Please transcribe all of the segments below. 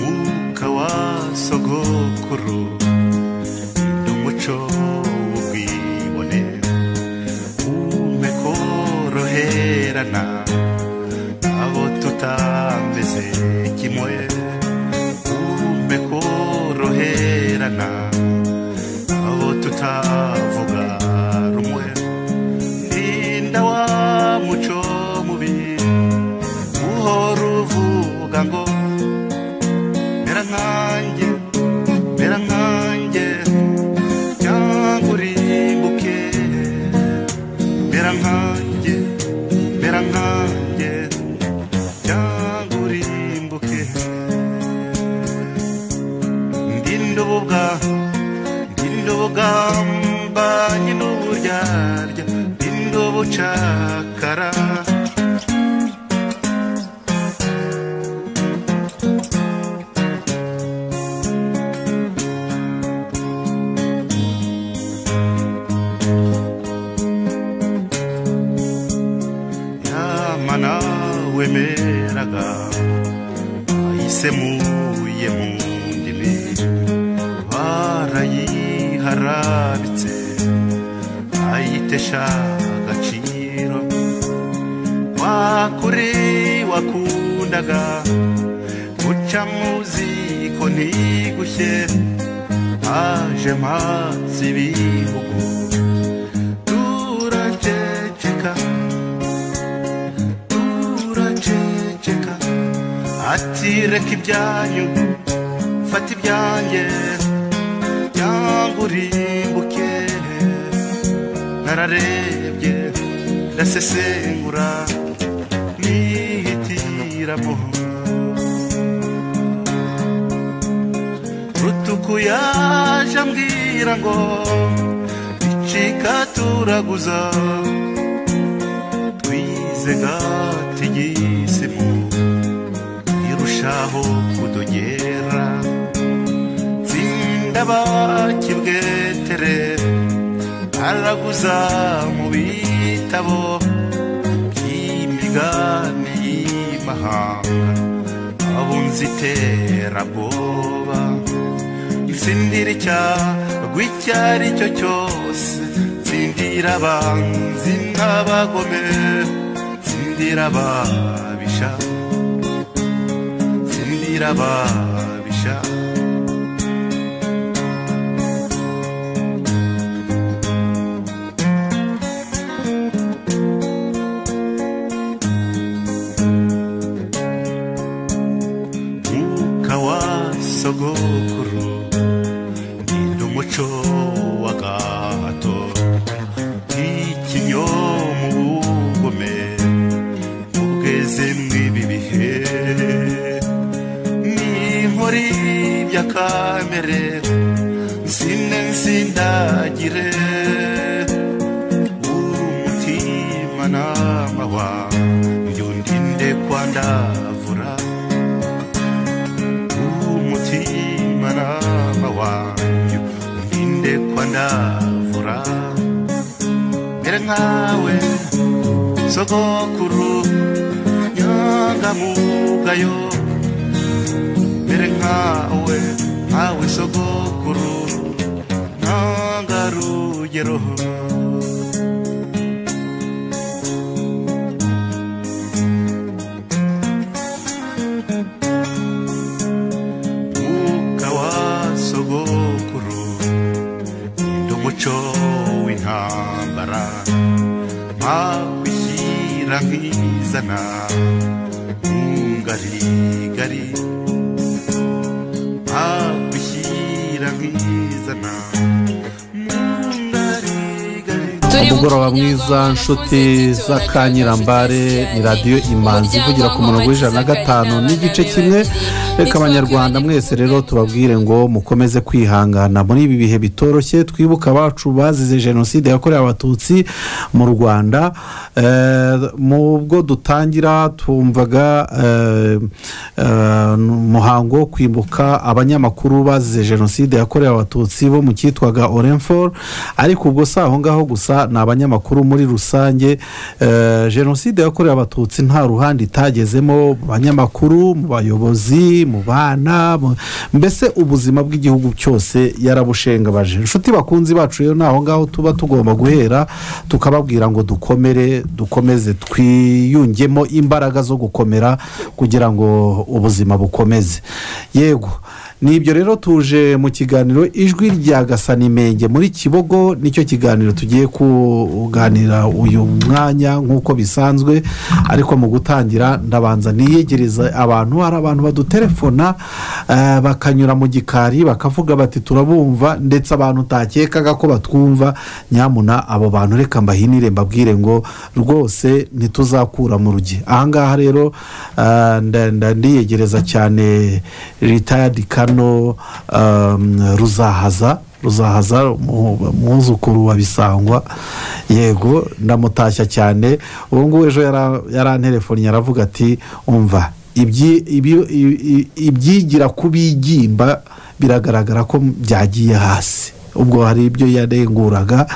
umwuka wa sogokuru n'umuco w'ubwibone umpe koroherana abo tutameze kimwe umpe koroherana abo tutavuga rumwe rinda wa muco mubi uhora uvuga ngo mera nkanjye mera nkanjye cyangwa urimbuke mera nkanjye mera nkanjye cyangwa urimbuke ndinde ubuga ndinde ubugamba nyine uburyarya ndinde ubucakara yamana wemeraga ayisemuye mu ndimi barayiharabitse ayitesha agaciro wakure wakundaga guca mu ziko ntigushye aje mpatse ibihugu turaceceka turaceceka ati reka ibyanyu fata ibyanjye cyangwa urimbuke nararebye ndasesengura nihitiramo rutuku yaje ambwira ngo icika turaguza twizega tigisimu irushaho kudogera tsinda bakibwetere araguza mu bitabo by'imigani y'imahanga abunzi iterabwoba itsindira icyago icyo ari cyo cyose tsindira abanzi n'abagome tsindira ababisha tsindira ababisha umwuka wa sogokuru rinda umuco wa gahato ikinyo mu bugome ubweze mw'ibi bihe n'inkori bya kamere nsinde nsindagire umutima n'amawa byundinde kwandavura umutima nama wanyu ndinde kwa ndavura mbere nkawe sogokuru nyangamugayo mbere nkawe nkawe sogokuru ntangarugero umwuka wa sogokuru ni umuco w'intambara makwishyira nkizana nkungarigari makwishyira nkizana nkungarigari umugoroba mwiza nshuti z'akanyirambare ni radiyo imanzi ivugira ku murongo w'ijana na gatanu n'igice kimwe reka abanyarwanda mwese rero tubabwire ngo mukomeze kwihangana muri ibi bihe bitoroshye twibuka abacu bazize jenoside yakorewe abatutsi mu rwanda Eh, mu bwo dutangira twumvaga eh, eh, umuhango wo kwibuka abanyamakuru bazize jenoside yakorewe abatutsi bo mu cyitwaga orenfor ariko ubwo si aho ngaho gusa ni abanyamakuru muri rusange Eh, jenoside yakorewe abatutsi nta ruhande itagezemo mu banyamakuru mu bayobozi mu bana mu- mbese ubuzima bw'igihugu cyose yarabushengabaje inshuti bakunzi bacu rero ni aho ngaho tuba tugomba guhera tukababwira ngo dukomere dukomeze twiyungemo imbaraga zo gukomera kugira ngo ubuzima bukomeze yego ni ibyo rero tuje mu kiganiro ijwi rya gasanimenge muri kibogo nicyo kiganiro tugiye kuganira uyu mwanya nk'uko bisanzwe ariko mu gutangira ndabanza niyegereza abantu hari abantu badutelefona eh, bakanyura mu gikari bakavuga bati turabumva ndetse abantu utakekaga ko batwumva nyamuna abo bantu reka mbahinire mbabwire ngo rwose ntituzakura mu rugi ahangaha rero eh, nda- nda- ndiyegereza cyane ritayadi kano um, ruzahaza ruzahaza umu- umwuzukuru wa bisangwa yego ndamutashya cyane ubu ngubu ejo yara- yaranterefonnye aravuga ati umva ibyi- ibi- i- i- ibyigira kubigimba biragaragara ko byagiye hasi ubwo hari ibyo yarenguraga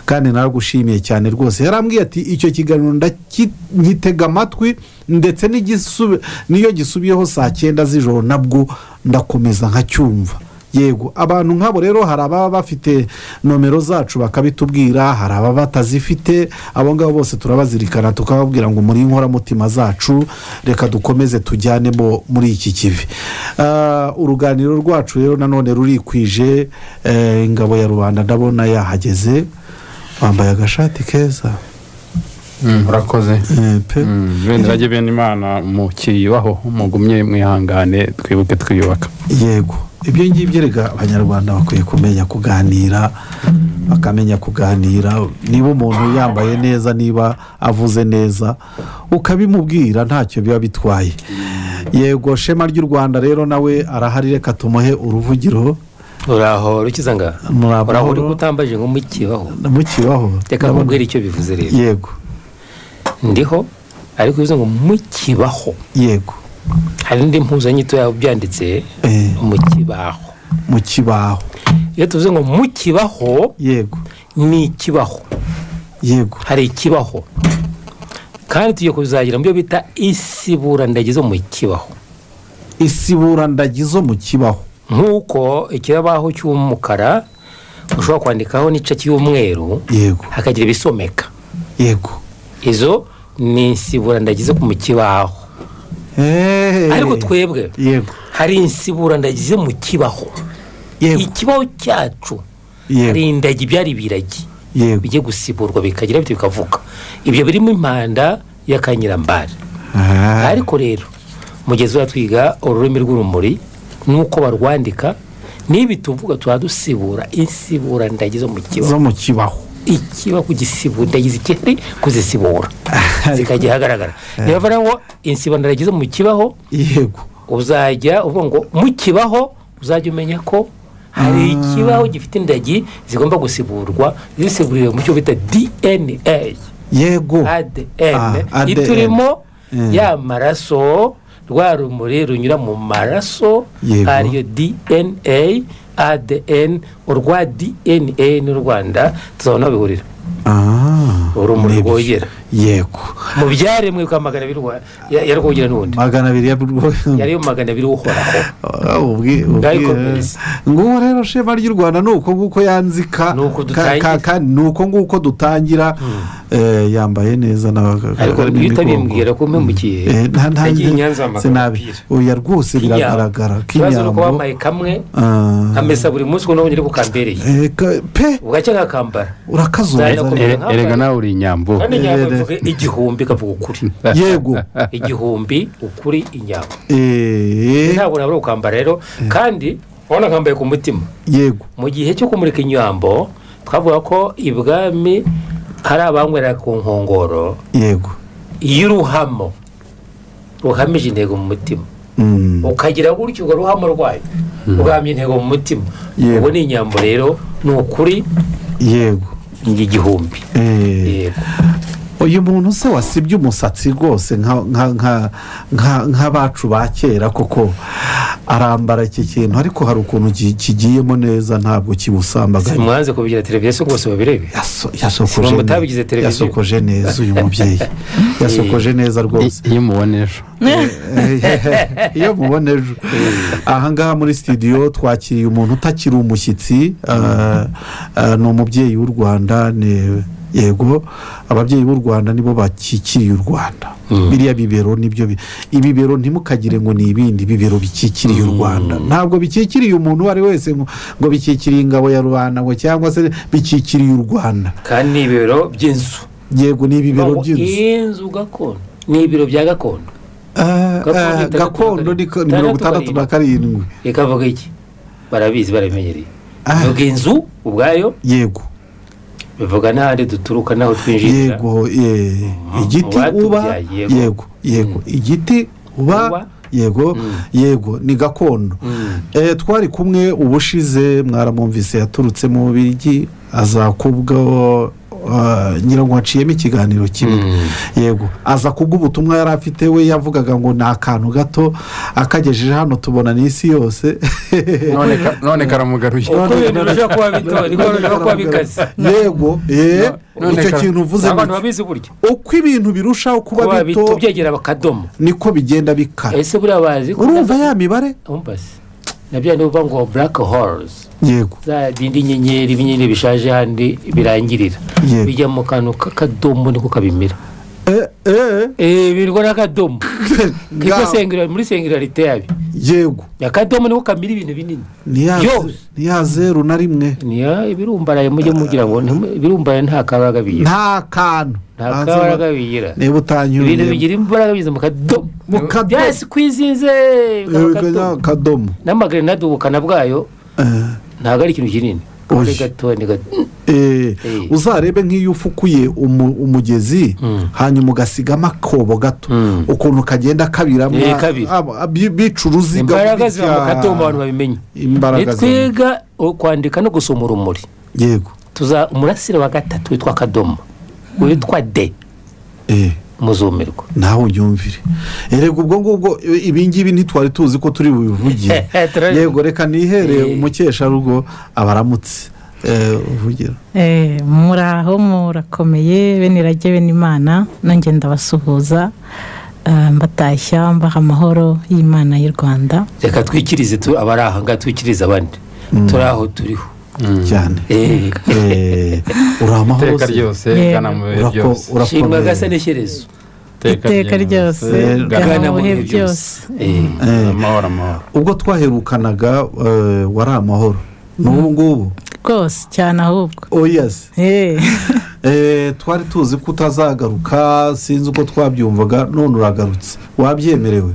kandi naragushimiye cyane rwose yarambwiye ati icyo kiganiro ndaki- nkitega amatwi ndetse n'igisubi- n'iyo gisubiyeho saa cyenda z'ijoro nabwo ndakomeza nkacyumva yego abantu nk'abo rero hari ababa bafite nomero zacu bakabitubwira hari ababa batazifite abo ngabo bose turabazirikana tukababwira ngo muri inkoramutima zacu reka dukomeze tujyanemo muri iki kivi Ah, uruganiro rwacu rero nanone rurikwije eh, ingabo ya rubanda ndabona yahageze wambaye agashati keza murakoze eh, pe bendera bene imana mukiyubaho mugumye mwihangane twibuke twiyubaka yego ibyo ngibyo rega abanyarwanda bakwiye kumenya kuganira bakamenya kuganira niba umuntu yambaye neza niba avuze neza ukabimubwira ntacyo biba bitwaye yego shema ry'u rwanda rero nawe arahari reka tumuhe uruvugiro uraho rukizanga muri uraho uri amahoro kutambaje ngo mukibaho mukibaho reka Ndabona- nkubwire icyo bivuze rero yego ndiho ariko bivuze ngo mukibaho yego hari indi mpuzanyito yawe byanditse Eh, mukibaho mu kibaho iyo tuvuze ngo mukibaho yego ni ikibaho yego hari ikibaho kandi tugiye kuzagira mu byo bita isiburandagizo mu kibaho isiburandagizo mu kibaho nk'uko ikibaho cy'umukara ushobora kwandikaho n'ice cy'umweru yego hakagira ibisomeka yego izo ni insiburandagizo mu kibaho Eh. ariko twebwe yego hari insiburandagizo mu kibaho yego ikibaho cyacu hari yego indagi byari biragi yego bijya gusiburwa bikagira bityo bikavuga ibyo birimo impanda y'akanyirambari Ah, ariko rero mugezi twiga ururimi rw'urumuri n'uko barwandika n'ibi tuvuga tuba dusibura insiburandagizo mu kibaho zo mu kibaho ikibaho gisiburandagizo ikindi kuzisibura zikajya ahagaragara niyo bavuga ngo insiburandagizo mu kibaho yego uzajya uvuga ngo mukibaho uzajya umenya ko hari ikibaho gifite indagi zigomba gusiburwa zisiburiwe mu cyo bita dna yego adn Ah, ADN. iturimo Mm. ya maraso rwa rumuri runyura mu maraso Yego. ariyo dna adn urwa dna n'u rwanda tuzabona aho bihurira Ah, urumuri nibyo. rwogera yego mu byaremwe bikaba magana abiri rwa- ya- ya rwogera n'ubundi magana abiri ya yariyo magana abiri uhoraho Ah, ubwi- ubwi- Ndayikomereza. ngubu rero shema ry'u rwanda ni uko nguko yanzika Ni uko ka- dutangira. ka- kandi ni uko nguko dutangira Eh, yambaye neza n'abaga- ariko harimo iyo imigongo. utabimbwira ko umpemukiye Eh, nta- nta- yagiye i Nyanza wamagara sinabi. umupira. oya rwose biragaragara kibazo ni uko k'inyambo wambaye kamwe Ah, amesa buri munsi ukuntu ubonye kukambereye eh, ka- pe bugacya kakambara urakazuza Nzajya rero. kumenya. Nkawe. erega nawe uri inyambo kandi Eh, inyambo eh. ivuga igihumbi ikavuga ukuri yego igihumbi ukuri inyambo Eh, ntabwo nabura kukambara rero kandi urabona nkambaye ku mutima yego mu gihe cyo kumurika inyambo twavuga ko ibwami hari abanywerera ku nkongoro yego iyo uruhamo ruhamije intego mu mutima Mm. ukagira gutyo urwo ruhamo rwayo ugambye intego mu mutima Yego. ubu ni inyambo rero ni ukuri yego igihumbi Eh. yego uyu muntu se wasibye umusatsi rwose nka- nka- nka- nka- nk'abacu ba kera koko arambara iki kintu ariko hari ukuntu ki- kigiyemo neza ntabwo kibusambaganya mwanze kubigira televiziyo rwose babirebe Yaso- Si yasokoje umuntu neza. utabigize televiziyo. yasokoje neza uyu mubyeyi yasokoje neza rwose iyo umubona ejo iyo mubona ejo ahangaha muri studio twakiriye umuntu utakiri umushyitsi ah, ah, ni umubyeyi w'u rwanda ni- yego ababyeyi b'u rwanda nibo bakikiriye u rwanda biriya bibero nibyo bi- ibibero ntimukagire ngo ni ibindi bibero bikikiriye u rwanda ntabwo bikikiriye umuntu uwo ari we wese ngo ngo bikikiriye ingabo ya rubanda ngo cyangwa se bikikiriye u rwanda kandi ni ibiro by'inzu yego ni ibibero by'inzu inzu gakondo ni ibiro bya gakondo Ah, Gakondo ah, itandatu gakondo na ni karindwi. mirongo itandatu na karindwi reka avuga iki barabizi barabimenyereye Ah. bivuga inzu ubwayo yego bivuga n'ahandi duturuka n'aho twinjirira yego eh, igiti Mu uba batubyaye, yego. yego yego igiti uba Uba. yego yego ni gakondo Eh, twari kumwe ubushize mwaramwumvise yaturutse mu bigi aza kubwo ah, ngira ngo haciyemo ikiganiro kimwe yego aza kubwo ubutumwa yari afite we yavugaga ngo ni akantu gato akagejeje hano tubona n'isi yose none ka- none karamugaruye uko ibintu birushaho kuba bito niko birushaho kuba bikaze yego eh, None icyo kara- kintu uvuze abantu ni- babizi buryo uko ibintu birushaho kuba kuba bito bito byegera bakadomo niko bigenda bikara ese buriya bazi ko urumva ya mibare umbase nabyo niba ngo black holes yego za bindi nyenyeri binyenyeri bishaje handi birangirira Yego. bijya mu kantu k'akadomo niko kabimira Eh, eh, eh birwa n'akadomo kitwa ngaho. sengirari muri sengilarite yabi yego akadomo niko kamira ibintu binini Niya- Yose. niya zeru na rimwe niya ibirumbaraye mujye mugira ngo ntimu- ibirumbaraye nta kabaraga bigira nta kantu nta Hanze kabaraga ba- bigira niba ibintu utanyuriye bigira imbaraga biza mu kadomo Mu kadomo. byasi kwizinze bikaba akadomo. akadomo n'amagrenade ubukana bwayo Eh, ntabwo ari ikintu kinini Oya. ari gato ni gato eh, Eh. uzarebe nk'iyo ufukuye umu- umugezi hanyuma ugasigamo akobo gato ukuntu kagenda kabiramo Eh, kabira. ab- ab- bica uruziga imbaraga ziba mu bitya- kadomo abantu babimenye imbaraga ziba- nitwiga o- kwandika no gusoma urumuri yego tuza umurasire wa gatatu witwa akadomo witwa de eh. muzumirwa nawe unyumvire erega ubwo ngubwo i- ibingibi ntitwari tuzi ko turi bubivugire Turabizi. yego reka nihereye Eh. umukesharugo abaramutse Eh, uvugira Eh, muraho murakomeye bene irage bene imana nanjye ndabasuhuza eh, mbatashya mbaha amahoro y'imana y'u rwanda reka twikirize tu- abari aha ngaha twikirize abandi turi aho turiho cyane Eh, Eh, uri amahoro iteka se? ryose Yego. gana mu bihe Urako- byose shimwa urakomeye gasa n'ishyerezo iteka ryose gana gana mu bihe bihe byose Eh, Eh, amahoro amahoro ubwo twaherukanaga eh, wari amahoro n'ubu ngubu rwose cyane ahubwo oya se Eh, Eh, twari tuzi ko utazagaruka sinzi uko twabyumvaga none uragarutse wabyemerewe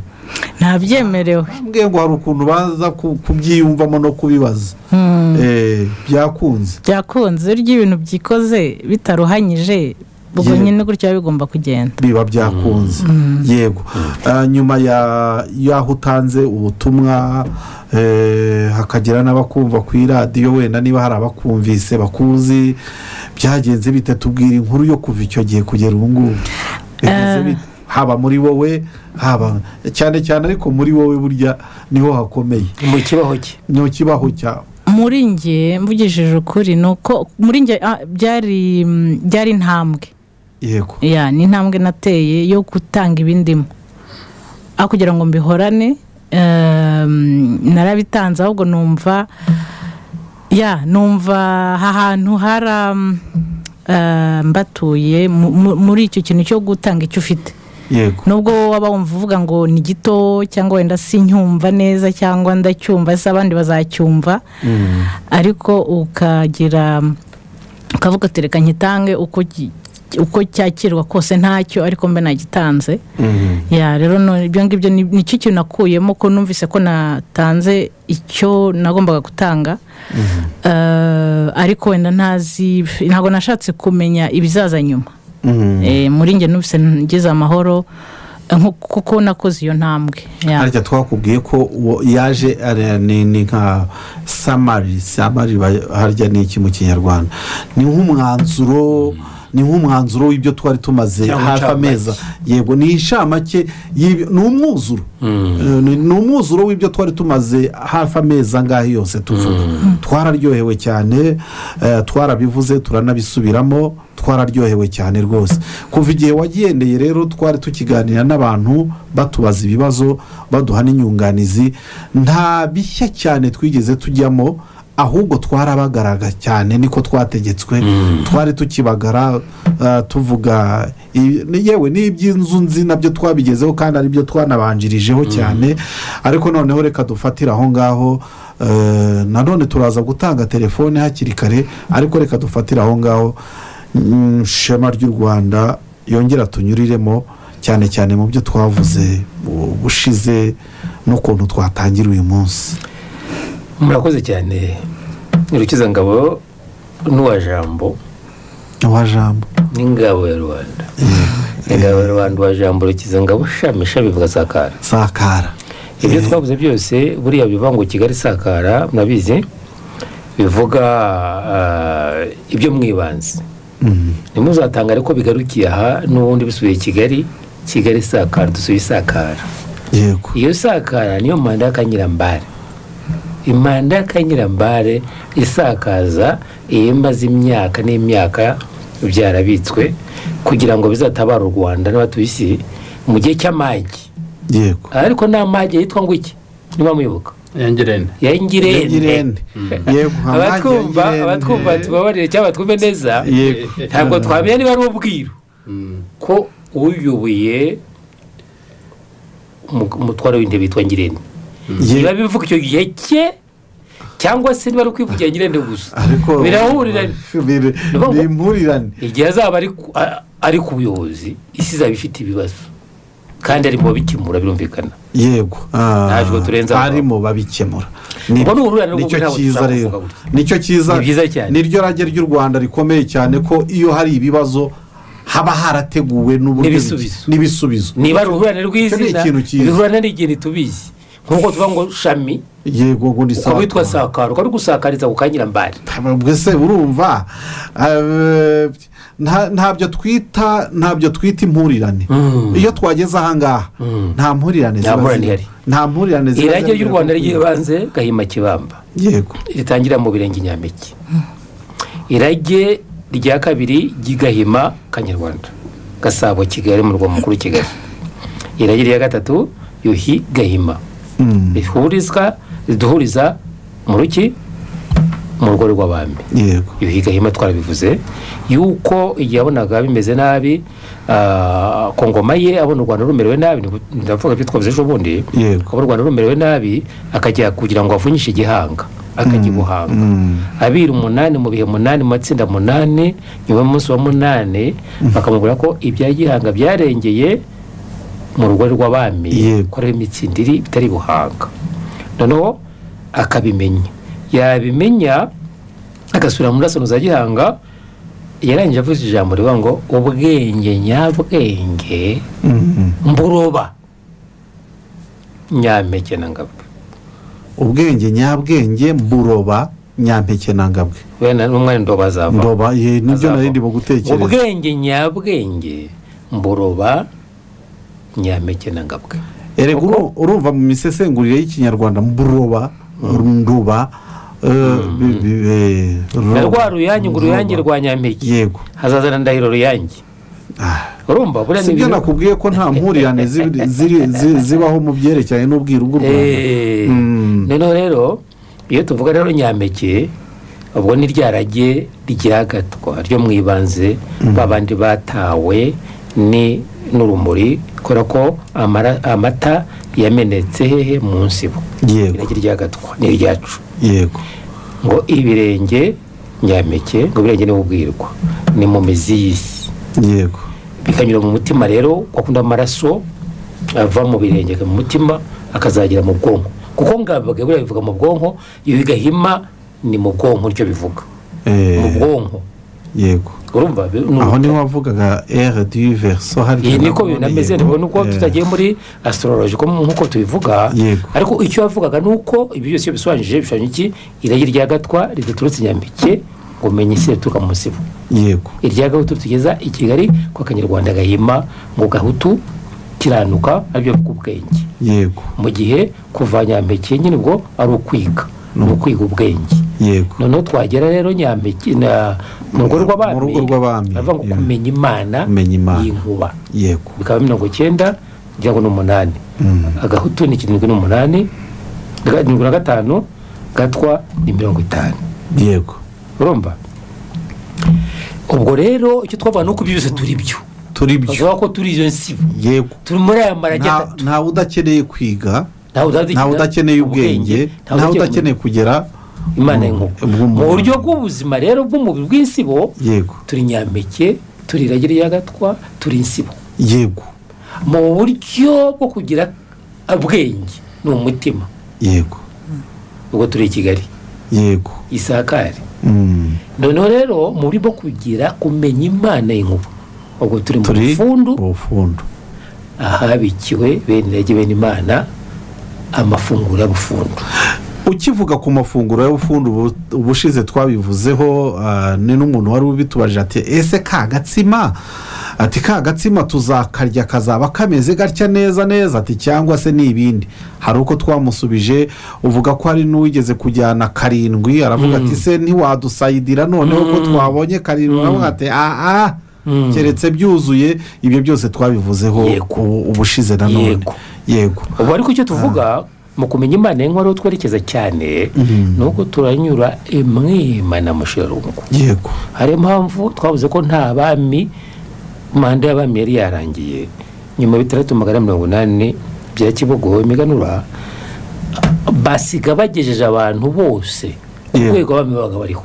ntabyemerewe mbwe ngo hari ukuntu baza ku- kubyiyumvamo no kubibaza Hmm, Eh, byakunze byakunze urya ibintu byikoze bitaruhanyije ubwo Yego. nyine gutya biba bigomba kugenda biba byakunze yego Ah, nyuma ya- y'aho utanze ubutumwa eh, hakagira n'abakumva ku iradiyo wenda niba hari abakumvise bakuzi byagenze bite tubwira inkuru yo kuva icyo gihe kugera ubu ngubu Bimeze bite? haba muri wowe haba cyane cyane ariko muri wowe burya niho hakomeye mu kibaho cye ni ikibaho cyawe muri njye mvugishije ukuri ni uko muri njye ah, byari mm, byari intambwe yego ya ni intambwe nateye yo gutanga ibindimo aho kugira ngo mbihorane ehm, narabitanze ahubwo numva ya numva aha hantu hari mbatuye mu- mu- muri icyo kintu cyo gutanga icyo ufite yego nubwo waba wumva uvuga ngo ni gito cyangwa wenda sincyumva neza cyangwa ndacyumva se abandi bazacyumva ariko ukagira ukavuga ati reka nkitange uko ki- uko cyakirwa kose ntacyo ariko mbe nagitanze ya rero no- ibyo ngibyo ni- nicyo kintu nakuyemo ko numvise ko natanze icyo nagombaga gutanga Eh, ariko wenda ntazi ntabwo nashatse kumenya ibizaza nyuma Eh, muri njye numvise ngeze amahoro eh, nko- kuko nakoze iyo ntambwe ya. harya twakubwiye ko uwo yaje ari- ni ni nka samari samari ba- harya ni iki mu kinyarwanda ni nk'umwanzuro ni nk'umwanzuro w'ibyo twari tumaze Cyangwa hafi inshamake. amezi yego ni inshamake y'ibyo- ni umwuzuro Eh, ni ni umwuzuro w'ibyo twari tumaze hafi amezi angahe yose tuvuga twararyohewe cyane eh, twarabivuze turanabisubiramo twararyohewe cyane rwose kuva igihe wagendeye rero twari tukiganira n'abantu batubaza ibibazo baduha n'inyunganizi nta bishya cyane twigeze tujyamo ahubwo twarabagaraga cyane niko twategetswe twari tukibagara eh, tuvuga i- ni- yewe n'iby'inzu nzi nabyo twabigezeho kandi ari byo twanabanjirijeho cyane ariko noneho reka dufatire aho ngaho eh, nanone turaza gutanga telefone hakiri kare ariko reka dufatire aho ngaho Mm, shema ry'u rwanda yongera tunyuriremo cyane cyane mu byo twavuze bu- bushize n'ukuntu twatangira uyu munsi murakoze cyane urukiza ngabo n'uwa jambo wa jambo n'ingabo ya rubanda ingabo ya rubanda uwa jambo urukiza ngabo shami shami bivuga sakara sakara ibyo twabuze byose buriya bivuga ngo kigali sakara murabizi bivuga ah, ibyo mwibanze ntimuzatangare ko bigarukiye aha n'ubundi bisubiye kigali kigali isakara dusuye isakara yego iyo sakara niyo manda y'akanyirambare imanda y'akanyirambare isakaza iyo imaze imyaka n'imyaka byarabitswe kugira ngo bizatabare u rwanda n'abatuye isi mu gihe cy'amage yego ariko nta mage yitwa ngo iki niba muyoboka yangirene ya ingirende Ingirende. yego nka mage ya abatwumva Ingirende. abatwumva tubabarire cyangwa batwumve neza yego ntabwo twamenya niba ari ubwiru ko uyoboye umu- umutwaro w'intebe yitwa ngirente biba Yego. bivuga icyo gihe cye cyangwa se niba ari ukwivugira ngirente gusa ariko birahuriranye Bir- ni impurirane igihe azaba ari ku- a- ari ku buyobozi isi izaba ifite ibibazo kandi arimo babikemura birumvikana yego Ah, Ntacyo turenze aho. barimo babikemura Ubwo ni uruhurirane rwo nicyo kugira ngo cyiza tuzavuga rero gutya. nicyo cyiza Ni byiza cyane. niryo rage ry'u rwanda rikomeye cyane ko iyo hari ibibazo haba harateguwe n'uburyo N'ibisubizo. n'ibisubizo niba ari uruhurirane Icyo ni rw'izina ikintu cyiza. uruhurirane n'ikintu tubizi nk'uko tuvuga ngo shami yego ngo ni uko witwa saa sakaro ukaba uri gusakariza ku kanyirambari mbese urumva eh, nta- ntabyo twita ntabyo twita impurirane iyo twageze ahangaha nta mpurirane Nta ziba mpurirane zirimo. ihari. nta mpurirane ziba irage zirimo. ry'u rwanda ry'ibanze gahima kibamba yego ritangira mu birenge nyampeke irage rya kabiri ry'igahima kanyarwanda gasabo kigali murwa mukuru kigali irage rya gatatu yuhi gahima Mm. rihurizwa riduhuriza mu ruki mu rugo rw'abami yego yuhi gahima twarabivuze yuko igihe yabonaga bimeze nabi ah, ku ngoma ye abona u rwanda rumerewe nabi ni- ndavuga ibyo twavuze ejo bundi yego kuba u rwanda rumerewe nabi akajya kugira ngo avunyishe igihanga akajya i buhanga abiri umunani mu bihe munani mu matsinda munani nyuma y'umunsi wa munani bakamubwira ko ibya gihanga byarengeye mu rugo rw'abami Yego. ko ari imitsindo iri bitari i buhanga noneho akabimenya yabimenya agasubira mu ndasono za gihanga yarangije avuze ijambo rivuga ngo ubwenge nyabwenge Mhm. mburoba nyampeke na ngabwe ubwenge nyabwenge mburoba nyampeke na ngabwe wenda n'umwanya ndoba azava ndoba ye nibyo Azava. nari ndimo gutekereza ubwenge nyabwenge mburoba nyampeke na ngabwe erega uru- urumva mu misesengurire y'ikinyarwanda mburoba nduba na rwa ruyange ngo uruyange rwa nyampeke yego hazazana ndahiro ruyange Ah. urumva buriya si byo ibintu- nakubwiye ko nta mpurirane ziri- ziri- zi- zibaho mu byerekeranye n'ubwiru bw'u rwanda Eh, Mm. noneho rero iyo tuvuga rero nyampeke ubwo ni rya rage ryagatwa ryo mu ibanze ba bandi batawe ni n'urumuri kubera ko amara- amata yamenetse hehe mu nsibo yego irage ryagatwa ni iryacu yego ngo ibirenge nyampeke ngo ibirenge ni ubwirwa ni mu mizi y'isi yego bikanyura mu mutima rero wakunda amaraso ava mu birenge akajya mu mutima akazagera mu bwonko kuko ngabwe buriya bivuga mu bwonko iyo bigahima ni mu bwonko nicyo bivuga Eh, mu bwonko yego urumva bi- ni aho niho wavugaga ere du verso hari iyi niko bintu ameze Yego. rero nuko Eh, tutagiye muri astrology ko nk'uko tubivuga Yego. ariko icyo yavugaga ni uko ibi byose iyo bisobanije bishobora iki iragi rya gatwa ridaturutse i nyambike ngo umenye isi rituruka mu musibo yego irya gahutu tugeza i kigali ko akanyarwanda gahima ngo gahutu kiranuka aribyo bw'ubwenge yego mu gihe kuva nyambeke nyine ubwo ari ukwiga ni ukwiga ubwenge yego noneho twagera rero nyambeke na- mu rugo rw'abami Mu rugo rw'abami, baravuga ngo yeah. kumenya imana Kumenya Imana. y'inkuba yego bikaba mirongo icyenda kugira ngo ni umunani agahutu ni kirindwi n'umunani karindwi na gatanu gatwa ni mirongo itanu yego urumva ubwo rero icyo twavuga ni uko ibyo byose turi byo turi byo bavuga ko turi iyo nsibo yego turi muri aya marage Nta- atatu ntawe udakeneye kwiga ntawe ntawe udakeneye ubwenge ntawe udakeneye kugera imana y'inkuba Ubw'umuntu. mu buryo bw'ubuzima rero bw'umubiri bw'insibo yego turi nyampeke turi irage ry'agatwa turi insibo yego mu buryo bwo kugira ubwenge ni umutima yego ubwo turi i kigali yego isakare Mm, noneho rero mu buryo bwo kugira kumenya imana y'inkuba ubwo turi mu turi rufundu ubufundu ahabikiwe bene irage bene imana amafunguro y'abufundu ukivuga ku mafunguro y'ubufundu ubu- ubushize twabivuzeho ah, ni n'umuntu wari ubitubajije ati ese ka gatsima ati ka gatsima tuzakarya kazaba kameze gatya neza neza ati cyangwa se ni ibindi hari uko twamusubije uvuga ko hari n'uwigeze kujyana karindwi aravuga ati se ntiwadusayidira noneho ko twabonye karindwi aravuga ati aha keretse byuzuye ibyo byose twabivuzeho Yego. ubu- ubushize nanone Yego. yego ubu ariko icyo tuvuga mu kumenya imana y'inkorora twerekeza cyane ni uko turanyura imwima na mushirarungu yego hari impamvu twavuze ko nta bami manda y'abami yari yarangiye nyuma ya bitandatu magana ane mirongo inani bya kibogo imiganura basiga bagejeje abantu bose ku Yego. rwego abami babaga bariho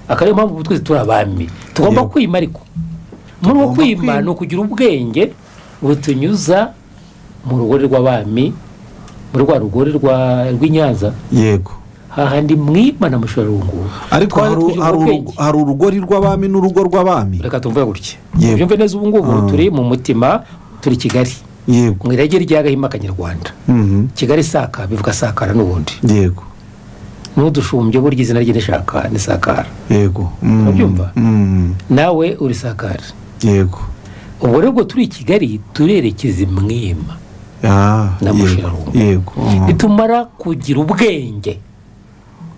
akaba ariyo mpamvu ubu twese turi abami tugomba Yego. kwima ariko muri Tugomba uko kwima kwima. ni ukugira ubwenge butunyuza mu rugore rw'abami muri rwa rugore rwa- rw'inyanza yego hahandi mwima na mushorarungu ariko Twari hari tujya mu hari bwenge. urugo- hari urugori rw'abami n'urugo rw'abami reka tumve gutya Yego. byumve neza ubu ngubu Ah. turi mu mutima turi kigali yego mu irage rya gahima kanyarwanda Mhm. kigali saka bivuga sakara n'ubundi yego n'udushumbye burya izina rye rishaka ni sakara yego Mm. Urabyumva? Mm. nawe uri sakara yego ubwo rero ubwo turi i kigali turerekeza imwima Ah, Na yego. Mushirarungu. yego Mm. nitumara kugira ubwenge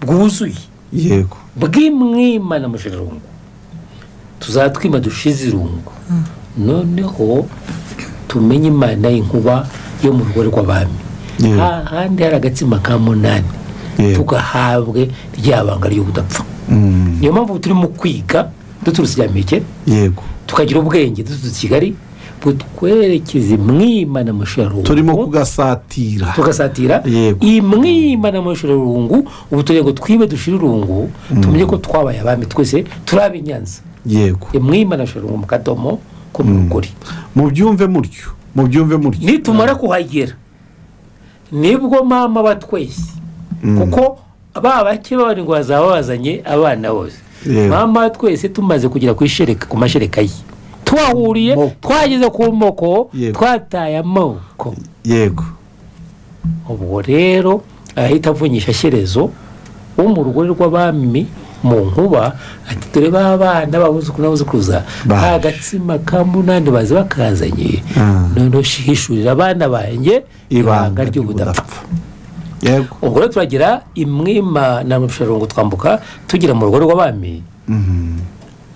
bwuzuye yego bw'imwima na mushirarungu tuzatwima dushize irungu noneho tumenye imana y'inkuba yo mu rugo rw'abami Yego. hahandi hari agatsima ka munani Yego. tugahabwe rya banga ry'ubudapfa Mm. niyo mpamvu turi mu kwiga duturutse inyameke yego tukagira ubwenge duturutse i kigali butwerekeze imwima na mushirarungu turimo kugasatira tugasatira Yego. imwima n'amashuri urungu ubu tureba ngo twibe dushire urungu tumenye ko twabaye abami twese turi ab'inyanza yego imwima n'amashuri urungu mu kadomo ko mu rugori mubyumve mutyo mubyumve mutyo nitumara kuhagera nibwo mama aba twese kuko ba bake b'abandi ngo bazaba bazanye abana bose Yego. mama wa twese tumaze kugera ku ishereka ku mashereka ye twahuriye Moko. twageze ku moko Yego. twataye amoko yego ubwo rero ahita avunyisha shyerezo wo mu rugore rw'abami mu nkuba ati dore ba bana babuzukuru n'ababuzukuruza Baje. nta gatsima ka munani bazi bakazanye Ah. noneho hishurira abana banjye ibanga ry'ubudapfa yego ubwo rero turagira imwima na musharungu twambuka tugira mu rugo rw'abami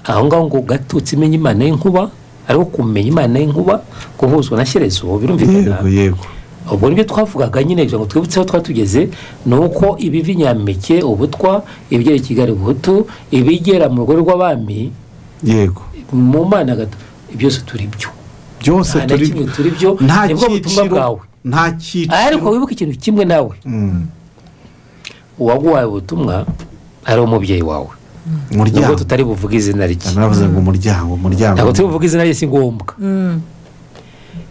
aho ngaho ngo gatutse imenya imana y'inkuba ariko kumenya imana y'inkuba guhuzwa na shyerezo birumvikana yego yego ubwo nibyo twavugaga nyine kugira ngo twibutse aho twari tugeze ni uko ibiva nyampeke ubutwa ibigera i kigali ubuhutu ibigera mu rugo rw'abami yego mu mana gato byose turi byo byose Nta na turi kimwe turi byo, nta nibwo butumwa cyiciro bwawe. nta cyiciro ariko wibuke ikintu kimwe nawe Mm. uwaguhaye ubutumwa ari umubyeyi wawe nubwo umuryango tutari buvuge izina rye naravuze ngo umuryango umuryango ntabwo turi buvuge izina rye si ngombwa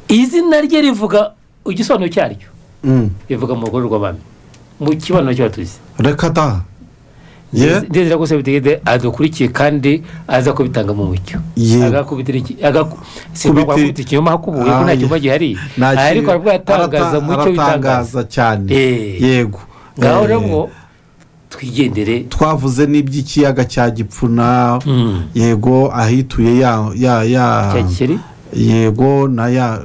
izina rye rivuga igisobanuro cyaryo Mm. rivuga mu rugo rw'abami mu kibanuro cy'abatuzi reka da ye ndizera ko sebutegede adukurikiye kandi aza kubitanga mu mucyo Ye. agakubitira iki- agaku- simba Kubiti- kwakubita ikinyoma hakubuye ko nta Ah, cyuma gihari nta ki- ariko arabwo yatangaza arata- mu cyo bitangaza aratangaza cyane Eh. yego ngaho Eh, rero ngo twigendere twavuze n'iby'ikiyaga cya gipfuna Mm. yego ahituye ya ya ya cya gikeri yego na ya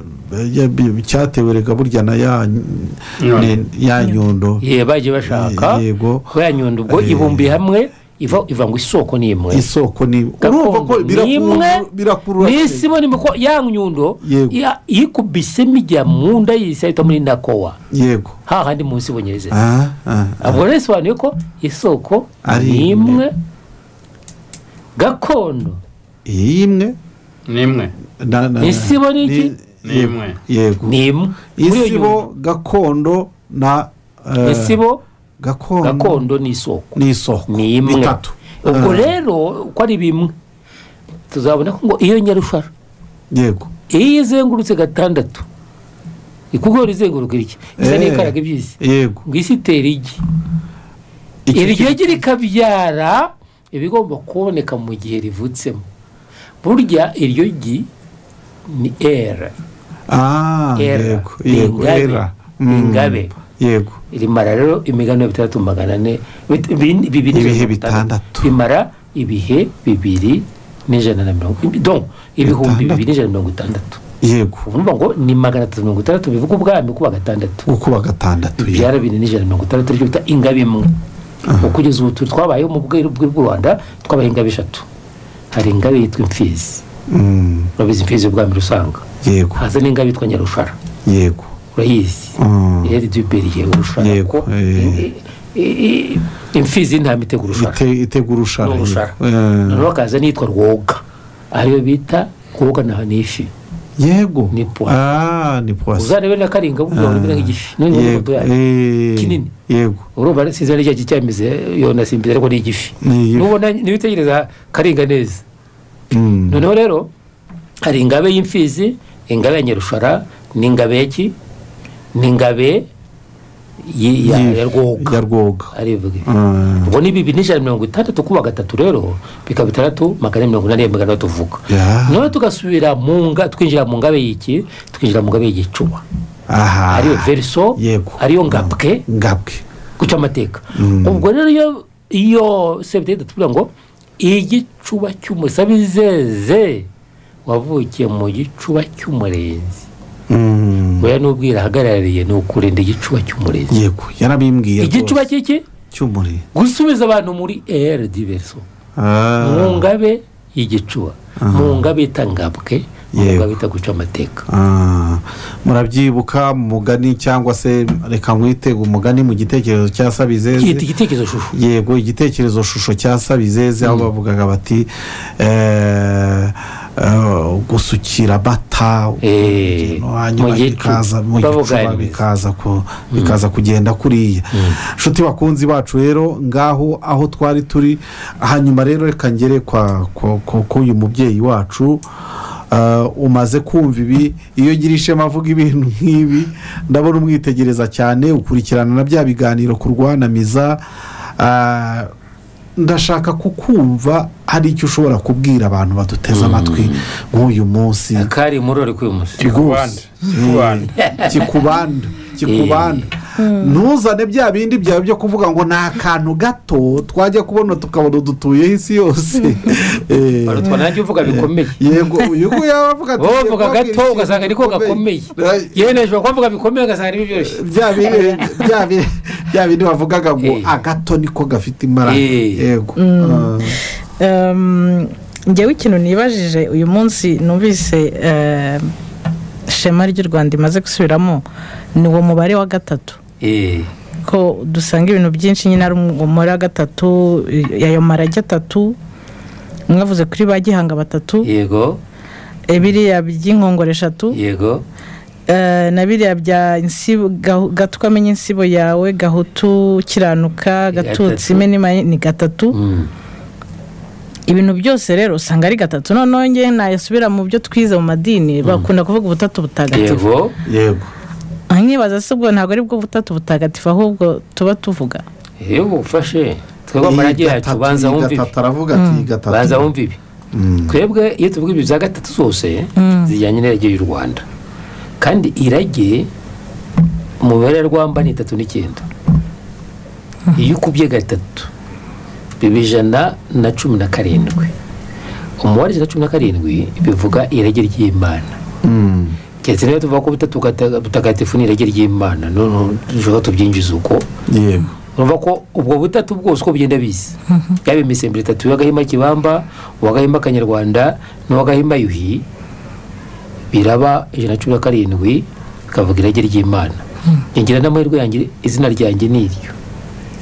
ya- bi- cyatewe rega burya na ya ne- ya nyundo ye bagiye bashaka Ye- yego. ko ya nyundo ubwo Eh. ibumbiye hamwe iva iva ngo isoko ni imwe isoko ni urumva ko gakondo ni imwe birakurura- birakurura n'isi mo nimba ko ya nyundo Yego. ya- yikubisemo ijya mu nda y'isi ahita muri nakowa yego hahandi munsi bonyereze Ah, ah, ah. ubwo rero bisobanuye ko isoko Ari ni imwe. imwe gakondo iyi imwe n'imwe na- na- Isibo ni iki? ni- Ni imwe. yego ni imwe Muri iyo nyundo, isibo gakondo na eh, isibo gakondo gakondo ni isoko ni isoko ni imwe bitatu ubwo Ah, rero uko ari bimwe tuzabona ko ngo iyo nyarushara yego iyo izengurutse gatandatu ikugora izenguruka irya isa Eh. n'ikaraga iby'isi yego ngo isi itera igi Iki- iryo gi rikabyara ibigomba kuboneka mu gihe rivutsemo burya iryo gi ni era ah Era. yego Ni yego ingabe. era Ni Mm. ingabe. yego rimara rero imigano ya bitandatu magana ane bit- bin- bibiri Ibihe n'ijana na bitandatu. rimara ibihe bibiri n'ijana na mirongo don ibihumbi bibiri n'ijana na mirongo itandatu yego uvuga ngo ni magana atatu mirongo itandatu bivuga ubwami kuba gatandatu gukuba gatandatu ye- byara bine n'ijana na mirongo itandatu aricyo bita ingabe imwe ubu kugeza ubu tu- twabayeho mu bweru bw'u rwanda twabaye ingabe eshatu hari ingabe yitwa imfizi Mm, urabizi imfizi y'ubwami rusanga yego haza n'ingabe yitwa nyarushara yego urayizi Mm. rero ibyo beriye urushara Yego, ko eh. imfizi y'intama itega urushara Ite- itega urushara ni yego. urushara Eh, noneho hakaza n'iyitwa rwoga ariyo bita rwoga na ni ifi yego Ni poisson. ah ni poisson uzarebe na karinga uvuga ngo nimera nk'igifi noneho n'amafoto yego yayo eh, Kinini. yego urumva sinzi niba cyari cyameze yona simbizi ariko ni igifi Ni igifi. nubona nibitegereza karinga neza Mm, noneho rero hari ingabe y'imfizi ingabe ya nyarushara n'ingabe ya ki n'ingabe y- ya Yi- ya ya rwoga rwoga arivuga ibi. Ah, ubwo ni bibiri n'ijana na mirongo itandatu kuba gatatu rero bikaba bitandatu magana ane mirongo inani ya magana tuvuga Ya. noneho tugasubira mu nga twinjira mu ngabe y'iki twinjira mu ngabe y'igicuba aha ariyo veriso yego ariyo ngabwe ngabwe guca amateka ubwo rero iyo iyo sebuteri tuvuga ngo igicuba cy'umusabizeze wavukiye mu gicuba cy'umurenzi Mm, weya n'ubwira ahagarariye ni ukurinda igicuba cy'umurenzi yego yarabimbwiye igicuba rwose. cy'iki cy'umuriro gusubiza abantu muri eri diverso Ah, mu ngabe y'igicuba mu ngabe itangabwe mu Yego. ngabe itaguca amateka ah, murabyibuka mu mugani cyangwa se reka nkwite umugani mu gitekerezo cya cyita sabizeze igitekerezo shusho yego igitekerezo shusho cya sabizeze aho bavugaga bati eh, eh, gusukira amata Eh, urugendo, hanyuma mu gicuba. bikaza mu gicuba Babuganiza. bikaza ku- bikaza kugenda kuriya inshuti bakunzi bacu rero ngaho aho twari turi hanyuma rero reka ngere kwa kwa- kwa- k'uyu mubyeyi wacu Ah, umaze kumva ibi iyo ugira ishema avuga ibintu nk'ibi ndabona umwitegereza cyane ukurikirana na bya biganiro ku rwanamiza Ah, ndashaka kukumva hari icyo ushobora kubwira abantu baduteze amatwi nk'uyu munsi kari murore k'uyu munsi rwose kikubanda kikubanda kikubanda ntuzane bya bindi byawe byo kuvuga ngo ni akantu gato twajya kubona tukabona udutuyeho isi yose Eh, barutwa nanjye uvuga bikomeye yego uyu nguyu yaba avuga ati wowe uvuga "Mbabwire gato ikintu ugasanga niko gikomeye." gakomeye yewe ushobora kuba uvuga bikomeye ugasanga niba biryoshye bya bindi bya bindi- bya bindi bavugaga ngo Eh. agato niko gafite imara Eh. yego Ehm, njyewe ikintu nibajije uyu munsi numvise ehm, shema ry'u rwanda imaze gusubiramo ni uwo mubare wa gatatu Eh, ko dusanga ibintu byinshi nyine ari umubare wa gatatu i- ayo marage atatu mwavuze kuri ba gihanga batatu yego eh, biriya by'inkongoro eshatu yego Eh, na biriya bya insibo gahu- gatuka amenye insibo yawe gahutu kiranuka Gatatu. gatutsi imena imanye- ni gatatu Mm. ibintu byose rero usanga ari gatatu noneho ngewe nayasubira mu byo twize mu madini bakunda kuvuga ubutatu butagatifu yego yego aha nkibaza se ubwo ntabwo ari bwo butatu butagatifu ahubwo tuba tuvuga yego ufashe twebwe amarage yacu banza iyi wumve ibi gatatu aravuga ati iyi gatatu banza wumve ibi twebwe iyo tuvuga ibi bya gatatu zose zijyanye n'irage y'u rwanda kandi irage umubare rwamba ni itatu n'icyenda iyo ukubye gatatu biba ijana na cumi na karindwi umubare ijana na cumi na karindwi bivuga irage ry'imana Mm. keretse niba tuvuga ko butatu gata- butagatifu ni irage ry'imana noneho dushobora tubyinjiza uko yego urumva ko ubwo butatu bwose uko bugenda biza yaba imisemburo itatu uw'agahima kibamba uw'agahima kanyarwanda n'uw'agahima yuhi biraba ijana na cumi na karindwi bikavuga irage ry'imana ngira n'amahirwe yanjye izina ryanjye ni iryo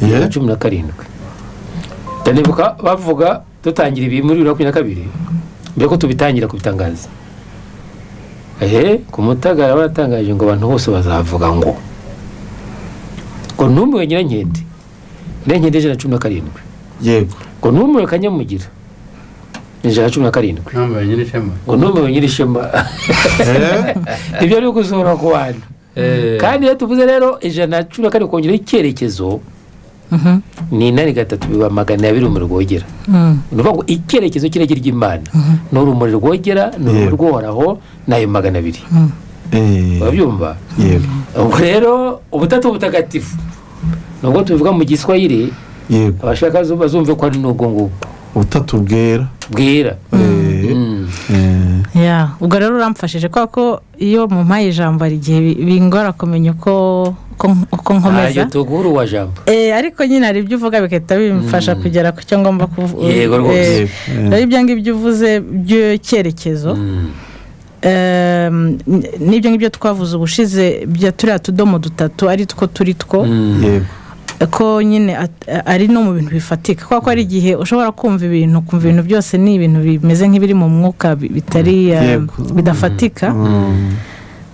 ijana na Ye- cumi na karindwi ndanibuka bavuga dutangira ibi muri bibiri na makumyabiri na kabiri mbere ko tubitangira kubitangaza ehe ku mutagara baratangaje ngo abantu bose bazavuga ngo ngo ntumiwe nyirankende nyirankende ijana na cumi na karindwi yego ngo ntumiwe kanyamugira ni ijana na cumi na karindwi ntambaye nyine ishema ngo ntumiwe nyirishema Eh, ibyo ni ugusura ku bantu kandi iyo tuvuze rero ijana na cumi na karindwi kongeraho icyerekezo ni inani gatatu biba magana abiri mu rwogera ni ukuvuga ngo icyerekezo cy'irage ry'imana ni urumuri rwogera ni urumuri Yego. rw'uhoraho ni ayo magana abiri eh, urabyumva yego ubwo rero ubutatu butagatifu nubwo tubivuga mu giswahili yego abashaka zo bazumve ko ari n'ubwo ngubwo ubutatu bwera bwera Eh, Mm. eh, ya ubwo rero uramfashije kubera ko iyo mu mpaye ijambo hari igihe bi- bingora kumenya uko uko- uko ntabyo nkomeza tuguhura uwa jambo Eh, ariko nyine hari ibyo uvuga bigahita bimfasha kugera ku cyo ngomba kuvuga Yego rwose. rero ibyo ngibyo uvuze by'icyerekezo Mm. Ehm, n- n'ibyo ngibyo twavuze ubushize bya turiya tudomo dutatu ari two turi two Mm. yego ko nyine at- ari no mu bintu bifatika kubera ko hari igihe ushobora kumva ibintu kumva ibintu byose ni ibintu bimeze nk'ibiri mu mwuka bi- bitari eh, Yego. bidafatika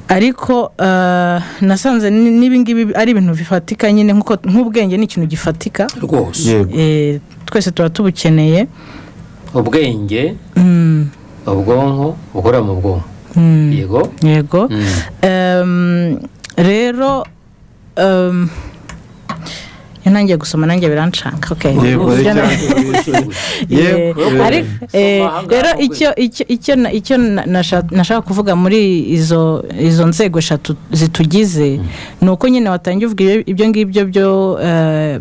ariko eh, nasanze ni- n'ibingibi ari ibintu bifatika nyine nk'uko nk'ubwenge ni ikintu gifatika rwose yego Eh, twese tuba tubukeneye ubwenge Mm, ubwonko bukora mu bwonko mm, yego yego Mm. Em, rero em, iyo ntangiye gusoma nanjye biranshaka okay. Yego, Ibyo reka- na- Yego, Eh, yego. ariko, eh, Soma ahangaha rero ahubwo. icyo icyo- icyo na- icyo na- nasha- nashaka kuvuga muri izo izo nzego eshatu zitugize ni uko nyine watangiye uvuga ibyo- ibyo ngibyo byo eh,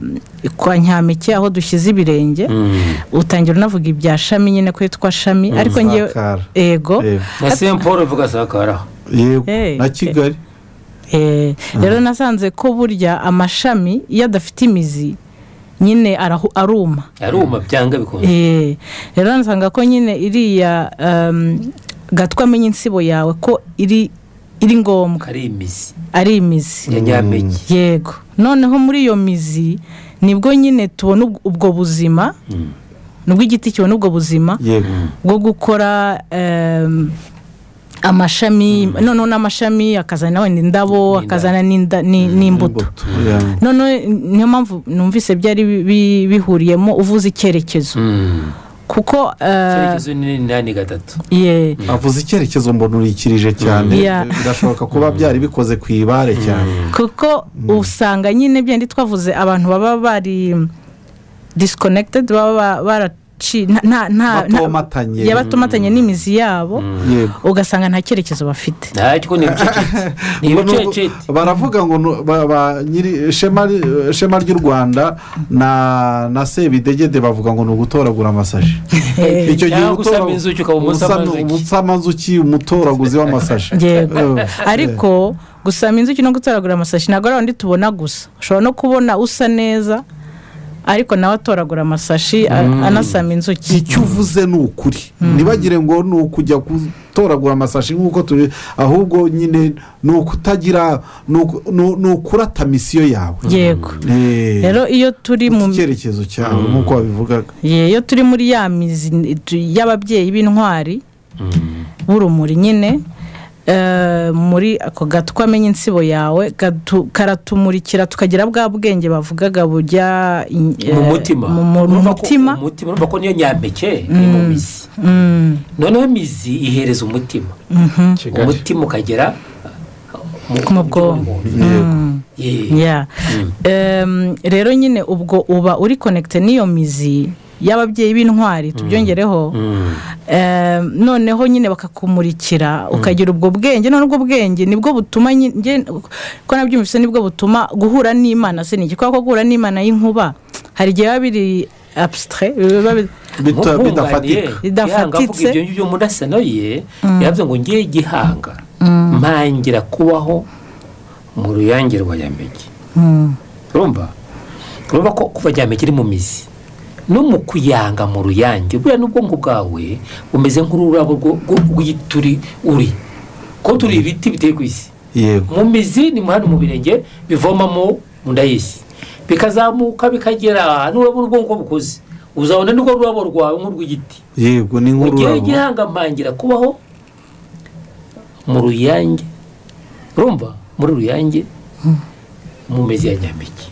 kwa nyampeke aho dushyize ibirenge Mm. utangira unavuga ibya shami nyine ko yitwa shami ariko ngewe Sakara. ego Yego. na saint paul uvuga sakara yego Eh, na kigali Eh, rero nasanze ko burya amashami iyo adafite imizi nyine arahu- aruma aruma byanga bikunze Eh, rero nsanga ko nyine iriya em, gatwa amenya insibo yawe ko iri iri ngombwa kari imizi ari imizi ya nyampeke yego noneho muri iyo mizi nibwo nyine tubona ubw- ubwo buzima nibwo igiti kibona ubwo buzima yego bwo gukora em, amashami noneho n'amashami akazana wenda indabo N'indabo. akazana n'inda- ni- n'imbuto imbuto ya- noneho niyo mpamvu numvise byari bi- bi- bihuriyemo uvuze icyerekezo Mm. kuko eh, icyerekezo ni inani gatatu ye avuze icyerekezo mbonurikirije cyane Yeah. birashoboka kuba byari bikoze ku ibare cyane kuko usanga nyine byenda twavuze abantu baba bari disconnected baba baraci nta- nta- nta- nta- batomatanye ya batomatanye n'imizi yabo yego ugasanga nta cyerekezo bafite ntacyo ni ibicuciti ni Ngo nubwo- ibicuciti baravuga ngo nu- ba- ba- nyiri shema shema ry'u rwanda na na sebidegede bavuga ngo ni ugutoragura amasashi icyo Cyangwa utora- usama inzuki ukaba umusama usana- inzuki. umusamanzuki umutoraguzi w'amasashi yego Eh, ariko gusama inzuki no gutoragura amasashi ntabwo ari abandi tubona gusa ushobora no kubona usa neza ariko nawe atoragura amasashi a- anasama inzuki icyo uvuze ni ukuri ntibagire ngo ni ukujya gutoragura amasashi nk'uko turi ahubwo nyine ni ukutagira ni uku- ni u- ni ukurata misiyo yawe yego Eh, rero iyo turi mu icyerekezo cyawe nk'uko wabivugaga ye- iyo turi muri ya mizi n- tu- y'ababyeyi b'intwari b'urumuri nyine eh, muri ako gatu ko amenya insibo yawe gatu- karatumurikira tukagira bwa bwenge bavugaga bujya in- eh, mu mutima mu- mu- mu Urumva ko- mutima umutima urumva ko niyo nyampeke ni mu mizi Mm, noneho imizi ihereza umutima mhm. kigali umutima ukagera Mu bwonko. Ye. Yeah. Em, rero nyine ubwo uba uri konekite n'iyo mizi y'ababyeyi b'intwari tubyongereho Mm. Em, noneho nyine bakakumurikira ukagira ubwo bwenge noneho ubwo bwenge nibwo butuma nyi- nge- ko nabyumvise nibwo butuma guhura n'imana se ni iki kubera ko guhura n'imana y'inkuba hari igihe biba biri abusitire biba biri Bita- bidafatika Nkumwunganiye, Bidafatitse. Gihanga avuga ibyo ngibyo mudasano ye yavuze ngo ngiye gihanga mpangira kubaho mu ruyange rwa nyamege Mm, urumva urumva ko kuva nyamege iri mu mizi no mu kuyanga mu ruyange buriya n'ubwonko bwawe bumeze nk'ururabo rwo- rwo- rw'ituri uri ko turi ibiti biteye ku isi yego mu mizi ni hano mu birenge bivomamo mu nda y'isi bikazamuka bikagera n'ururabo urwonko bukoze uzabona n'urwo rurabo rwawe nk'urw'igiti yego ni mu gihe nk'ururabo gihangampangira kubaho mu ruyange urumva muri ruyange mu mezi ya nyamiki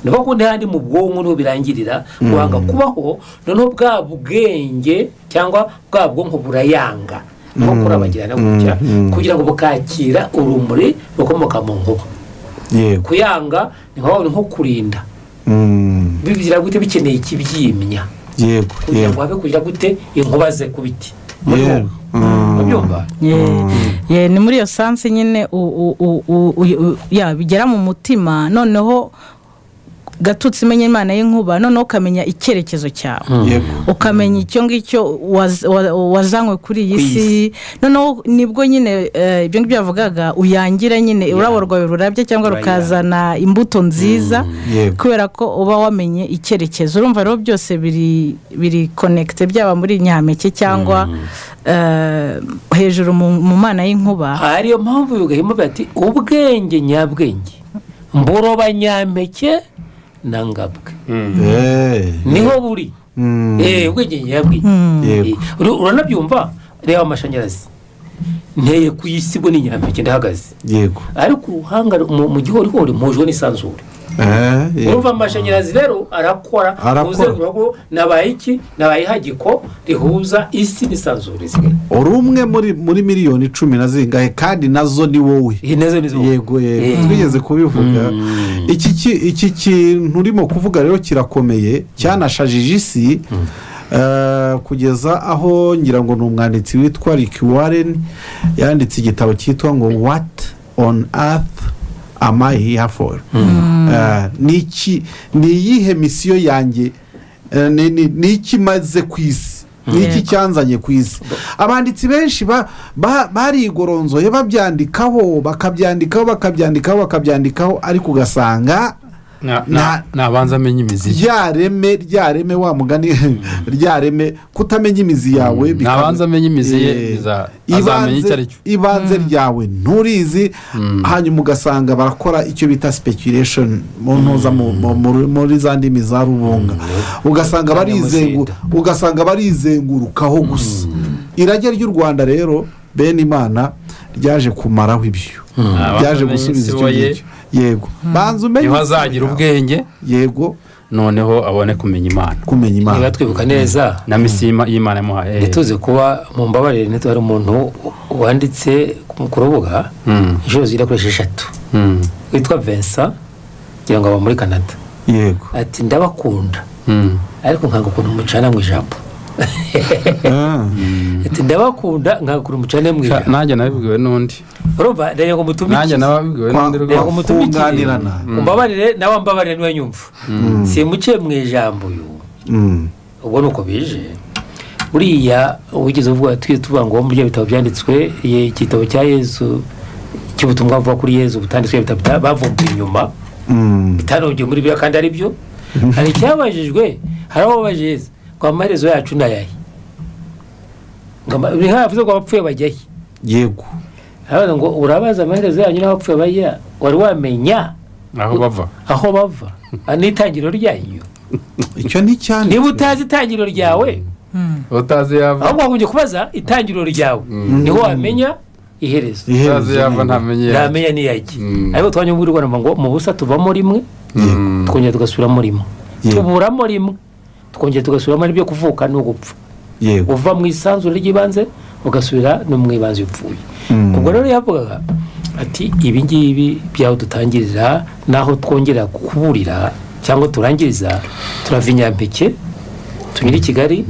ni kuko ntihandi mu bwonko niho birangirira guhanga kubaho noneho bwa bwenge cyangwa bwa bwonko burayanga nko kurabagirana gutya Mm. kugira ngo bukakira urumuri rukomoka mu nkuba yego kuyanga ni nka wa- ni nko kurinda Mm, bigira gute bikeneye ikibyimya yego kugira yego ngo habe kugira gute inkuba ze ku biti yego Mm, babyumva ye- ye, ni muri iyo sansi nyine u- u- u- u- u- u- ya, bigera mu mutima noneho gatutsi imenya imana y'inkuba noneho ukamenya icyerekezo cyawe yego ukamenya icyo ngicyo waz- wa- wazanywe kuri iyi Ku si noneho nibwo nyine eh, ibyo ngibyo yavugaga uyangira nyine ururabo rwawe rurabya cyangwa Urayanga. rukazana imbuto nziza yego kubera ko uba wamenye icyerekezo urumva rero byose biri biri konekite byaba muri nyampeke cyangwa eh, hejuru mu mu mana y'inkuba ariyo mpamvu bigahima bati ubwenge nyabwenge mburoba nyampeke na ngabwe Eh, niho buri mm, Eh, ubwenge nyabwenge Eh, yego ur- uranabyumva reba amashanyarazi nteye ku isi bo ni nyampeke ndahagaze yego ariko uruhanga mu mu gihorihori mpujwe n'isanzure Eh, yego urumva amashanyarazi rero arakora Arakora. uzenguruka ko nabaye iki nabaye ihagiko rihuza isi n'isanzure zimwe uri umwe muri muri miliyoni icumi na zingahe kandi nazo ni wowe iyi nazo ni zo yego Eh. yego twigeze kubivuga Mm. iki ki- iki kintu urimo kuvuga rero kirakomeye cyanashajije isi eh, kugeza aho ngira ngo ni umwanditsi witwa rick warren yanditse igitabo cyitwa ngo what on earth am i here for Eh, ni iki- ni iyihe misiyo yanjye Eh, ni- ni ni iki maze ku isi ni iki Yego. cyanzanye ku isi abanditsi benshi ba- ba- barigoronzoye babyandikaho bakabyandikaho bakabyandikaho bakabyandikaho ariko ugasanga Na- Na- na- nabanza amenya imizi rya reme rya reme wa mugani rya reme kutamenya imizi yawe bikaba- nabanza amenya imizi ye Eh, biza- azamenya icyo ibanze ari cyo ibanze ryawe nturizi hanyuma ugasanga barakora icyo bita speculation mu ntuza mu- mu- muri- muri za ndimi za rubunga ugasanga barizengu- ugasanga barizengurukaho gusa irage ry'u rwanda rero bene imana ryaje kumaraho ibyo Abanza ryaje amenye gusubiza isi icyo we ye, ngicyo yego banza umenye niho isi azagira yawe. ubwenge yego noneho abone kumenya imana kumenya imana niba twibuka neza na misi y'Ima- y'imana yamuhaye ntituzi kuba mu mbabarire ntituzi hari umuntu wanditse ku ku rubuga Mm. inshuro zigera kuri esheshatu Mm. witwa vincent kugira ngo aba muri canada yego ati ndabakunda Mm. ariko nkanga ukuntu mucana mu ijambo Ah, ati ndabakunda nkanga ukuntu mucana mu Sha- ijambo nanjye nabibwiwe n'undi urumva reba ngo nanjye mutumikire nababibwiwe Kwa- n'undi reba ngo rwose mutumikire kunganirana. umbabarire nawe mbabarire niwe nyumva simuciye mu ijambo uyu mm, ubwo ni uko bije buriya wigeze uvuga tujye tuvuga ngo muri ibyo bitabo byanditswe ye- igitabo cya yezu cy'ubutumwa buva kuri yezu butanditswe ibitabo bita- bavumbuye inyuma mm, bitanongeye muri biriya kandi ari byo hari icyabajijwe hari aho bajeze ngo amaherezo yacu ni ayahe ngo ama- ni nk'aho yavuze ngo abapfuye bajya he yego arabaza ngo urabaza amaherezo yanyu n'abapfuye bajya wari wamenya aho bava aho bava Ah, n'itangiriro ryanyu icyo ni cyane niba utazi itangiriro ryawe utazi yava ahubwo wagombye kubaza itangiriro ryawe niho wamenya iherezo iherezo utazi yava ntamenye iyo ajya. yamenya niyajya Mm. ariko twajya muri rwanda ngo mu busa tuvamo rimwe Mm. twongera tugasubiramo rimwe Yego. tuburamo rimwe twongera tugasubiramo n'ibyo kuvuka n'ugupfa yego uva mu isanzure ry'ibanze ugasubira no mu ibanze iyo upfuye Mm. ubwo rero yavugaga ati ibi ngibi byaho dutangirira n'aho twongera kuburira cyangwa turangiriza turava inyampeke tunyure i kigali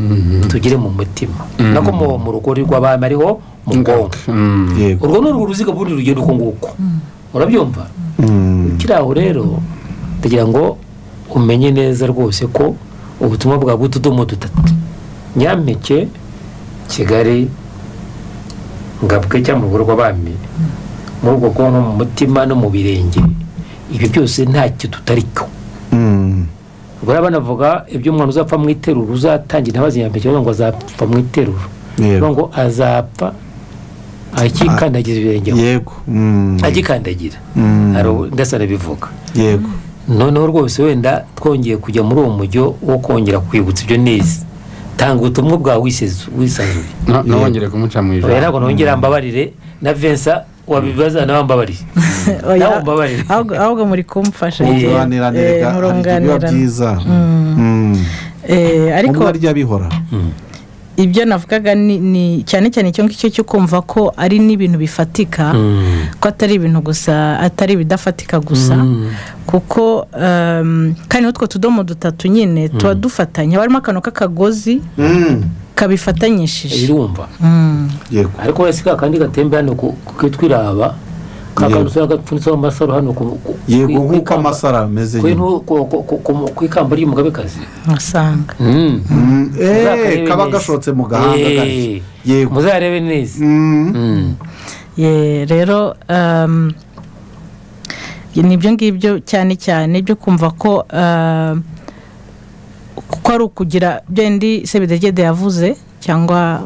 tugere mu mutima nako mu- mu rugori rw'abami ariho mu bwonko Mm. yego urwo ni urwo ruziga ubundi rugenda uko nguko urabyumva Mm. kiri aho rero ndagira ngo umenye neza rwose ko ubutumwa bwawe bw'utudomo dutatu nyampeke kigali ngabwe cyangwa mu rugo rw'abami muri ubwo bwonko mu mutima no mu birenge ibi byose ntacyo tutari cyo Mm. ubwo rero banavuga ibyo umwana uzapfa mu iteruro uzatangira ntabazi nyampeke bavuga ngo azapfa mu iteruro bavuga yego ngo azapfa akikandagiza ibirenge yego Mm. agikandagira Mm. hari ubu- ndetse anabivuga yego noneho rwose wenda twongeye kujya muri uwo mujyo wo kongera kwibutsa ibyo neza tanga ubutumwa bwawe wisez- wisanzuye Na- ntawongere kumuca mu rero ntabwo ijambo nongera mbabarire na Vincent wabibaza nawe mbabarire Oya, nawe mbabarire ahubwo ahubwo muri kumfasha Ubu Eh, ubuganiranire eh, bwa hari ibiba muranganirana. byiza Mm. Eh, ariko ariko barya bihora ibyo navugaga ni- ni cyane cyane icyo ngicyo cyo kumva ko ari n'ibintu bifatika Mm. ko atari ibintu gusa atari ibidafatika gusa kuko ehm, kandi n'utwo tudomo dutatu nyine tuba dufatanye haba harimo akantu k'akagozi Mm. kabifatanyishije birumva Mm. yego ariko wese ka kandi gatembe hano ku- ku- kitwiraba ka Yego. kantu usanga gapfunitseho amasaro hano ku- ku- yego ku- nk'uko kwikamba- amasaro ameze ku- nyine ku- ku- ku- ku- ku ikamba ry'umugabekazi usanga Mm. Mm. Eh, Muzakarebe kaba neza. gashotse mu gahanga Eh, gake. yego muzarebe neza Mm. Mm. Ye, rero ehm, ni ibyo ngibyo cyane cyane byo kumva ko ehm, ko ari ukugira byendi sebidegede yavuze cyangwa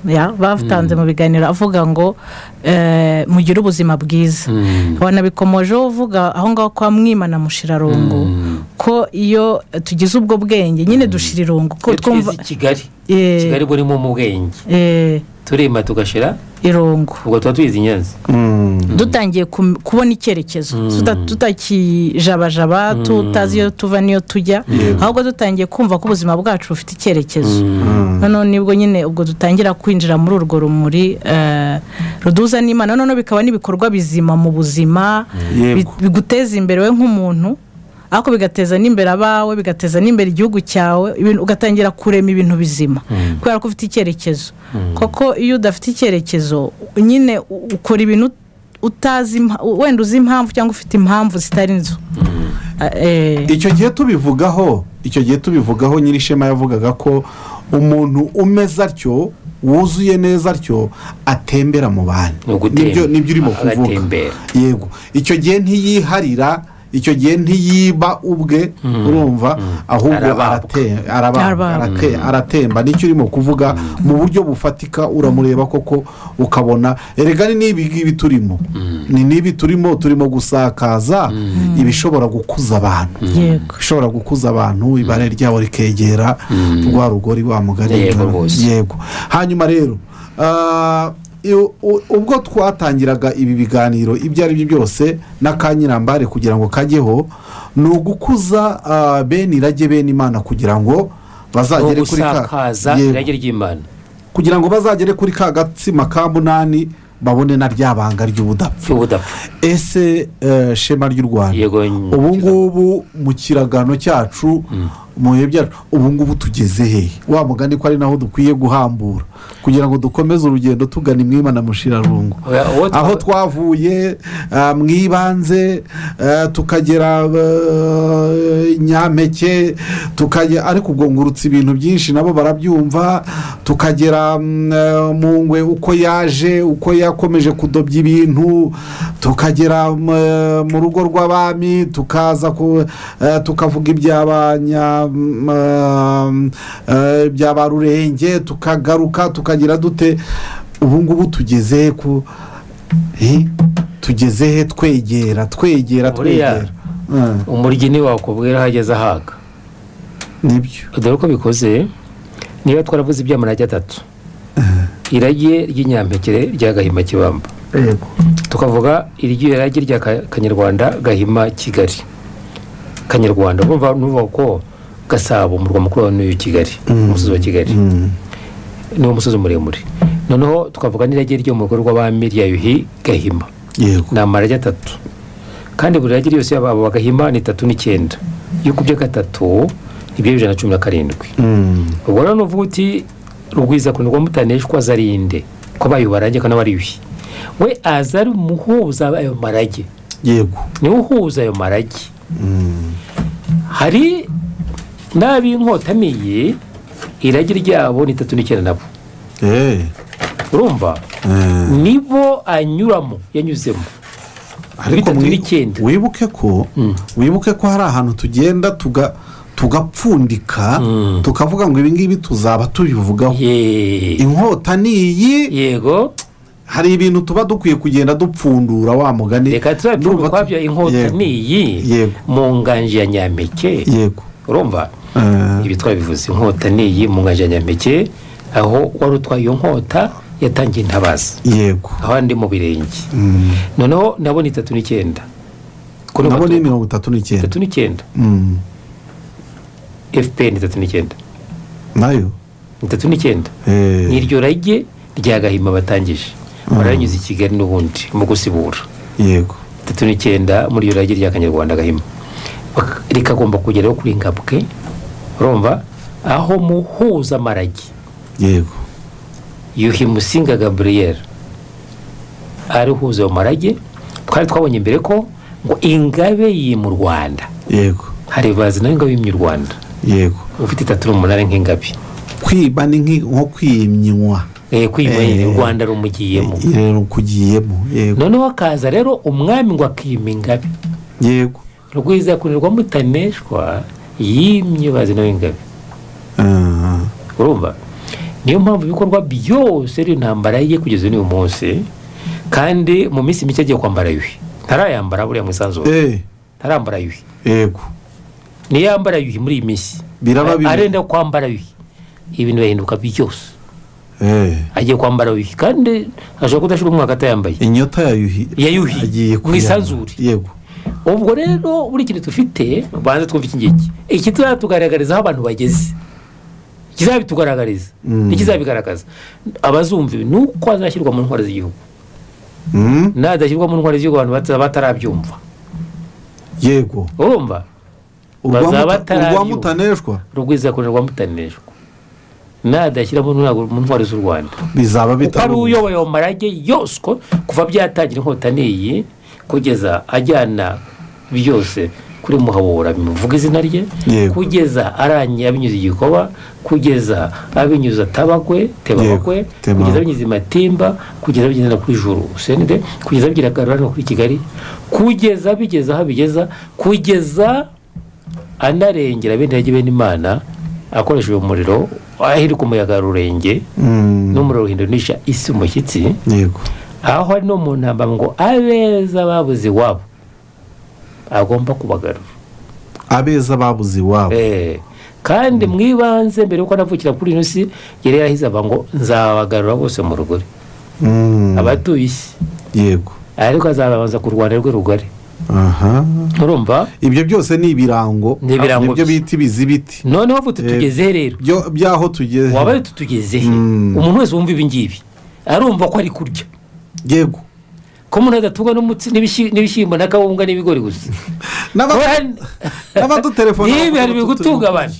ya, batanze mu biganiro avuga ngo eh, mugire ubuzima bwiza Mm. wanabikomojeho uvuga aho ngaho kwa mwimana mushirarungu ko iyo tugize ubwo bwenge nyine dushira irungu ko iyo twumva twize i kigali Eh, kigali burimo mu bwenge eh, turema tugashira irungu ubwo tuba tuyizi nyanza Mm. dutangiye kum- kubona icyerekezo Tuta- tutakijabajaba tutazi iyo tuva n'iyo tujya ahubwo dutangiye kumva ko ubuzima bwacu bufite icyerekezo noneho nibwo nyine ubwo dutangira kwinjira muri urwo rumuri eh, ruduza n'imana noneho bikaba n'ibikorwa bizima mu buzima Yego. bi- biguteza imbere we nk'umuntu ariko bigateza n'imbere abawe bigateza n'imbere igihugu cyawe ibintu- ugatangira kurema ibintu bizima kubera ko ufite icyerekezo koko iyo udafite icyerekezo nyine u- ukora ibintu utazi impa- wenda uzi impamvu cyangwa ufite impamvu zitari inzu icyo gihe tubivugaho icyo gihe tubivugaho nyirishema yavugaga ko umuntu umeze atyo wuzuye neza atyo atembera mu bandi Ni ugutemba. nibyo nibyo urimo kuvuga Agatembera. yego icyo gihe ntiyiharira icyo gihe ntiyiba ubwe urumva ahubwo Arababwa. arate- arababwa, Arababwa. arate- aratemba nicyo urimo kuvuga mu buryo bufatika uramureba koko ukabona erega ni n'ibi ngibi turimo ni n'ibi turimo turimo gusakaza ibishobora gukuza abantu yego ishobora gukuza abantu ibare ryabo rikegera rwa rugori wa mugari Yego rwose. yego hanyuma rero ah, iyo- u- ubwo twatangiraga ibi biganiro ibyo ari byo byose n'akanyirambare kugira ngo kajyeho ni ugukuza ah, bene irage bene imana kugira ngo ni bazagere kuri ka ugusakaza Yego. irage ry'imana kugira ngo bazagere kuri ka gatsima ka munani babone na rya banga ry'ubudapfa cy'ubudapfa ese eh, shema ry'u rwanda yego ubu ngubu mu kiragano cyacu mu bihe byacu ubu ngubu tugeze hehe wa mugani ko ari naho dukwiye guhambura kugira ngo dukomeze urugendo tugana imwima na mushirarungu Oya, uwo twa- aho twavuye ah, mu ibanze eh, tukagera eh, nyampeke tukajya ariko ubwo ngurutse ibintu byinshi nabo barabyumva tukagera mm, eh, mu ngwe uko yaje uko yakomeje kudobya ibintu tukagera mm, eh, mu rugo rw'abami tukaza ku eh, tukavuga iby'abanya mm, eh, eh, bya ba rurenge tukagaruka tukagira dute ubu ngubu tugeze ku Eh, tugeze he twegera twegera Buriya. twegera Mm, umuryi niwe wakubwira aho ageze ahaga nibyo dore uko bikoze niba twaravuze iby'amarage atatu irage ry'inyampekere rya gahima kibamba yego tukavuga iryo rage rya Ka- kanyarwanda gahima kigali kanyarwanda urumva n'uvuga ko gasabo umurwa mukuru wa n'uyu kigali umusozi wa kigali niwo musozi muremure noneho tukavuga n'irage ryo mu rugo rw'abami rya yuhi gahima yego ni amarage atatu kandi buri rage yose yaba aba gahima ni itatu n'icyenda iyo ukubye gatatu nibyo bibiri na cumi na karindwi Mm. ubwo rero nuvuga uti rugwiza kuntu rwa mutaneshwa azarinde ko abaye ubarange kandi aba ari yuhi we aza ari umuhuza ayo marage yego niwe uhuza ayo marage Mm. hari n'ab'inkotameye irage ryabo ni itatu n'icyenda nabo Eh, urumva eh. nibo anyuramo yanyuzemo ariko bitatu mwi- n'icyenda. wibuke ko wibuke ko hari ahantu tugenda tuga tugapfundika tukavuga ngo ibi ngibi tuzaba tubivugaho Ye- inkota ni iyi yego hari ibintu tuba dukwiye kugenda dupfundura wa mugani reka tuzabipfundura Ndumva tu- ukwabyo inkota Yego. ni iyi Yego. mu nganje ya nyampeke yego urumva Eh, ibi twabivuze inkota ni iyi mu nganje ya nyampeke aho wari utwaye iyo nkota yatangiye intabaza yego aho ndi mu birenge noneho nabo ni itatu n'icyenda Ko ni nabo ni abatutsi. mirongo itatu n'icyenda itatu n'icyenda Mm. fpr itatu n'icyenda nayo itatu n'icyenda Eh, n'iryo rage rya gahima batangije baranyuze i kigali n'ubundi mu gusibura yego itatu n'icyenda muri iyo rage rya kanyarwanda gahima Bak- rikagomba kugeraho kuri ngabwe urumva aho muhuza amarage yego yuhi musinga gaburiyeri ari uhuza ayo marage twari twabonye mbere ko ngo ingabe yimye u rwanda yego hari bazi nayo ingabe yimye u rwanda yego ufite itatu n'umunani nk'ingabe kwiba ni nki- nko kwimywa Eh, kwima Eh, nyine u rwanda rumugiyemo rero ukugiyemo yego noneho hakaza rero umwami ngo akima ingabe yego rwiza kunirwa mutaneshwa yimye bazi nawe ingabe Ah, urumva niyo mpamvu ibikorwa byose n'intambara ye kugeza n'uyu munsi kandi mu minsi mike agiye kwambara yuhi ntarayambara buriya mu isanzure eh, ntarambara yuhi yego niyo yambara yuhi muri iyi minsi Biraba A- bibi. arenda kwambara yuhi ibintu birahinduka byose eh, agiye kwambara yuhi kandi ashobora kudashira umwaka atayambaye inyota ya yuhi Ya yuhi, agiye mu kuyambara. isanzure. yego ubwo rero buri kintu dufite banza twumva iki ngiki iki tuzatugaragariza aho abantu bageze ikizabitugaragariza Mm. n'ikizabigaragaza abazumva ibi ni uko azashyirwa mu ntwari z'igihugu Mm, nadashyirwa mu ntwari z'igihugu abantu bata- batarabyumva yego urumva Urwa Bazaba muta- batarabyumva. urwa mutaneshwa rugwiza kuntu rwamutanishwa nadashyira mu ntwari- mu ntwari z'u rwanda bizaba kuko ari bitaruye uyoboye ayo marage yose ko kuva byatangira inkota n'iyi kugeza ajyana byose kuri muhabura bimuvuga izina rye Yego. kugeza arangiye abinyuze igikoba kugeza abinyuze atabagwe tebabagwe Yego, Tebabakwe. kugeza abinyuze matimba kugeza bigeze no kuri juru senide kugeza bigira no kuri kigali kugeza bigeze aho bigeza kugeza anarengera bene yajya bene imana akoresheje umuriro ahirika umuyaga rurenge Mm, n'umuriro uhindunisha isi umushyitsi yego aho ari no mu ntambara ngo abeza babuze iwabo agomba kubagarura abeza babuze iwabo Eh, kandi mu ibanze mbere yuko anavukira kuri ino si yari yarahize aba ngo nzabagarura bose mu rugori Mm, abatuye isi yego ariko azabanza ku rwanda rwe rugari aha urumva ibyo byose ni ibirango Ni ibirango nibyo gusa. bita ibizibiti noneho vuba Eh. tutugezehe rero byo byaho tugeze waba tutugezehe Mm. umuntu wese wumva ibi ngibi arumva ko ari kurya yego ko umuntu adatungwa n'umutsi n'ibishi- n'ibishyimbo na kawunga n'ibigori gusa N'aba- n'abadutelefona niba hari bavuga ibigutunga abantu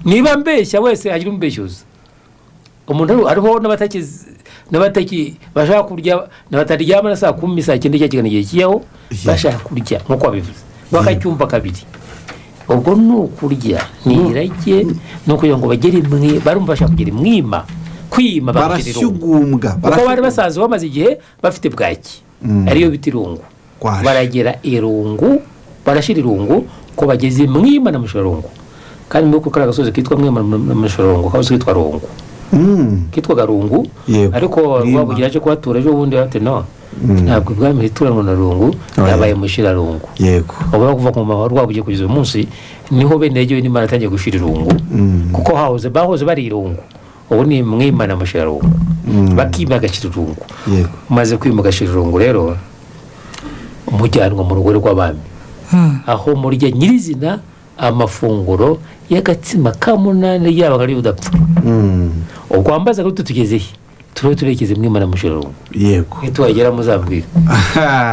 niba mbeshya wese agira umubeshyoza umuntu hariho n'abataki- n'abataki bashaka kurya n'abataryama na saa kumi saa cyenda cyangwa igihe kiyaho Yeah. bashaka kurya nk'uko babivuze bakacyumva kabiri ubwo ni ukurya ni irage ni ukugira ngo bagere imwe barumva bashaka kugera imwima kwima bakagera irungu barashyugumbwa kuko bari barashyugumbwa. basanzwe bamaze igihe bafite bwaki Mm. ariyo bita irungu Kwaje. baragera irungu barashyira irungu ko bageze mwima na mushorungu kandi muri kuri agasozi kitwa mwima na mushorungu kabuze kitwa rungu Mm, kitwaga rungu Yego. ariko Mwima. rwabugira aje kuhatura ejo bundi bate no ntabwo ibwami hituranwa na rungu Oya. yabaye mushirarungu yego ubona kuva ku mama rwabugiye kugeza uyu munsi niho bene yegewe n'imana atangiye gushira irungu kuko hahoze bahoze bari irungu ubu ni mwimana amashirarungu bakima agashirarungu yego umaze kwima agashirarungu rero mujyanwa mu rugo rw'abami aho murya nyirizina amafunguro y'agatsima ka munani yaba ari udapfa Mm. ubwo wambaza ngo tugeze he turiho turekeze mwimana amashirarungu yego ntitwagera muzambwira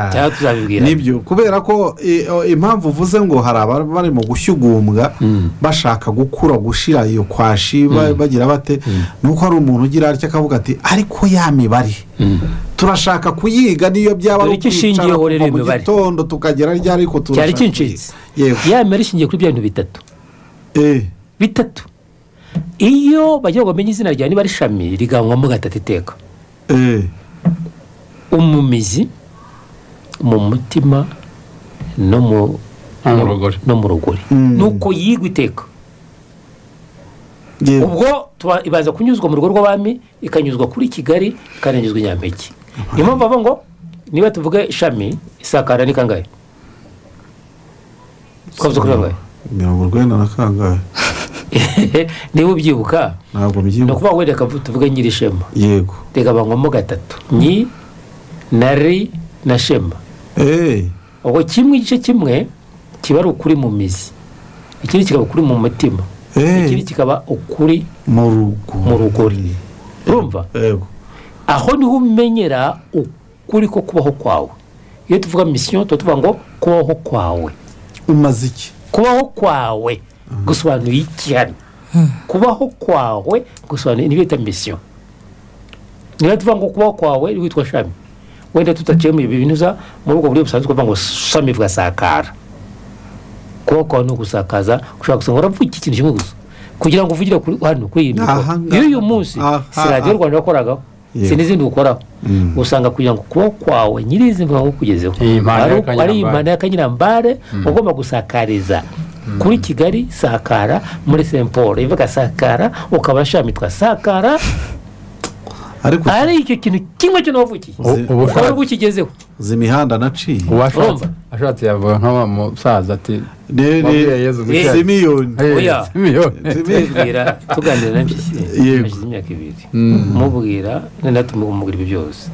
cyangwa tuzabibwira nibyo kubera ko eh, oh, impamvu uvuze ngo hari abari barimo gushyugumbwa bashaka gukura gushira iyo kwashi ba- bagira bate nuko hari umuntu ugira atya akavuga ati ariko ya mibare turashaka kuyiga niyo byaba ari Dore icyo ishingiyeho kuva rero iyo mu mibare. gitondo tukagera ryari ariko turashaka cyari kincitse kuyiga. yego yamera ishingiye kuri bya bintu bitatu Eh, bitatu iyo bagira ngo bamenye izina ryawe niba ari ishami riganywamo gatatu iteka eh, umumizi mu mutima no mu No mu rugori. no mu rugori Mm. nuko yigwa iteka yego. ubwo tuba- ibaza kunyuzwa mu rugo rw'abami ikanyuzwa kuri kigali ikananyuzwa i nyampeke niyo mpamvu bavuga ngo niba tuvuga ishami isakara ni kangahe twavuze kuri kangahe mirongo urwenda na kangahe niba ubyibuka ntabwo ni mbyibuka ukuvuga ngo reka tuvuge nyirishema yego reka banywamo gatatu nyi na ri na shema Eh, ubwo kimwe igice kimwe kiba ari ukuri mu mizi ikindi kikaba ukuri mu mutima eh, ikindi kikaba ukuri mu rugo mu rugori urumva yego aho niho umenyera ukuri ko kubaho kwawe iyo tuvuga misiyo tuba tuvuga ngo kubaho kwawe umaze iki kubaho kwawe gusobanuye iki hano kubaho kwawe gusobanuye niba bita misiyo niba tuvuga ngo kubaho kwawe witwa shami wenda tutaciye mu ibi bintu za muri ubwo buryo busanzwe kuvuga ngo shami bugasakara kubaho kwawe ni ugusakaza ushobora gusanga uravuga iki kintu kimwe gusa kugira ngo uvugire kuri hano kuri iyi mikoro Aha ngaha. iyo uyu munsi Aha, si radiyo aha. rwanda wakoragaho si Yego. n'izindi ukoraho Mm. usanga kugira ngo kubaho kwawe nyir'izina mvuga ngo kugezeho Iyi mpano ari ya uko- ari Kanyarambare. impano y'akanyirambare ugomba gusakariza kuri kigali sakara muri st paul ivuga sakara ukaba shamitwa sakara ariko ari icyo kintu kimwe cyo nawavukiye Uzi- ubu ukaba ari ukigezeho izi mihanda naciye uwashatse Urumva? ashatse yavuga nk'awa musaza ati Ne- ne- Wabwiye Yezu gutya. simiyoni "Hey, Oya. simiyoni." tubwira tuganira na mpyisi Yego. hashize imyaka ibiri mubwira noneho tumubwira ibi byose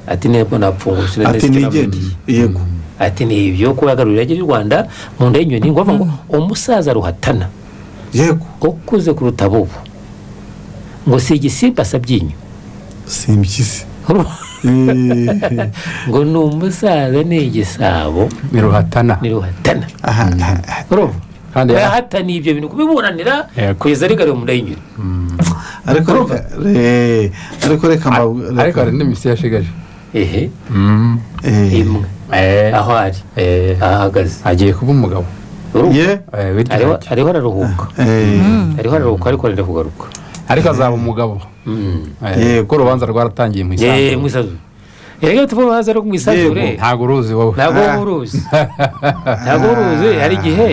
ati ntabwo napfungura sinari ati nzi icyo nigende navugiye." yego ati ni ibyo kuba yagarurira irage ry'u rwanda mu nda y'inyoni ngo bavuga ngo umusaza ruhatana yego ukuze kuruta bubu ngo si igisimba sabyinyo simpyisi Eh, ngo ni umusaza ni igisabo ni ruhatana ni ruhatana aha, aha. urumva kandi yari- yahataniye ibyo bintu kubiburanira Yego. kugeza rigariwe mu nda y'inyoni ariko reka re- ariko reka mba- reka- ariko hari n'imisi yashigaje ehe Eh, imwe Eh, aho ari eh, ahahagaze agiye kuba umugabo urumva ye Eh, bityo Ariho- ntacyo. ariho araruhuka Eh, ariho araruhuka ariko arenda kugaruka ariko azaba umugabo Eh, Yego. kuko urubanza rwaratangiye mu yeee isanzure mwisanzure erega tuvuga uruhaza rwo mu isanzure ntabwo uruzi wowe ntabwo uba uruzi ntabwo uba uruzi hari igihe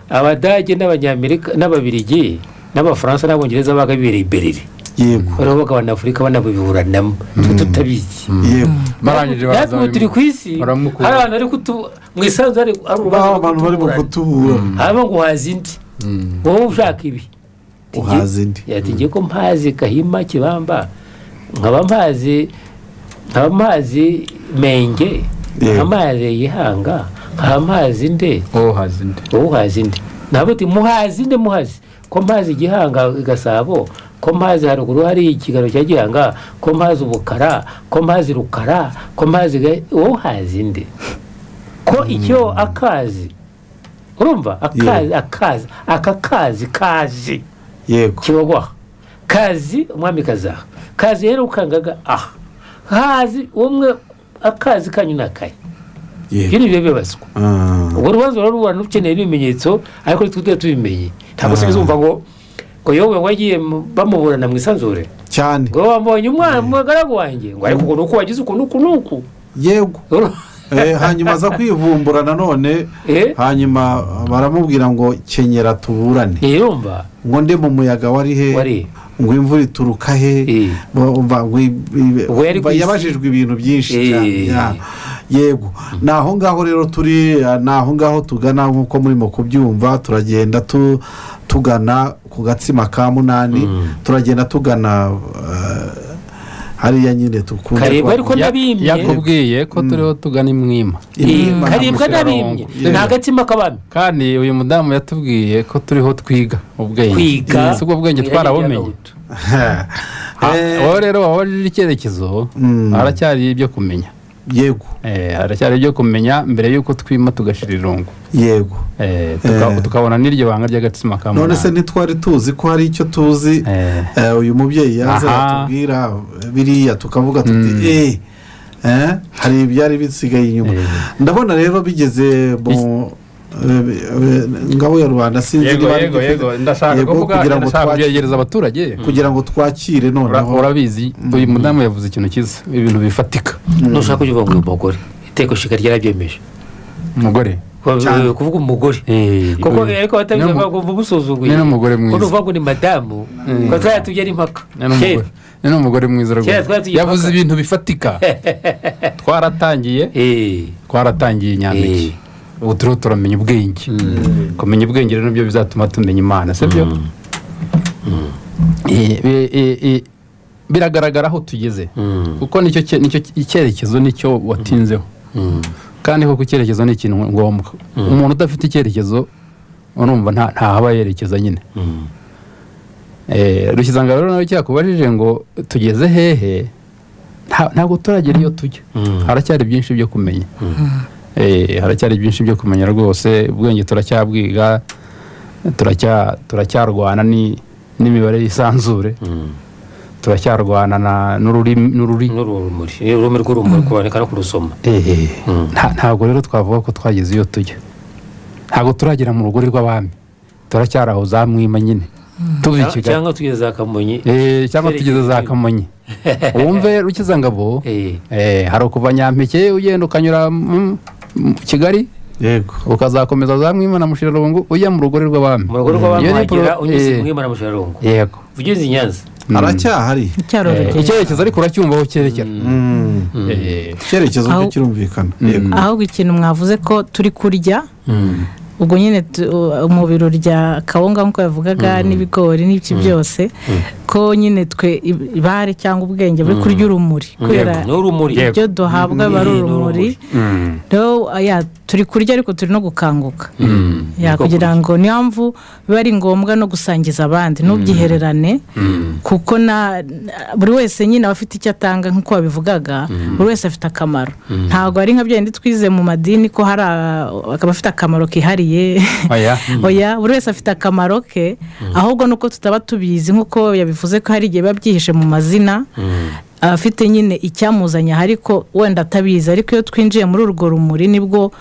abadage n'abanyamerika n'ababirigi n'abafaransa n'abongereza baga bibereye iberere yego bariho bagabanafurika banabiburanamo twe tutabizi yego barangije natwe ubu turi ku isi baramukura. hari abantu bari kutu mu isanzure hari hari urubanza baho rwo abantu barimo kutuburana kutubura haba ngo uhaza indi wowe ushaka ibi uhaza indi yategeye ko mpazi gahima kibamba nkaba mpazi nkaba mpazi menge nkaba mpazi yihanga nkaba mpazi nde uwo hazi undi wowe uhazi nde ntabwo uti muhazi nde muhazi ko mpazi igihanga gasabo ko mpazi haruguru hari ikigaro cya gihanga ko mpazi ubukara ko mpazi rukara ko mpazi Ga- wowe uhazi nde ko icyo akazi urumva akazi akazi aka kazi kazi yego kibagwaha kazi umwamikazi aha kazi rero ukangaga aha hazi umwe akazi kanyu ni akaye ibyo yego ni ibyo bibazwa Ah, ubwo urubanza ruraruburana ukeneye n'ibimenyetso ariko ntitwe tuba tubimenye ntabwo Ah. se bizumva ngo ngo yewe wagiye mu- bamuburana mu isanzure cyane ngo wambonye umwana umugaragu wanjye ngo ariko uko ni uku wagize uku n'uku n'uku yego Eh, hanyuma aza kwivumbura nanone Eh? hanyuma baramubwira ngo kenyera tuburane ntiyumva ngo nde mu muyaga wari he Wari. ngo imvura ituruka he Eh. Ba- umva ngo i- i- Ubwo yari umva ku isi. yabajijwe ibintu byinshi Eh. cyane ya. yego ni aho ngaho rero turi eh, ni aho ngaho tugana nk'uko murimo kubyumva turagenda tu- tugana ku ku gatsima ka munani turagenda tugana eh, hariya nyine tukunze kareba ariko kuhabona. n'abimye yakubwiye ko turiho tugana imwima Eh, Imwima karibwa nta n'abimye mushyorongo. ni agatsima kabami kandi uyu mudamu yatubwiye ko turiho twiga ubwenge Eh, kwiga si ubwo bwenge mwirage twarabumenye y'agahutu. Ah, Eh, wowe rero waba uri icyerekezo Mm. haracyari ibyo kumenya yego Eh, haracyari ibyo kumenya mbere y'uko twima tugashira irungu yego Eh, tuka- Eh. tukabona n'iryo banga ry'agatsima ka none se munani ntitwari tuzi ko hari icyo tuzi Eh. eh, uyu mubyeyi yaza Aha. atubwira biriya tukavuga tuti Mm. eh eh, hari ibyari bisigaye inyuma Eh. ndabona rero bigeze mu eh, eh, ngabo ya rubanda sinzi yego niba ari yego igifite- yego ndashaka yego, kuvuga kugira ngo ndashaka twakire kubyegereza abaturage kugira ngo twakire Ura- noneho urabizi uyu mudamu yavuze ikintu cyiza ibintu bifatika nushaka kuvuga ngo uyu mugore iteko shika ryarabyemeje umugore Ko- Cyane. kuvuga umugore Eh, kuko uyu- ariko batabivuga niyo mu- ngo mugusuzuguye ni n'umugore mwiza. uvuga ngo ni madamu ko twari tugera impaka ni n'umugore- Kera. ni n'umugore mwiza Kera rwose twari tugiye yavuze paka. ibintu bifatika twaratangiye Eh, twaratangiye Eh. nyampeke ubu turiho turamenya ubwenge kumenya ubwenge rero nibyo bizatuma tumenya imana sibyo Eh, eh, eh, eh, biragaragara aho tugeze kuko nicyo cye- nicyo icyerekezo nicyo watinzeho kandi koko icyerekezo ni ikintu ngombwa umuntu udafite icyerekezo urumva nta- ntahaba yerekeza nyine Eh, rushyizanga rero nawe cyakubajije ngo tugeze hehe nta- ntabwo turagera iyo tujya haracyari byinshi byo kumenya Eh, haracyari byinshi byo kumenya rwose ubwenge turacyabwiga turacya- turacyarwana ni- n'imibare y'isanzure turacyarwana na- n'ururimi- n'ururi ni urumuri ni ururimi rw'urumuri kuboneka no kurusoma Eh, nta- ntabwo rero twavuga ko twageze iyo tujya ntabwo turagera mu rugori rw'abami turacyari aho za mwima nyine tuva i Cyangwa- kigali cyangwa tugeze za kamonyi Eh, cyangwa tugeze za kamonyi wumve rukizangabo Eh. eh, hari ukuva nyampeke ugenda ukanyura mu mu kigali yego ukazakomeza za mwima na mushirarungu ujya mu rugori rw'abami mu rugo Iyo ni rw'abamwagira pro- unyuze eh, mwimana musharungu yego ugeze i nyanza haracyahari icyaro Eh, icyerekezo ariko uracyumva aho cyerekera Mm. Eh, icyerekezo cyo Aho- kirumvikana yego ahubwo ikintu mwavuze ko turi kurya ubwo nyine tu- uh, mu biro rya kawunga nk'uko yavugaga n'ibigori n'ibiki byose ko nyine twe i- ibare cyangwa ubwenge buri kurya urumuri kubera ni urumuri ibyo duhabwa aba ari Ni urumuri rero uh, ya, turi kurya ariko turi no gukanguka Ya, Niko kugira ngo niyo mpamvu biba ari ngombwa no gusangiza abandi ntubyihererane kuko na na- buri wese nyine aba afite icyo atanga nk'uko wabivugaga buri wese afite akamaro ntabwo ari nka byindi twize mu madini ko hari a- akaba afite akamaro kihariye oya oya buri wese afite akamaro ke ahubwo nuko tutaba tubizi nk'uko yabivuze ko hari igihe biba byihishe mu mazina afite nyine icyamuzanye aha ariko wenda atabizi ariko iyo twinjiye muri urwo rumuri nibwo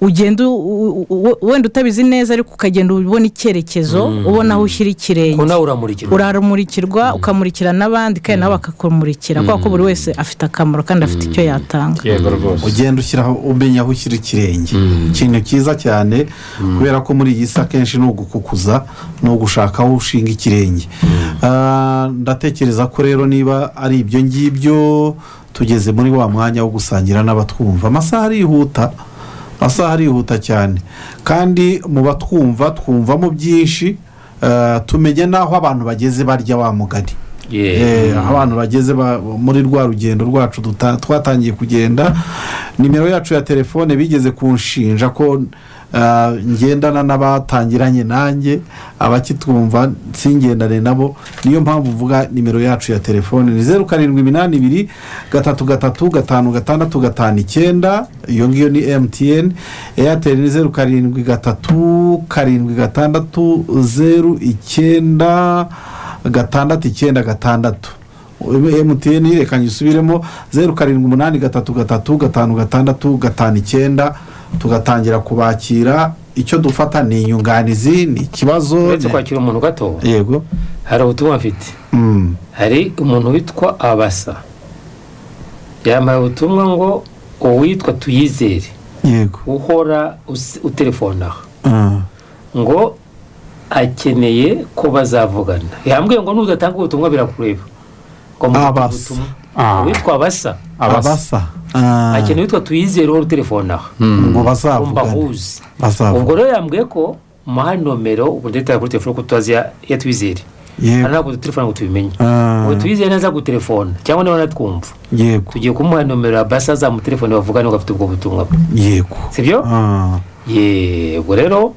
ugenda u- u- u- wenda utabizi neza ariko ukagenda ubona icyerekezo ubona aho ushyira ko ikirenge nawe uramurikirwa urarumurikirwa ukamurikira n'abandi kandi nabo bakakumurikira kubera ko buri wese afite akamaro kandi afite icyo yatanga yego rwose ugenda ushyiraho umenya aho ushyira ikirenge ikintu cyiza cyane kubera ko muri iyi si akenshi ni ugukukuza ni ugushaka aho ushinga ikirenge Ah, ndatekereza ko rero niba ari ibyo ngibyo tugeze muri wa mwanya wo gusangira n'abatwumva amasaha arihuta amasaha arihuta cyane kandi mu batwumva twumvamo byinshi ah, tumenya n'aho abantu bageze barya wa mugani Yeah. Eh, aho abantu bageze ba- muri rwa rugendo rwacu duta- twatangiye kugenda nimero yacu ya telefone bigeze kunshinja ko ah, ngendana n'abatangiranye nanjye abakitwumva singendane nabo niyo mpamvu mvuga nimero yacu ya telefone ni zeru karindwi iminani ibiri gatatu gatatu gatanu gatandatu gatanu icyenda iyo ngiyo ni emutiyeni eyateri ni zeru karindwi gatatu karindwi gatandatu zeru icyenda gatandatu icyenda gatandatu emutiyeni yerekanye usubiremo zeru karindwi umunani gatatu gatatu gatanu gatandatu gatanu icyenda tugatangira kubakira icyo dufata ni inyunganizi ni ikibazo uretse ni- kwakira umuntu gato yego hari ubutumwa mfite Mm. hari umuntu witwa abasa yambaye ubutumwa ngo uwitwa tuyizere yego uhora usi- utelefona Ah. ngo akeneye ko bazavugana yambwiye ngo nudatanga ubutumwa birakureba ngo mufate Abasa. ubutumwa. Ah. uwitwa abasa abasa Ah. akeneye uwitwa tuyizere uhora utelefona ngo ngo bazavugane mbahuze ubwo bazavugane rero yambwiye ko muha nomero ubundi dutanga kuri telefone kuko tutazi iya- iya twizere Yego. hari ntabwo dutelefone ngo tubimenye Ah. ngo twizere neza gutelefona cyangwa niba natwumva yego tugiye kumuha nomero ya basa azamutelefone bavugane ngo afite ubwo butumwa bwe yego sibyo Ah, yego rero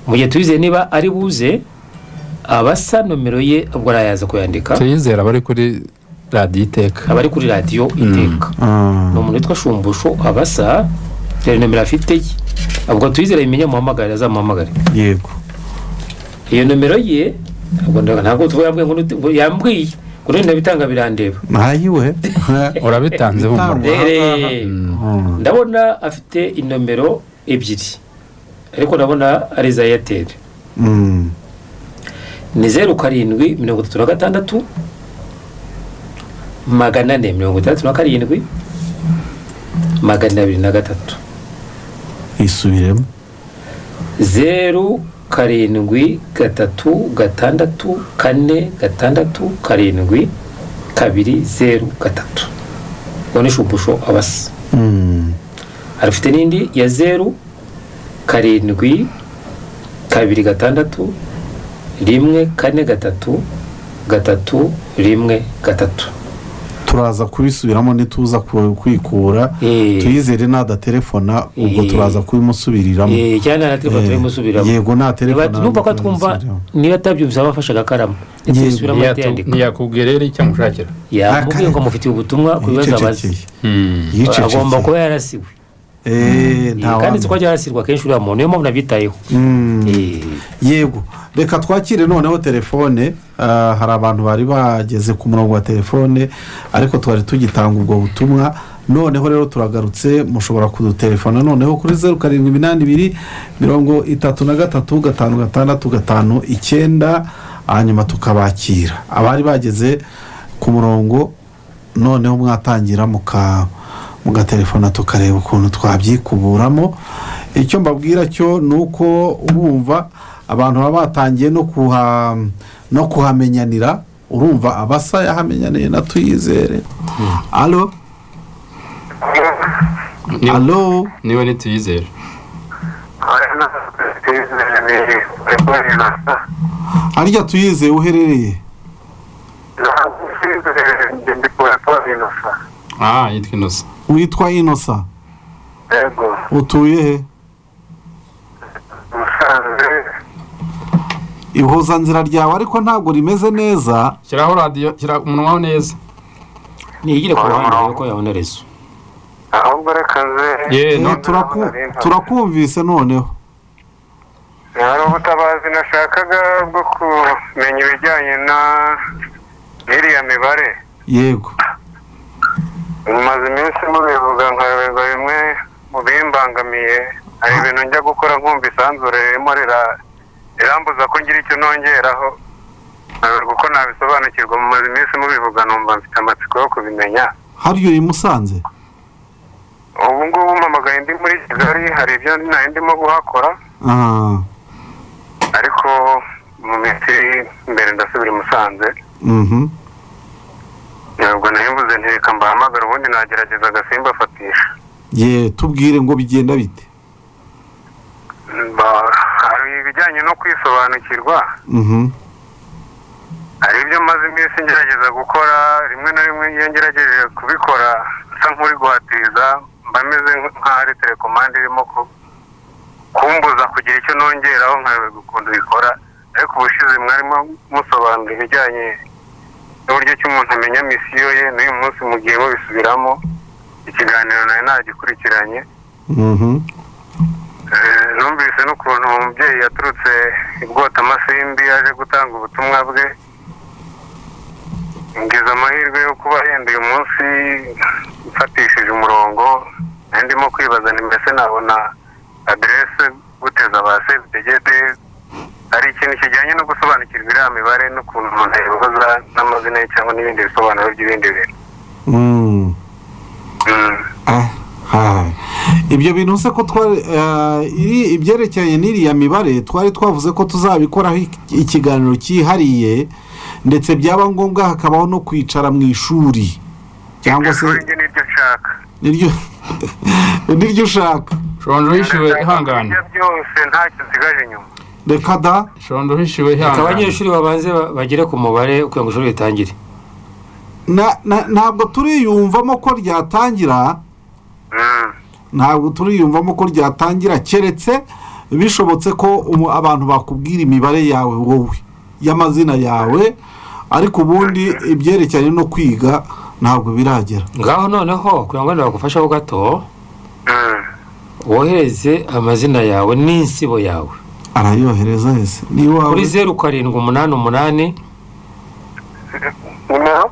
mu gihe tubize niba ari buze abasa nomero ye ubwo arayaza kuyandika tuyizera abari kuri radiyo iteka abari kuri radiyo iteka ah, ni umuntu witwa shumbusho abasa rero nomero afite ye ubwo tuyizere abimenye amuhamagare azamuhamagare yego iyo nomero ye ubwo ndaga- ntabwo tuba yambwiye ngo nuti- ngo yambwiye ngo none ndabitanga birandeba ntayiwe urabitanze humura Rere. ndabona afite inomero ebyiri ariko ndabona ari iza eyateri Mm, ni zeru karindwi mirongo itatu na gatandatu magana ane mirongo itandatu na karindwi magana abiri na gatatu isubiremo zeru karindwi gatatu gatandatu kane gatandatu karindwi kabiri zeru gatatu uwo ni shumbusho abasa Mm, arafite n'indi ya zeru karindwi kabiri gatandatu rimwe kane gatatu gatatu rimwe gatatu turaza kubisubiramo ntituza ku- kwikura Eh. tuyizere nadaterefona ubwo Eh. turaza kubimusubiriramo Eh, cyane nta telefone Eh, turimo subiramo yego nta telefone numva ko turimo twumva subiramo. niba atabyumvise aba afashe agakarama Yego. ntitubisubiramo atiyandika ntiyakubwira rero icyo amushakira yamubwiye ngo mufitiye ubutumwa ku bibazo abazi yicecekeye yicecekeye agomba kuba yarasiwe Eh, Eh, nta kandi wamenya. si ko ajya yarasirwa kenshi uriya muntu niyo mpamvu nabyitayeho Mm. Eh, yego reka twakire noneho telefone ah, hari abantu bari bageze ku murongo wa telefone ariko twari tugitanga ubwo butumwa noneho rero turagarutse mushobora kudutelefona noneho kuri zeru karindwi iminani ibiri mirongo itatu na gatatu gatanu gatandatu gatanu icyenda hanyuma tukabakira abari bageze ku murongo noneho mwatangira muka mugatelefona tukareba ukuntu twabyikuburamo icyo mbabwira cyo ni uko urumva abantu baba batangiye no kuha no kuhamenyanira urumva abasa yahamenyaniye na tuyizere alo alo niwe ntituyizere harya tuyizeye uherereye aha yitwa inoze witwa inosa utuye he ihuzanzira ryawe ariko ntabwo rimeze neza shyiraho radiyo shyira umunwa neza niyigire ku ruhande urebe ko yabona rezo ahubwo reka nze ye Eh, no turaku- turakumvise noneho hari ubutabazi nashakaga bwo kumenya ibijyanye na n'iriya mibare yego maze iminsi mubivuga nkayoberwa bimwe mu bimbangamiye hari ibintu njya gukora nkumva isanzure ririmo rira- rirambuza ko ngira icyo nongeraho nkayoberwa uko nabisobanukirwa maze iminsi mubivuga numva mfite amatsiko yo kubimenya hariya uri musanze ubu ngubu mpamagaye ndi muri kigali hari ibyo nari ndimo guhakora Ah, ariko mu minsi iri imbere ndasubira i musanze mhm. ntabwo nayibuze ntireka mbahamagara ubundi nagerageza agasimba fatisha ye tubwire ngo bigenda bite hari ibijyanye no kwisobanukirwa Mhm. hari ibyo maze iminsi ngerageza gukora rimwe na rimwe iyo ngerageje kubikora nsa nk'uri guhatiriza mba meze nk'aho ari telekomande irimo ku- kumbuza kugira icyo nongeraho nkayoberwa ukuntu bikora ariko ubushize mwarimo musobanura ibijyanye n'uburyo ki umuntu amenya misiyo ye n'uyu munsi mugiye mubisubiramo ikiganiro nari nagikurikiranye Mhm. Eh, numvise n'ukuntu umubyeyi yaturutse i bwotamasimbi yaje gutanga ubutumwa bwe ngize amahirwe yo kuba yenda uyu munsi mfatishije umurongo nari ndimo kwibaza ni mbese nabona aderese guteza ba sebidegede hari ikintu kijyanye no gusobanukirwa iriya mibare n'ukuntu umuntu yabivuza n'amazina ye cyangwa n'ibindi bisobanuro by'ibindi bintu Mm. Mm. Ah, ah. ibyo bintu se ko twari ah, iri- ibyerekeranye n'iriya mibare twari twavuze ko tuzabikoraho ik- ikiganiro cyihariye ndetse byaba ngombwa hakabaho no kwicara mu ishuri cyangwa se Ishuri rye niryo nshaka niryo niryo ushaka shonje wishyuwe ihangane Ibyo byose ntacyo nsigaje inyuma reka da shondo uhishiwe reka hano abanyeshuri babanze ba- bagere ku mubare kugira ngo ishuri ritangire na- na- ntabwo turiyumvamo ko ryatangira Mm. ntabwo turiyumvamo ko ryatangira keretse bishobotse ko umu- abantu bakubwira imibare yawe wowe y'amazina yawe ariko ubundi ibyerekeranye no kwiga ntabwo biragera ngaho noneho kugira ngo wenda bagufasheho gato Mm. wohereze amazina yawe n'insibo yawe arayohereza yese kuri n'iwawe zeru karindwi umunani umunani noneho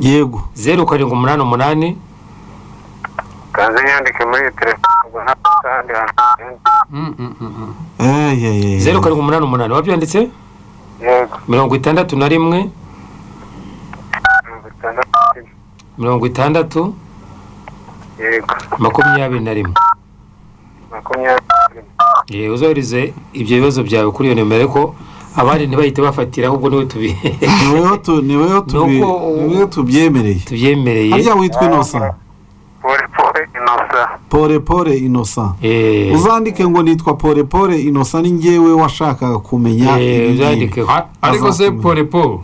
yego zeru karindwi umunani umunani kanze nyandike muri iyi telefone ngo ntabwo kandi hantu eyeyeye zeru karindwi umunani umunani wabyanditse yego mirongo itandatu na rimwe mirongo itandatu mirongo itandatu yego makumyabiri na rimwe makumyabiri yewe uzohereze ibyo bibazo byawe kuri iyo nimero ariko abandi ntibahite bafatira ahubwo niwe tubi niweho tu- niweho tubi- Nuko ubu- niweho tubyemereye tubyemereye harya witwa inosa pore pore inosa pore pore inosa Eh, uzandike ngo nitwa pore pore inosa ni njyewe washakaga kumenya eh, ibi uzandike bintu. A- ariko se Azakomeza. porepo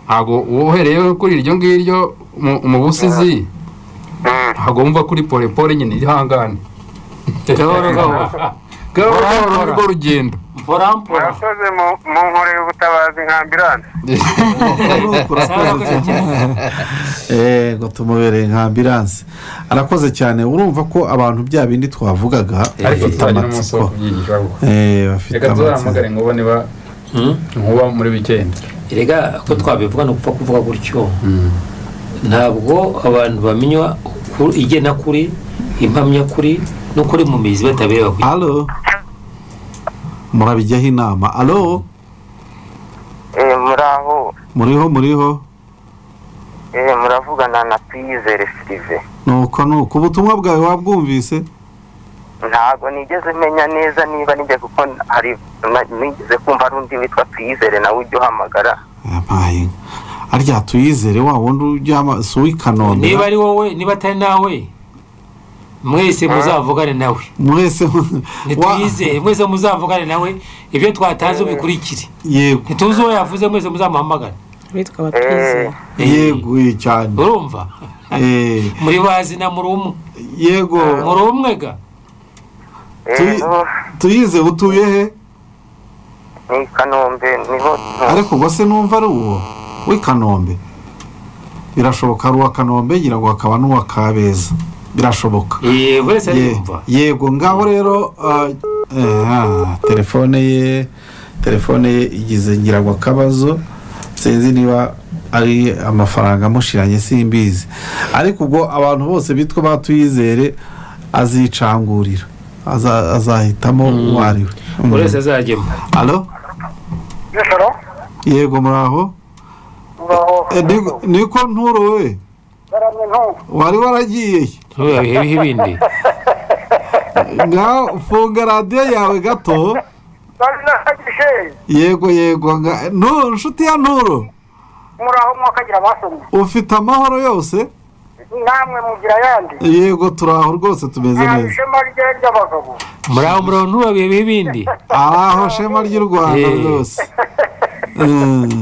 ntabwo wohereyeho kuri iryo ngiryo mu- mu busizi Mm. ntabwo wumva kuri porepore nyine ihangane gahoro gahoro gahoro gahoro nibwo rugendo mpora mpora murakoze mu- mu nkore y'ubutabazi nka ambirane urakoze cyane yego tumubereye nka ambiranse arakoze cyane urumva ko abantu bya bindi twavugaga bafite amatsiko Eh, bafite reka amatsiko tuzahamagare ngo ubone niba nkuba muri wikendi erega ko twabivuga ni upfa kuvuga gutyo ntabwo abantu bamenya ukuri- igenakuri impamyakuri n'ukuri mu mizi batabireba ku alo murabijyaho inama alo Eh, muraho muriho muriho eh, muravugana na piyizere sirive nuko nuko ubutumwa bwawe wabwumvise ntabwo nigeze menya neza niba nijya kuko hari na- nigeze kumva hari undi witwa piyizere nawe ujya uhamagara yampaye arya tuyizere wa wundi ujyama si uw'i kanombe niba ari wowe niba atari nawe mwese muzavugane nawe mwese wa- ntituyizere mwese muzavugane nawe ibyo twatanze ubikurikire yego ntituzi uwo yavuze mwese muzamuhamagane bitwa abatwizeye yeguye cyane urumva Eh, muri bazi na muri umwe yego muri umwe ga Eh, Tuyi- no, tuyize utuye he ni kanombe niho ariko ubwo se numva ari uwo w'i kanombe birashoboka ari uwa kanombe ngira ngo hakaba n'uwa kabeza birashoboka Eh, buri wese Ye- ariyumva yego ngaho rero ah, eh, ah, telefone ye telefone ye igize ngira ngo akabazo sinzi niba ari amafaranga amushiranye simbizi ariko ubwo abantu bose bitwa batuyizere azicangurira Aza- azahitamo uwo ari we buri wese azajyemo alo nijoro yego muraho muraho Eh, ni- niko nturowe baramwe ntumva wari waragiye he? ntubiheho ibindi ngaho funga radiyo yawe gato bari nahagije yego yego nga- nturo nshuti ya nturo muraho mwakagira abasomye ufite amahoro yose namwe mugira ayandi yego turi aho rwose tumeze nta neza ishema rye ry'abagabo muri aho muri aho ntubiheho ibindi aho shema ry'u rwanda Eh. rwose Eh,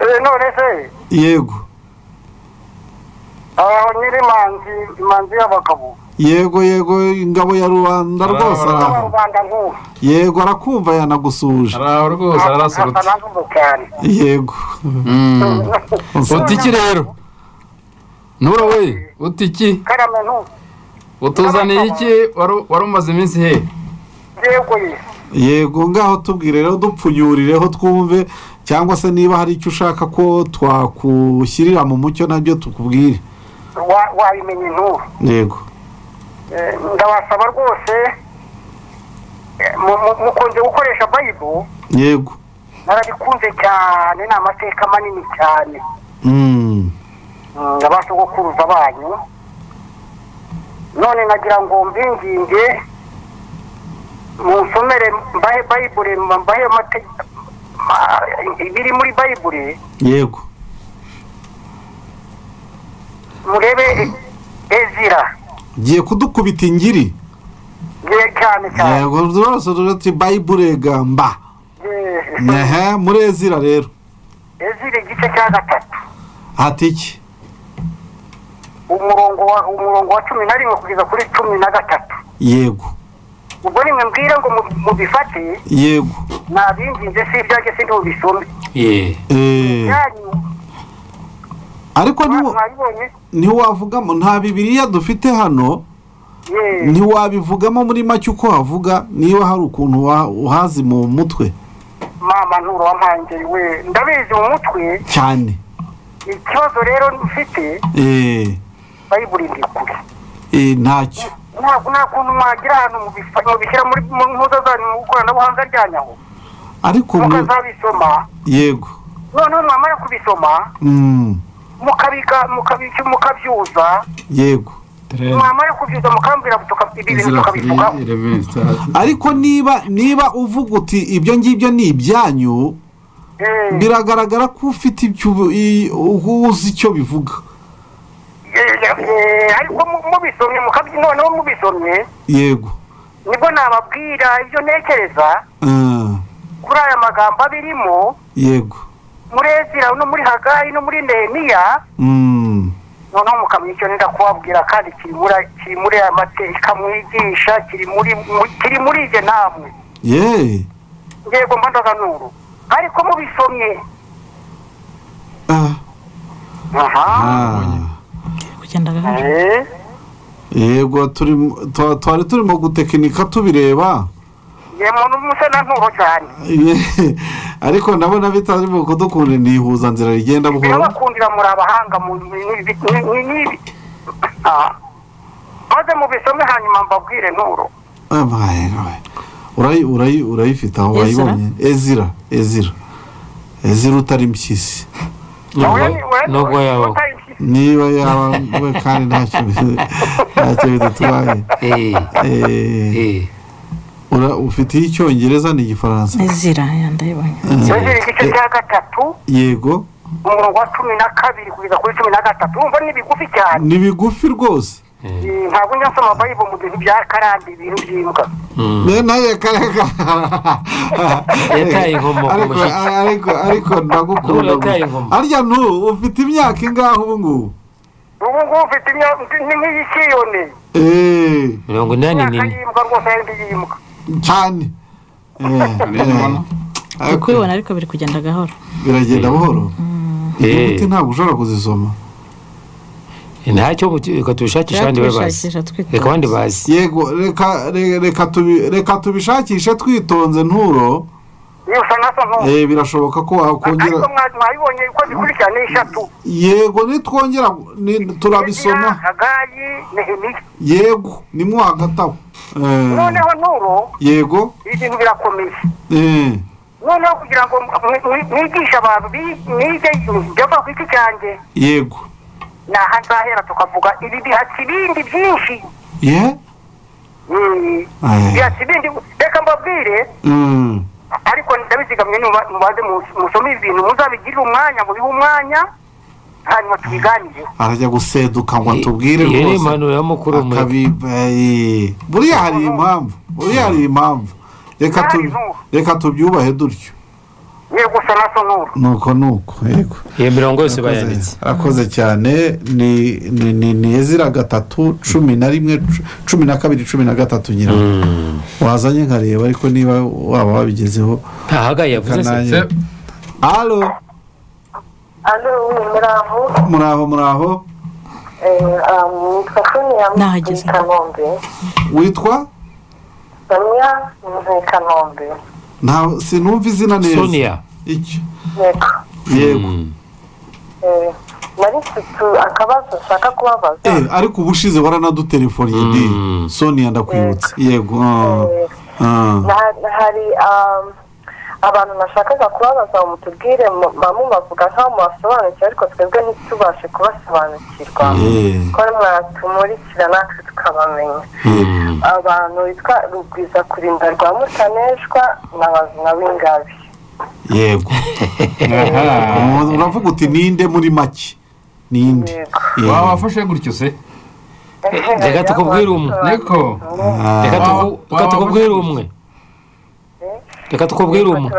Eh, none se yego aho nyiri manzi imanzi y'abagabo yego yego ingabo ya rubanda rwose wa araho rubanda nk'ubu yego arakumva yanagusuje araho rwose asa ararasurutse n'avuga cyane yego Mm. uti iki rero nturo we uti iki karame ntumva utuzaniye iki wari wari umaze iminsi he yego ye yego ngaho tubwire rero dupfunyurireho twumve cyangwa se niba hari icyo ushaka ko twakushyirira mu mucyo nabyo tukubwire Wa- wabimenye ntuba yego Eh, ndabasaba rwose eh, mu- mu- mukunze gukoresha bayibo yego narabikunze cyane ni amateka manini cyane Mm. Mm, abasogokuruza banyu none nagira ngo mbinginge munsomere mbahe bayibure mbahe amate- ma- ibiri muri bayibure yego murebe ezira giye kudukubita ingiri ye cyane cyane yego rwose ruti bayibure gamba ehe muri ezira rero ezira igice cya gatatu hati iki umurongo wa umurongo wa cumi na rimwe kugeza kuri cumi na gatatu yego ubwo nimwe mbwira ngo mu- mubifate yego nabinginze si ibyanjye sindi mubisome ye eee yanyu ariko ntiwo- mwabibonye ntiwavugamo nta bibiriya dufite hano yeee ntiwabivugamo muri make uko havuga niba hari ukuntu wa- uhazi mu mutwe mama nturo wampangeri we ndabizi mu mutwe cyane ikibazo rero mfite eee bayibura indi kure eee ntacyo ntabwo nta kuntu mwagira ahantu mubifa- mubishyira muri mu nkuza zanyu mu ikoranabuhanga ryanyaho ariko mu- mukazabisoma yego noneho mwamara kubisoma Mm, mukabiga mukabica mukabyuza yego mwamara kubyuza mukambwira tuka- ibi bintu tukabivugaho ariko niba niba uvuga uti ibyo ngibyo ni ibyanyu Eh, biragaragara ko ufite icyo ubu- i- uzi icyo bivuga eh, eh, ariko mu- mubisomye mukabyi noneho mubisomye yego nibwo nababwira ibyo ntekereza Ah, kuri aya magambo abirimo yego muri ezira no muri hagayi no muri nehemiya Mm, noneho mukamenya icyo nenda kubabwira kandi kiri muri kiri muri aya mateka mwigisha kiri muri mu- kiri muri ibyo namwe ye yego mbandaga nuru ariko mubisomye ah, aha ah. kugenda gahoro Eh, yego turimo- twa- twari turimo gutekinika tubireba yemwe n'umuse na nturo cyane Ye- ariko ndabona bitarimo kudukunda ni ihuzanzira rigenda buhoro birabakundira muri abahanga mu n'ibi n'ibi Ah. maze mubisome hanyuma mbabwire nturo Ah, bae, bae. Urayi- urayi- urayifite aho Ezra? wayibonye ezira ezira ezira utari mpyisi nubwo yaba niba yaba we kandi ntacyo bi- ntacyo bidutwaye eee Eh, eee ura- ufitiye icyongereza ni igifaransa ezira yandayibonye Yuzure igice cya gatatu yego umurongo wa cumi na kabiri kugeza kuri cumi na gatatu urumva ni bigufi cyane ni bigufi rwose Eh, ntabwo njya nsoma bayibo mu bintu bya karande ibintu by'imbwa nawe kareka Yataye inkomo ku ariko mushyitsi. ariko ariko ndagukunda Nturo yataye inkomo. arya nturu ufite imyaka ingahe ubu ngubu ubu ngubu mfite imyaka ni nk'iy'ikiyone eee mirongo inani imyaka n'ine y'imbwa rwose yindi y'imbwa cyane Eh, eh. uri Ariko kubibona ariko biri kugenda gahoro biragenda buhoro inyuguti eee ntabwo ushobora kuzisoma ntacyo muti- reka tubishakishe abandi we bazi Tubishakisha twitonze. reka abandi bazi yego reka re- reka tubi- reka tubishakishe twitonze nturo niyo usa nkaso nturo Eh, birashoboka ko ariko wakongera mwa- mwabibonye uko zikurikirana ni eshatu yego nitwongera ni- Ezira, turabisoma hagayi nehemiya yego nimwo hagati aho Eh, noneho nturo yego ibintu birakomeye Eh, noneho kugira ngo mwi- mwi- mwigishe abantu bi- mwige byava ku giti cyanjye yego ni aha nzahera tukavuga ibi bihatse ibindi byinshi ye Mm. Eh, bihatse ibindi reka mbabwire mm, ariko ndabizigamye nuba- mubaze mu- musome ibi bintu muzabigirire umwanya mubihe umwanya hanyuma tubiganireho arajya guseduka ngo atubwire iyo ni rwose impanuro ya mukuru we. akabiba eh, buriya hari impamvu buriya hari impamvu reka tu- reka tubyubahe dutyo yego usa na sonora nuko nuko yego iyo mirongo yose bayanditse arakoze cyane ni ni ni ni ezira gatatu cumi na rimwe cu- cumi na kabiri cumi na gatatu nyina wazanye nkareba ariko niba waba wabigezeho ntahagaye yavuze se kananya alo Alo, muraho muraho muraho nitwa sonia Nahageze. muri kanombe witwa sonia muri kanombe nta sinumva izina neza Sonia. Iki? yego yego Eh, nari mfite akabazo nshaka kubabaza Eh, ariko ubushize waranadutelefoniye di sonia ndakwibutse yego ah, ah. Na- hari um, abantu nashakaga kubabaza ngo mutubwire mu- bamwe bavuga nkaho mubasobanukiwe ariko twebwe ntitubashe kubasobanukirwa Eh, ko mwatumurikira natwe tukabamenya abantu bitwa rugwiza kurinda rwa mutaneshwa na bazima b'ingabi yego uravuga uti ninde muri make ninde yego Eh, waba wafashe gutyo se reka tukubwire umwe niko reka tuku- Waba- reka waba tukubwire ufite- umwe reka tukubwire umwe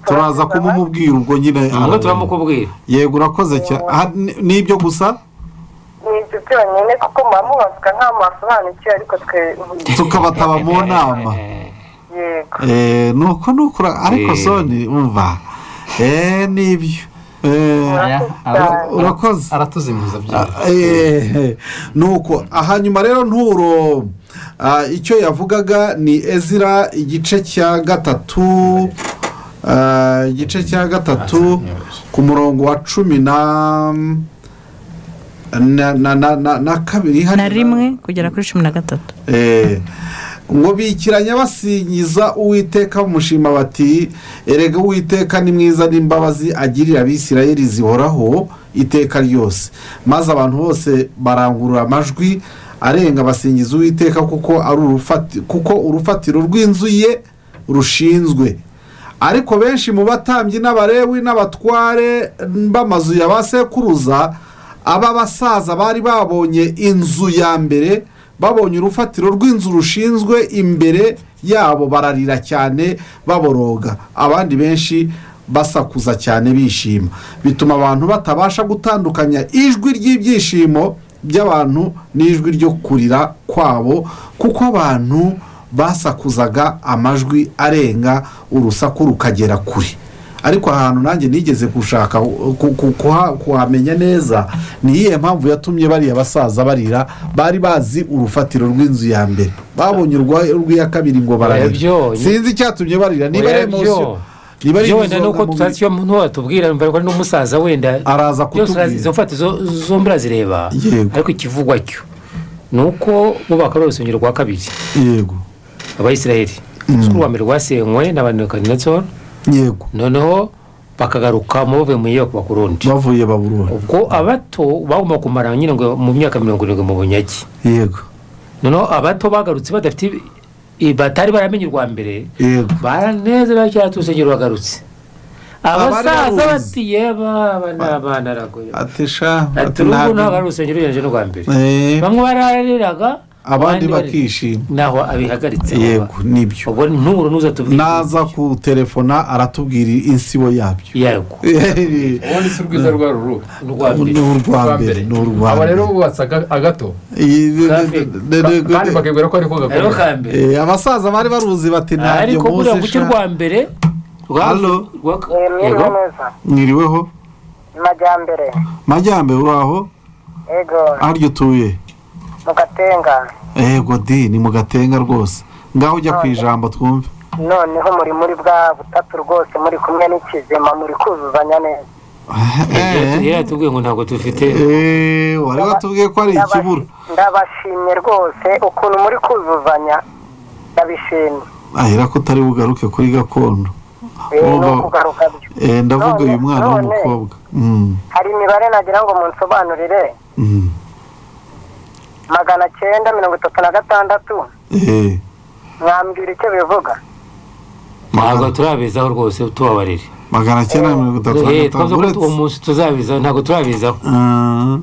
turaza kumumubwira ubwo nyine umwe turamukubwira yego urakoze cyane Ah, ni- ni ibyo gusa ni ibyo byonyine kuko muba mubavuga nkaho mubasobanukiwe ariko twe tukaba taba mu nama yego Eh, ni uko ni uko ura- ariko Eh. soni umva Eh, ni ibyo Eh, urakoze aratuzimiza Ah, eh, ni uko aha nyuma rero nturo ah, icyo yavugaga ni ezira igice cya gatatu ah, igice cya gatatu ku murongo wa cumi na na na na, na, na kabiri hano- na rimwe kugera kuri cumi na gatatu Eh, ngo bikiranya basingiza uwiteka bamushima bati erega uwiteka ni mwiza n'imbabazi agirira abisirayeli zihoraho iteka ryose maze abantu bose barangurura amajwi arenga basingiza uwiteka kuko ari urufati kuko urufatiro rw'inzu ye rushinzwe ariko benshi mu batambyi n'abarewi n'abatware b'amazu ya ba sekuruza aba basaza bari babonye inzu ya mbere babonye urufatiro rw'inzu rushinzwe imbere yabo bararira cyane baboroga abandi benshi basakuza cyane bishima bituma abantu batabasha gutandukanya ijwi ry'ibyishimo by'abantu n'ijwi ryo kurira kwabo kuko abantu basakuzaga amajwi arenga urusaku rukagera kure ariko ahantu nanjye nigeze gushaka ku- ku- kuha- kuhamenya neza ni iyihe mpamvu yatumye bariya basaza barira bari bazi urufatiro rw'inzu ya mbere babonye urwa- urw'iya kabiri ngo bararira Oya byo. sinzi icyatumye barira niba ari Oya emosiyo byo. Byo wenda nuko tutazi iyo ntiwatubwira mva ko ari n'umusaza wenda Araza byose urazi, kutubwira. izo mfatizo zombi urazireba Yego. ariko ikivugwa cyo ni uko bubaka urusengero rwa kabiri yego abayisiraheli kuri uwa mbere rwasenywe n'abanekanidatsoro yego noneho bakagaruka mu bavuye mu iyo kurundi bavuye baburura ubwo abato bagomba kumara nyine ngo mu myaka mirongo irindwi mu bunyagi yego noneho abato bagarutse badafite ibi- i- batari baramenye urwa mbere yego baraneze bacyatse urusengero bagarutse abasaza baruzi. bati yeba aba ni abana aragoye ati sha ati ati n'ubu ntabwo ari ntabwo urusengero ugereranyije n'urwa mbere Eh, bamwe barariraga abandi bari- bakishima naho abihagaritse yego nibyo ubwo ntubura n'uza tubwira naza kuterefona aratubwira insibo yabyo yego ubundi si rwiza rwa ruru urwa ni urwa mbere mbere ni urwa aba mbere rero bubatse aga- agato Iyi- ne- ne- ne- ne- ka- kandi bakibwira ko ariko rero gakomeye ka mbere Eh, abasaza bari baruzi bati ntabyo ariko buriya muzi gucyo sha." rwa mbere rwa- Halo? rwa- mwiriwe yego. neza mwiriweho majyambere majyambere uraho yego haryo utuye mu gatenga yego di ni mu gatenga rwose ngaho ujya ku ijambo twumve noneho muri muri bwa butatu rwose muri kumwe n'ikizima muri kuzuzanya neza Eh, yari atubwiye ngo ntabwo dufite Eh, wari watubwiye ko ari Ndabashi- ikibura ndabashimye rwose ukuntu muri kuzuzanya ndabishimye ahera ko utari bugaruke kuri gakondo Eh, ni Urumva- ukugaruka byo Eh, ndavuga None- uyu mwana none, w'umukobwa Mm, hari imibare nagira ngo munsobanurire mm. magana cyenda mirongo itatu na gatandatu Eh, mwambwira icyo bivuga ntabwo turabizaho rwose tubabarire magana cyenda mirongo itatu na Eh, gatanu twavuze ko uretse uwo munsi tuzabizaho ntabwo turabizaho Ah,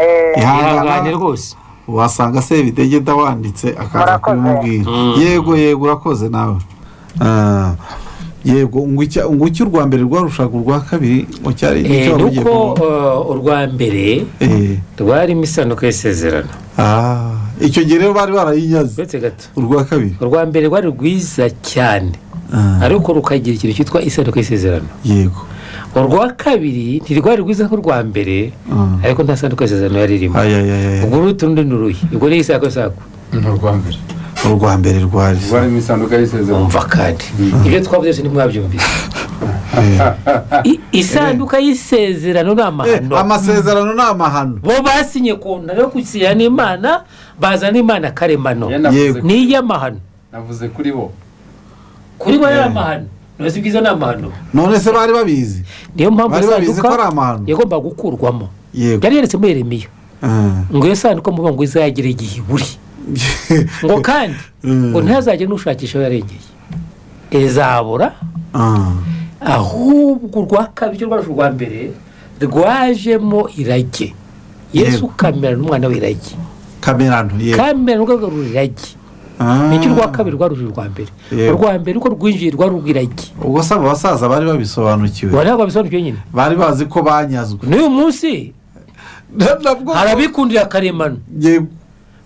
Eh, ihangane ihangana rwose wasanga se bidegeda wanditse akaza Murakoze. kubimubwira Mm. yego yego urakoze nawe Ah, yego ngo icya- ngo icyo urwa mbere rwarushaga urwa kabiri ngo cyari Eh, icyo wari ugiye nuko kuvuga. eh, urwa mbere Eh, rwarimo isanduku y'isezerano ah, icyo gihe rero bari barayinyaze uretse gato urwa kabiri urwa mbere rwari rwiza cyane Ah, ariko rukagira ikintu cyitwa isanduku y'isezerano yego urwa kabiri ntirwari rwiza nk'urwa mbere Ah. ariko nta sanduku y'isezerano yari irimo Aya, aya, aya, ubwo n'utundi n'uruyi ubwo ni isakosaku ni urwa mbere urwa mbere rwari rwarimo isanduku y'isezerano umva kandi ibyo twavuze byose ntimwabyumvise I- isanduka y'isezerano ni Eh, amahano amasezerano ni amahano bo basinye ku ntara yo gusinya n'imana bazana imana karemano Yego. ni iy'amahano navuze kuri bo kuri bo ari amahano ntuzi ibyiza ni amahano none se bari babizi niyo mpamvu Bari babizi isanduka ko ari amahano. yagombaga gukurwamo yego byari yaretse muri yeremiya Ah. ngo iyo sanduka muvuga ngo izagire igihe iburi ngo kandi Mm. ngo ntihazagire n'ushakisha aho yarengeye izabura Ah, ahubwo urwa kabiri rwaje urwa mbere rwajemo irage yesu Yego. ukamera n'umwana w'irage kamerano yego kamera ni urwego rw'ururagi Ah, nicyo urwa kabiri rwaruje urwa mbere Yego. urwa mbere uko rwinjiye rwari urw'iragi ubwo se abo basaza bari babisobanukiwe wari ntabwo babisobanukiwe nyine bari bazi ko banyazwe n'uyu munsi nabwo hari abikundira karemano yego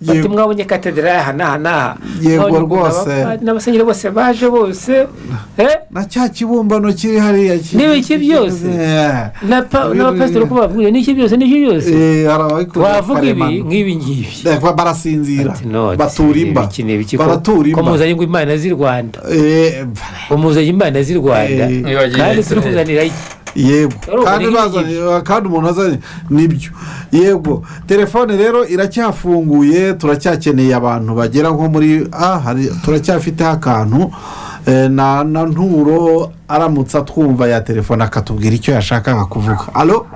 bati yego mwabonye katedera aha n'aha n'aha Yego Mwabonye rwose. n'aba- n'abasenyeri bose baje bose eh? na cya kibumbano kiri hariya ki- N'ibiki byose. Eh, Na pa- Abiri- n'abapasiteri uko babwiriye n'iki byose n'iki byose eh, hari ababikunda wavuga ibi karemano. nk'ibi ngibi Eh, ba- barasinzira Ati, no, batura ibi imba iki ni ibiki ko- baratura ko imba muzanye ngo imana z'i rwanda Eh, ngo muzanye imana z'i rwanda Eh, Nibagiwe kandi turi Israel. kuzanira iki yego Wari kandi ubonye bazanye kandi umuntu azanye nibyo yego telefone rero iracyafunguye turacyakeneye abantu bagera nko muri ah hari turacyafiteho akantu eh, na na nturo aramutse atwumva ya telefone akatubwira icyo yashakaga kuvuga alo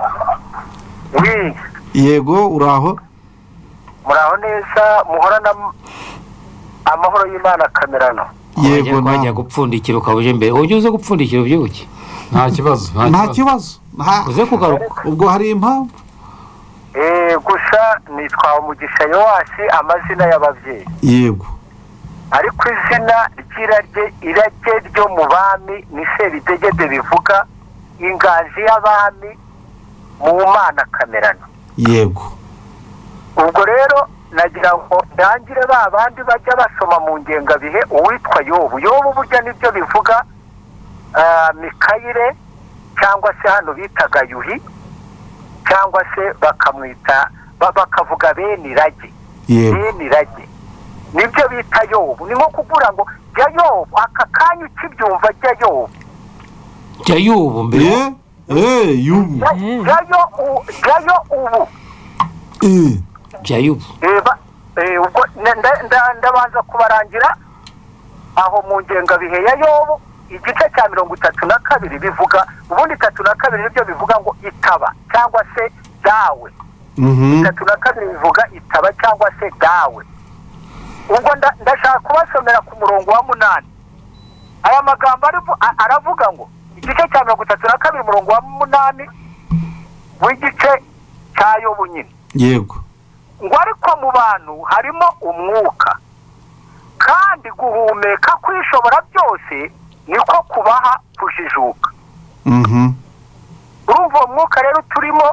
wi yego uraho muraho neza muhorana amahoro y'imana kamerano yego Wajya- wajya na- gupfundikira ukaba uje mbere uburyo uze gupfundikira ubyibuke nta kibazo nta kibazo nta- uze kugaruka ubwo hari impamvu Eh, gusa nitwa umugisha yowasi amazina y'ababyeyi yego ariko izina ry'irage irage ryo mu bami ni seridegede bivuga inganzi y'abami mu mana kamerano yego ubwo rero nagira ngo ndangire ba bandi bajya basoma mu ngengabihe uwitwa yobu yobu burya nibyo bivuga ah, mikayire cyangwa se hano bitaga yuhi cyangwa se bakamwita ba- bakavuga bene irage yego nirage nibyo bita yobu ni nko kubura ngo jya yobu aka kanya ukibyumva jya yobu jya y'ubu mbere eh eh yubu Jya- jyayo u- jyayo ubu eh jya y'ubu Eh, ba- eh, ubwo nda- nda- nda- ndabanza kubarangira aho mu ngengabihe ya yobu igice cya mirongo itatu na kabiri bivuga ubundi itatu na kabiri nibyo bivuga ngo itaba cyangwa se dawe mhm itatu na kabiri bivuga itaba cyangwa se dawe ubwo nda- ndashaka kubasomera ku murongo wa munani aya magambo arivu- a- aravuga ngo igice cya mirongo itatu na kabiri umurongo wa munani w'igice cya yobu nyine yego ngo ariko mu bantu harimo umwuka kandi guhumeka kwishobora byose niko kubaha kujijuka mhm urumva uwo mwuka rero turimo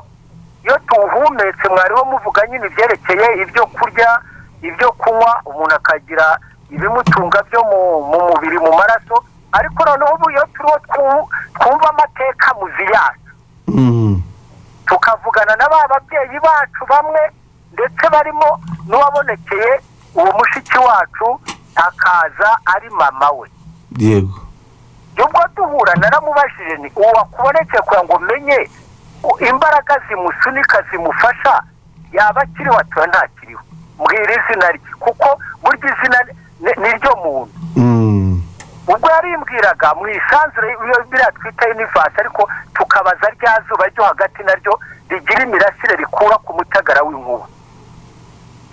iyo tuwuhumetse mwariho muvuga nyine ibyerekeye ibyo kurya ibyo kunywa umuntu akagira ibimutunga byo mu mu mubiri mu maraso ariko noneho ubu iyo turiho twu- twumva amateka muziyasi mhm tukavugana na ba babyeyi bacu bamwe ndetse barimo n'uwabonekeye uwo mushiki wacu akaza ari mama we yego ubwo duhura naramubajije ni uwo wakubonetse kugira ngo menye imbaraga zimusunika zimufasha yaba akiriho atuba ntakiriho mbwira izina rye kuko burya izina ni- ni ryo muntu mhm ubwo yarimbwiraga mu isanzure iyo biriya twita univasi ariko tukabaza rya zuba ryo hagati naryo rigira imirasire rikura ku mutagara w'inkuba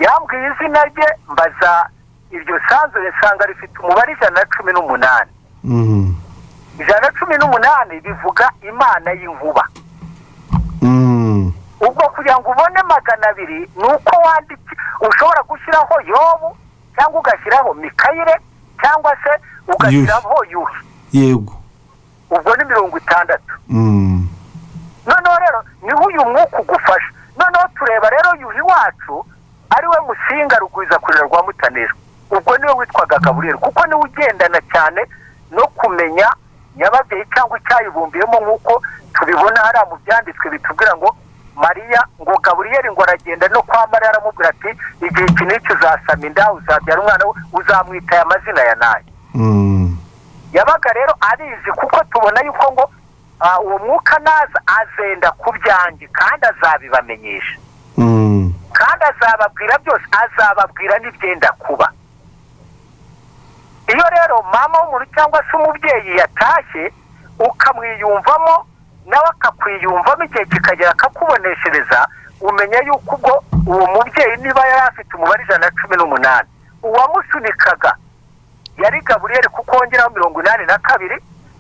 yambwiye izina rye mbaza iryo sanzure nsanga rifite umubare ijana na cumi n'umunani mhm ijana na cumi n'umunani bivuga imana y'inkuba mhm ubwo kugira ngo ubone magana abiri ni uko wandika ushobora gushyiraho yobu cyangwa ugashyiraho mikayire cyangwa se ugashyiraho yuhi yego ubwo ni mirongo itandatu mhm noneho rero niho uyu mwuka ugufasha noneho tureba rero yuhi wacu ariwe musinga rugwiza kurera rwa mutanira ubwo niwe witwaga gaburiyeri kuko niwe ugendana cyane no kumenya nyababyeyi cyangwa icyayibumbiyemo nk'uko tubibona hariya mu byanditswe bitubwira ngo mariya ngo gaburiyeri ngo aragenda no kwa mariya aramubwira ati igihe iki n'iki uzasama inda uzabyara umwana we uzamwita aya mazina ya nayo mhm yabaga rero arizi kuko tubona yuko ngo ah, uwo mwuka naza azenda ku byanjye kandi azabibamenyesha mhm kandi azababwira byose azababwira n'ibyenda kuba iyo rero mama w'umuntu cyangwa se umubyeyi yatashye ukamwiyumvamo nawe akakwiyumvamo igihe kikagera akakuboneshereza umenya yuko ubwo uwo mubyeyi niba yari afite umubare ijana na cumi n'umunani uwamusunikaga yari gaburiyeri kuko wongeraho mirongo inani na kabiri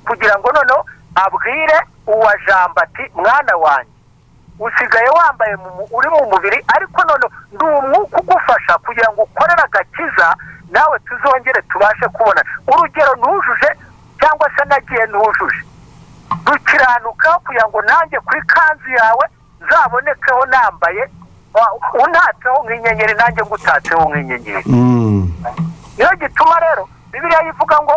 kugira ngo noneho abwire uwa jambo ati mwana wanjye usigaye wambaye mu mu- uri mu mubiri ariko none ni umwuka ugufasha kugira ngo ukorere agakiza nawe tuzongere tubashe kubona urugero ntujuje cyangwa se nagiye ntujuje dukiranuka kugira ngo nanjye kuri kanzu yawe zabonekeho nambaye wa- untatseho nk'inyenyeri nanjye ngutatseho nk'inyenyeri Mm. niyo gituma rero bibiliya ivuga ngo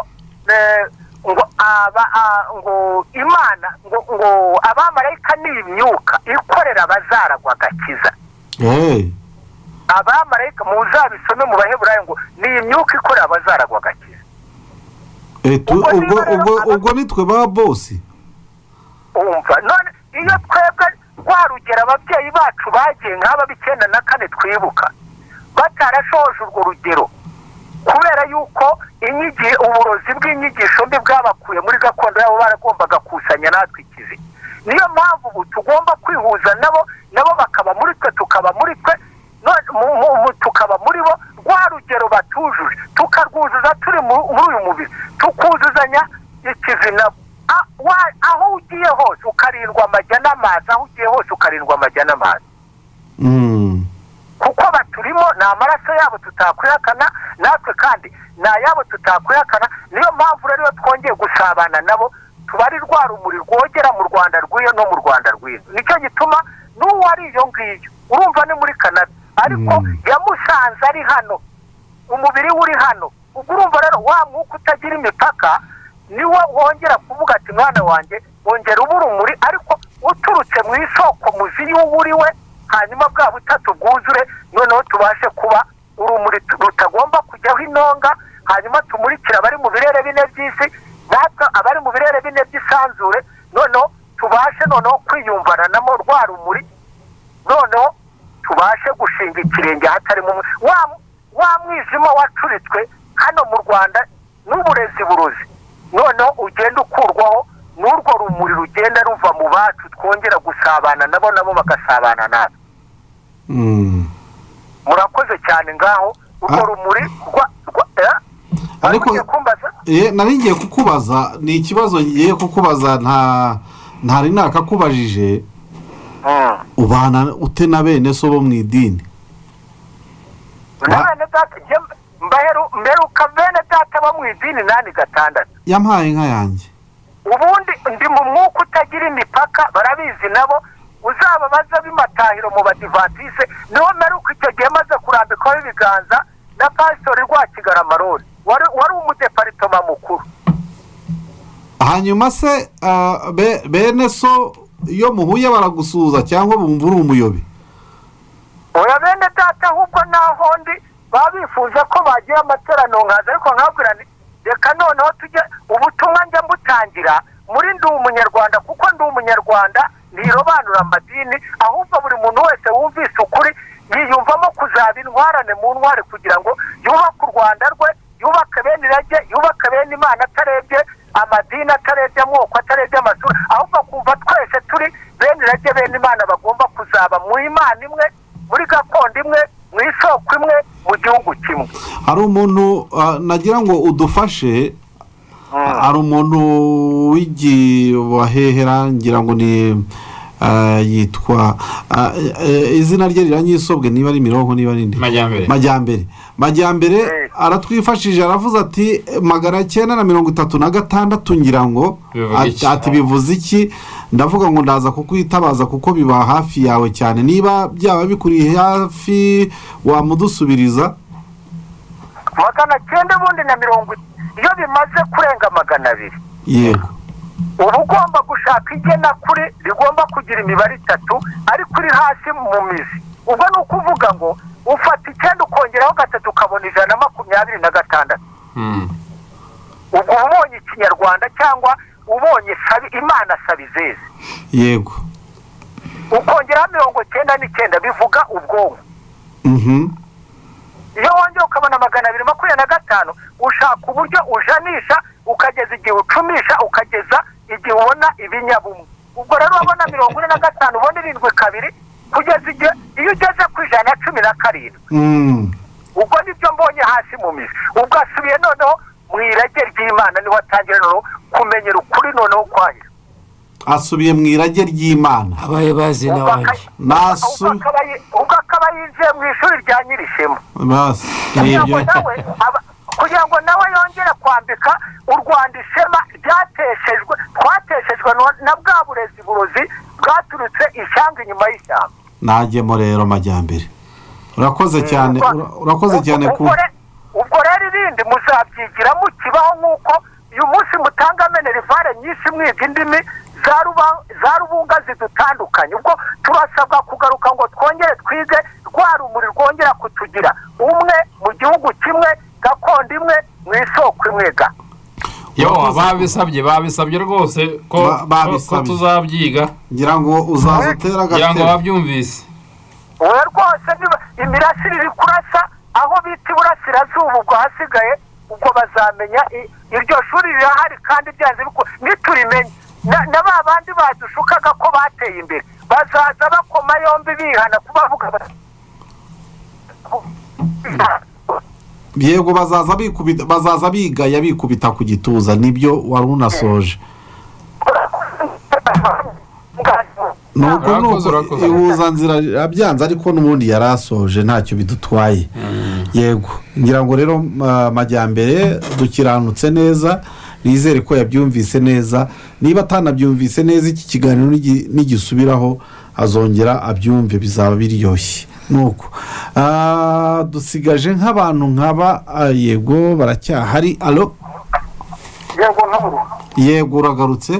eh, ngo aba a- ngo imana ngo ngo abamarayika ni imyuka ikorera abazaragwa agakiza Hey. abamarayika muzabisome mu baheburayo ngo ni imyuka ikorera abazaragwa agakiza Eh, tu- Ubwo niba ubwo rero ubwo aba- ubwo nitwe ba bosi umva none iyo twebwe rwa rugero ababyeyi bacu bagiye nk'aba b'icyenda na kane twibuka batarashoje urwo rugero kubera yuko inyigi uburozi bw'inyigisho mbi bwabakuye muri gakondo yabo baragombaga kusanya natwe ikizi niyo mpamvu ubu tugomba kwihuza nabo nabo bakaba muri twe tukaba muri twe none mu- mu- mu- tukaba muri bo rwa rugero batujuje tukarwuzuza turi mu- muri uyu mubiri tukuzuzanya ikizi nabo A- wa- aho ugiye hose ukarindwa amajya n'amazi aho ugiye hose ukarindwa amajya n'amazi Mm. kuko baturimo ni amaraso yabo tutakwihakana natwe kandi ni ayabo tutakwihakana niyo mpamvu rero iyo twongeye gusabana nabo tuba ari rwa rumuri rwogera mu rwanda rw'iyo no mu rwanda rw'ino nicyo gituma n'uwo ari iyo ngiyo urumva ni muri canada ariko Mm. yamusanze ari hano umubiri we uri hano ubwo urumva rero wa mwuka utagira imipaka niwo wongera kuvuga ati mwana wanjye wongera uba urumuri ariko uturutse mu isoko muzi y'uwo uri we hanyuma bwa butatu bwuzure noneho tubashe kuba urumuri tu- rutagomba kujyaho inonga hanyuma tumurikire abari mu birere bine by'isi natwe abari mu birere bine by'isanzure noneho tubashe noneho kwiyumvananamo rwa rumuri noneho tubashe gushinga ikirenge hatarimo umu- wa wa mwijima wacuritswe hano mu rwanda n'uburezi burozi noneho ugenda ukurwaho n'urwo rumuri rugenda ruva mu bacu twongera gusabana nabo nabo bagasabana natwe Mm. murakoze cyane ngaho urwo Ah. rumuri rwa rwa- eh? Ariko- Ugiye kumbaza? Eh, nari ngiye kukubaza ni ikibazo ngiye kukubaza nta ntari nakakubajije Mm. ubana ute na bene so bo mu idini na bene data jye mbaheru- mberuka bene data bo mu idini nani gatandatu yampaye inka yanjye ubundi ndi mu mwuka utagira imipaka barabizi nabo uzababaza b'imatahiro mu badivatise niho mperuka icyo gihe maze kurambikaho ibiganza na pasitori rwakigarama roni wari wari umudeparitoma mukuru hanyuma se ah, be- bene so iyo muhuye baragusuhuza cyangwa bumva uri umuyobi oya bene data ahubwo naho ndi baba bifuza ko bagira amateraniro nkaza ariko nkabwira nti reka noneho tujye ubutumwa njya mbutangira muri ndi umunyarwanda kuko ndi umunyarwanda ntirobanura amadini ahubwo buri muntu wese wumvise ukuri yiyumvamo kuzaba intwarane mu ntwari kugira ngo yubake u rwanda rwe yubake bene irage yubake bene imana atarebye amadini atarebye amoko atarebye amashuri ahubwo akumva twese turi bene irage bene imana bagomba kuzaba mu imana imwe muri gakondo imwe mu isoko imwe mu gihugu kimwe hari umuntu ah, nagira ngo udufashe hari umuntu w'igibahehera ngira ngo ni ah, yitwa ah, eh, izina rye riranyisobwe niba ari mirongo niba ari ndi majyambere majyambere majyambere Eh. aratwifashije aravuze ati magana cyenda na mirongo itatu na gatandatu ngira ngo Bivuga ati- iki? ati bivuze iki ndavuga ngo ndaza kukwitabaza kuko biba hafi yawe cyane niba byaba bikuri hafi wamudusubiriza magana cyenda ubundi na mirongo i- iyo bimaze kurenga magana abiri yego uba ugomba gushaka igenakuri rigomba kugira imibare itatu ariko iri hasi mu mizi ubwo ni ukuvuga ngo ufata icyenda ukongeraho gatatu ukabona ijana na makumyabiri na gatandatu ubwo uba ubonye ikinyarwanda cyangwa ubonye sabi imana sabizeze yego ukongeraho mirongo cyenda n'icyenda bivuga ubwonko Mhm. iyo wongera ukabona magana abiri makumyabiri na gatanu ushaka uburyo ujanisha ukageza igihe ucumisha ukageza igihe ubona ibinyabumwe ubwo rero wabona mirongo ine na gatanu ubona irindwi kabiri kugeza igihe iyo ugeze ku ijana na cumi na karindwi Mm. ubwo nibyo mbonye hasi mu mizi ubwo asubiye noneho mu irage ry'imana niho atangira noneho kumenyera ukuri noneho kwayo asubiye mu irage ry'imana abaye bazi n'abandi nasu ubwo akaba yinjiye mu ishuri rya nyirishema basi kugira nibyo ngo nawe aba- kugira ngo nawe yongere kwambika u rwanda ishema ryateshejwe twateshejwe no- na bwa burezi burozi bwaturutse ishyanga inyuma y'ishyamba najyemo rero majyambere urakoze cyane ura- urakoze Ubwo- cyane ku ubwo re- ubwo rero irindi muzabyigira mukibaho nk'uko uyu munsi mutanga menerivare nyinshi mwiga indimi za ruba- za rubunga zidutandukanye ubwo turasabwa kugaruka ngo twongere twige rwa rumuri rwongera kutugira umwe mu gihugu kimwe gakondo imwe mu isoko imwe ga yo babisabye babisabye rwose ko ko- Ba- ko babisabye. tuzabyiga ngira ngo uzaza utera kugira ngo agatebo babyumvise wowe rwose niba imirasire iri kurasa aho bita iburasirazuba ubwo hasigaye ubwo bazamenya i- iryo shuri rirahari kandi byanze biku- niturimenye Na- na ba bandi badushukaga ko bateye imbere bazaza bakoma yombi bihana kubavuga bati yego bazaza bikubita bazaza bigaya bikubita ku gituza nibyo wari unasoje ni uko ni Urakoze, uko urakoze. ihuzanzira abyanze ariko n'ubundi yari asoje ntacyo bidutwaye yego ngira ngo rero ma- majyambere dukiranutse neza nizere ko yabyumvise neza niba atanabyumvise neza iki kiganiro nigi- nigisubiraho azongera abyumve bizaba biryoshye nuko Ah, dusigaje nk'abantu nkaba ah, yego baracyahari alo yego nturu yego uragarutse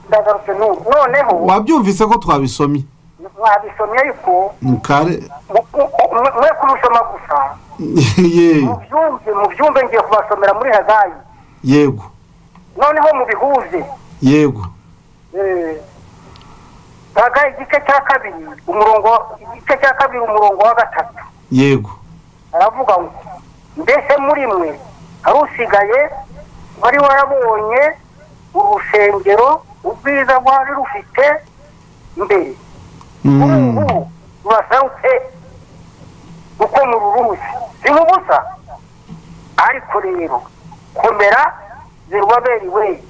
ndagarutse n'ubu noneho wabyumvise ko twabisomye mwabisomye ariko mukare mu- mu- mu- mwe kubisoma gusa Ye- mubyumve mubyumve ngiye kubasomera muri hagayi yego noneho mubihuze yego baga igice cya kabiri umurongo igice cya kabiri umurongo wa gatatu yego aravuga ngo mbese muri mwe hari usigaye wari warabonye urusengero ubwiza rwari rufite mbere kuri Mm. ubu rurasarutse uko mururuzi si mu busa ariko rero komera zirwaberiwe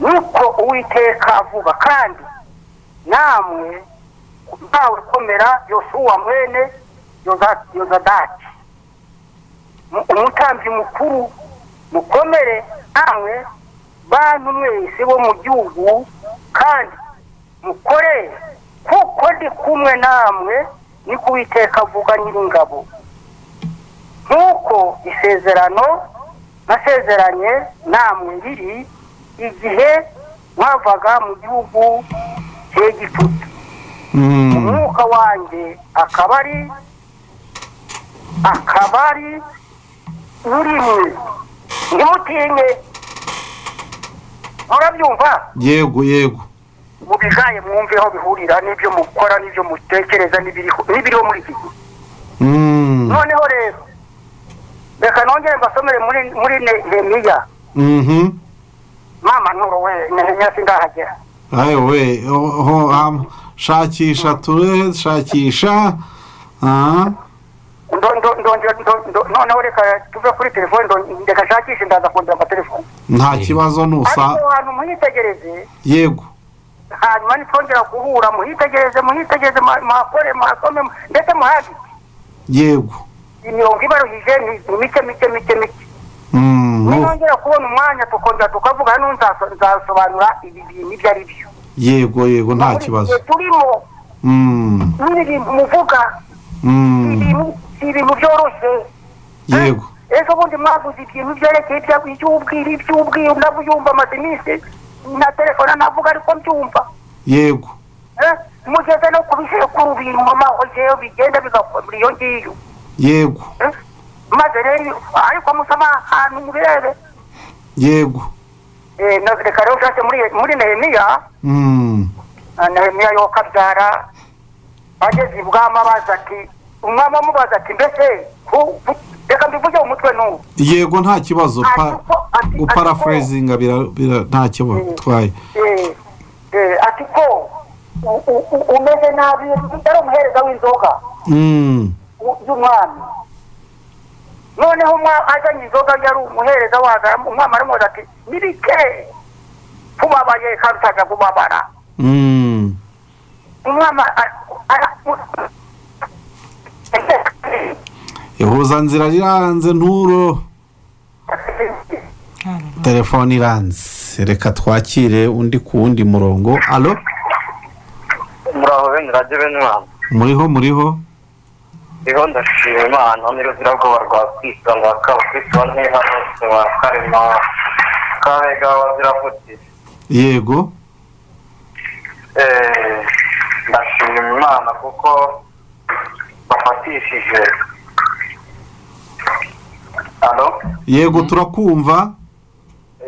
niko uwiteka avuga kandi namwe ntawe komera yosuwa mwene Yoza- yozadaki Mu- umutambyi mukuru mukomere namwe bantu mwese bo mu gihugu kandi mukorere kuko ndi kumwe namwe niko uwiteka avuga nyiringabo nk'uko isezerano nasezeranye namwe riri igihe mwavaga mu gihugu cy'egiputa Mm. umwuka wanjye akaba ari akaba ari urimwe ntimutinye murabyumva yego yego mubigaye mwumve aho bihurira n'ibyo mukora n'ibyo mutekereza n'ibiriho n'ibiriho muri iki gihe Mm. noneho rero reka nongere mbasomere muri muri nehemiya Mhm. mama nturo we nehemiya sindahagera ayo we ho- ho- ham- shakisha ture shakisha aha Ndo- ndo- ndongera ndo- ndo- noneho reka tuve kuri telefone ndo- reka nshakishe ndaza kongera amatelefoni nta kibazo ariko nusa ahantu mwitegereze yego hanyuma nitwongera guhura muhitegereze muhitegereze ma- muhakore muhasome ndetse muhandike yego imirongo ibaruhije ni ni mike mike mike mike Mm, nu- nitwongera kubona umwanya tukongera tukavuga hano nzaso- nzasobanura ibi bintu ibyo ari byo yego yego nta Muri iki gihe kibazo turimo Mm, n'ibintu bintu muvuga si mm, ibintu si ibintu byoroshye yego ejo bundi mwaguze ibintu byerekeye ibya- iby'ubwira iby'ubwira ndabyumva amaze iminsi na telefone navuga ariko mbyumva yego Eh, mugeze no ku bisekuru biruma hozeyo bigenda bigakomera iyo ngiyo yego Eh, maze rero ariko musoma ahantu mubirebe yego Eh, na- reka rero nshatse muri muri nehemiya Mm, ah, nehemiya yo kabyara ageze ibwami abaza ati umwami amubaza ati mbese ku- ku- reka mbivuge mu mutwe n'ubu yego nta kibazo pa- Ati ko- ati- ati ko- guparafurezinga bira- bira- nta kibazo twaye Eh, eh, ati ko u- u- u- umeze nabi yari umuhereza w'inzoga Mm, w- y'umwami noneho umwa- azanye inzoga yari umuhereza wazara umwami aramubaza ati nibike kubabaye karutaga kubabara Mm. umwana a- a- ihuzanzira riranze nturo telefone iranze reka twakire undi ku wundi murongo alo muraho bene radiyo bene imana muriho muriho rero ndashima imana n'uruzirabwoba rwa kristo rwa kristo neza bose wa karema kabega wazirafuti yego Eh, ndashima imana kuko bafatishije alo yego turakumva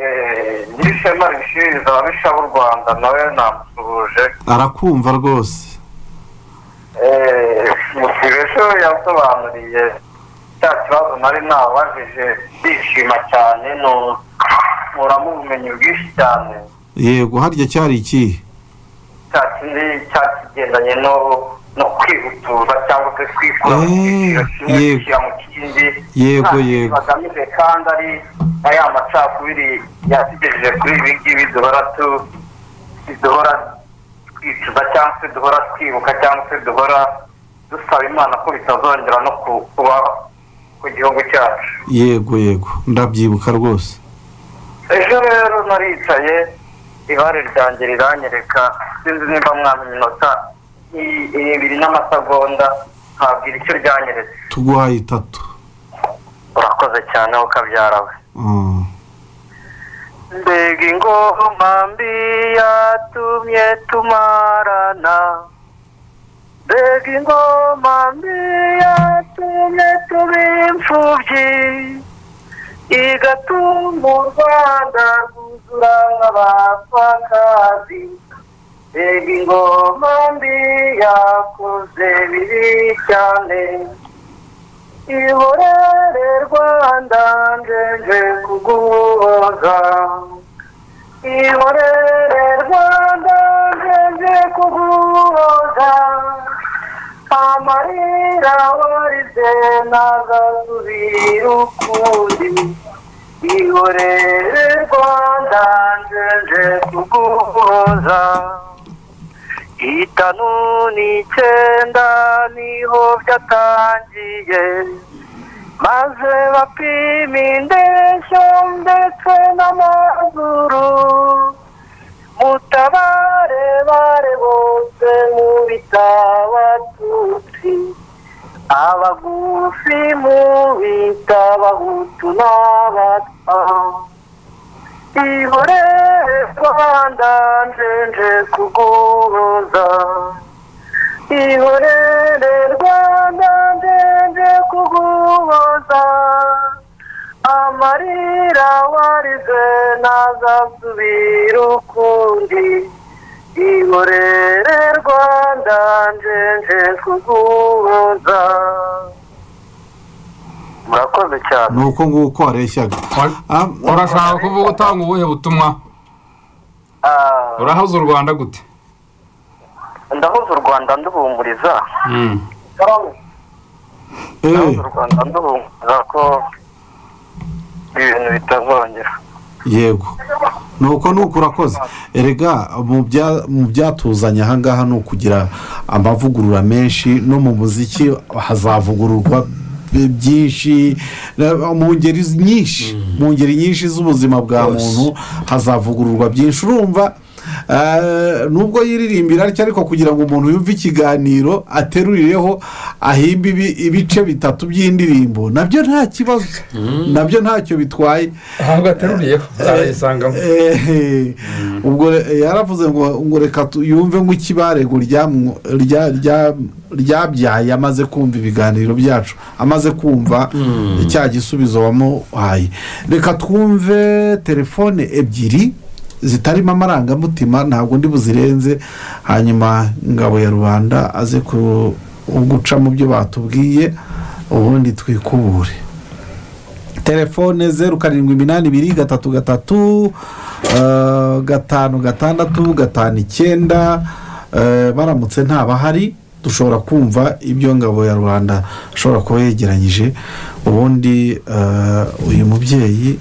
Eh, nyirishema rishiriza ababisha b'u rwanda nawe namusuhuje arakumva rwose ejo yasobanuriye cya kibazo nari nababajije ndishima cyane nkuramo ubumenyi bwinshi cyane yego harya cyari iki cya kindi cya kigendanye no no kwihutuza cyangwa se kwikura mu Eh, cyiciro kimwe yego. gushyira mu kindi Yego, nta kintu yego. bagamije kandi ari na ya macakubiri yatugejeje kuri ibi ngibi duhora tu duhora twicuza cyangwa se duhora twibuka cyangwa se duhora dusaba imana ko bitazongera no ku- kuba ku gihugu cyacu yego yego ndabyibuka rwose ejo rero naricaye ibare ryanjye riranyereka sinzi nimba mwami iminota i- ibiri n'amasegonda ntabwira icyo ryanyeretse tuguhaye itatu urakoze cyane wowe ukabyara we Mm. mbega ingoma mbi yatumye tumarana mbega ingoma mbi yatumye tuba imfubyi igatuma u rwanda rwuzura nk'abapfakazi mbega ingoma mbi yakoze bibi cyane ihorere rwanda njenje kuguhoza ihorere rwanda njenje kuguhoza amarira warize ntazasubira ukundi ihorere rwanda njenje kuguhoza itanu n'icyenda niho byatangiye maze bapima indeshyo ndetse n'amazuru mutabare bare bose mu bitabo abatutsi abagufi mu bitabo abahutu n'abatwa ihore rwanda njenje kuguhoza ihorere rwanda njenje kuguhoza amarira warize ntazasubira ukundi ihorere rwanda njenje kuguhoza murakoze cyane ni uko nguko areshyaga Ah, urashaka kuvuga utanga ubuhe butumwa Ah, urahaza u rwanda gute ndahuza u rwanda nduhumuriza eh, u rwanda nduhumuriza ko ibintu bitazongera yego ni uko ni uko urakoze erega mu bya- mu byatuzanye ahangaha ni ukugira amavugurura menshi no mu muziki hazavugururwa by- byinshi na- mu ngeri z- nyinshi mu ngeri nyinshi z'ubuzima bwa muntu hazavugururwa byinshi urumva eh, nubwo yiririmbira ariko ariko kugira ngo umuntu yumve ikiganiro aterurireho ahimbe ibi- ibice bitatu by'indirimbo nabyo nta kibazo nabyo ntacyo bitwaye ntabwo ateruriyeho uzayisangamo Eh, ubwo re- yaravuze ngo ngo reka tu- yumve nk'ikibarego ryamwo- rya- rya- ryabyaye amaze kumva ibiganiro byacu amaze kumva cya gisubizo wamuhaye reka twumve telefone ebyiri zitarimo amarangamutima ntabwo ndi buzirenze hanyuma ingabo ya rubanda aze ku- guca mu byo batubwiye ubundi twikubure telefone zeru karindwi iminani ibiri gatatu gatatu eh, gatanu gatandatu gatanu icyenda eh, baramutse ntabahari dushobora kumva ibyo ngabo ya rubanda ashobora kuba yegeranyije ubundi eh, uyu mubyeyi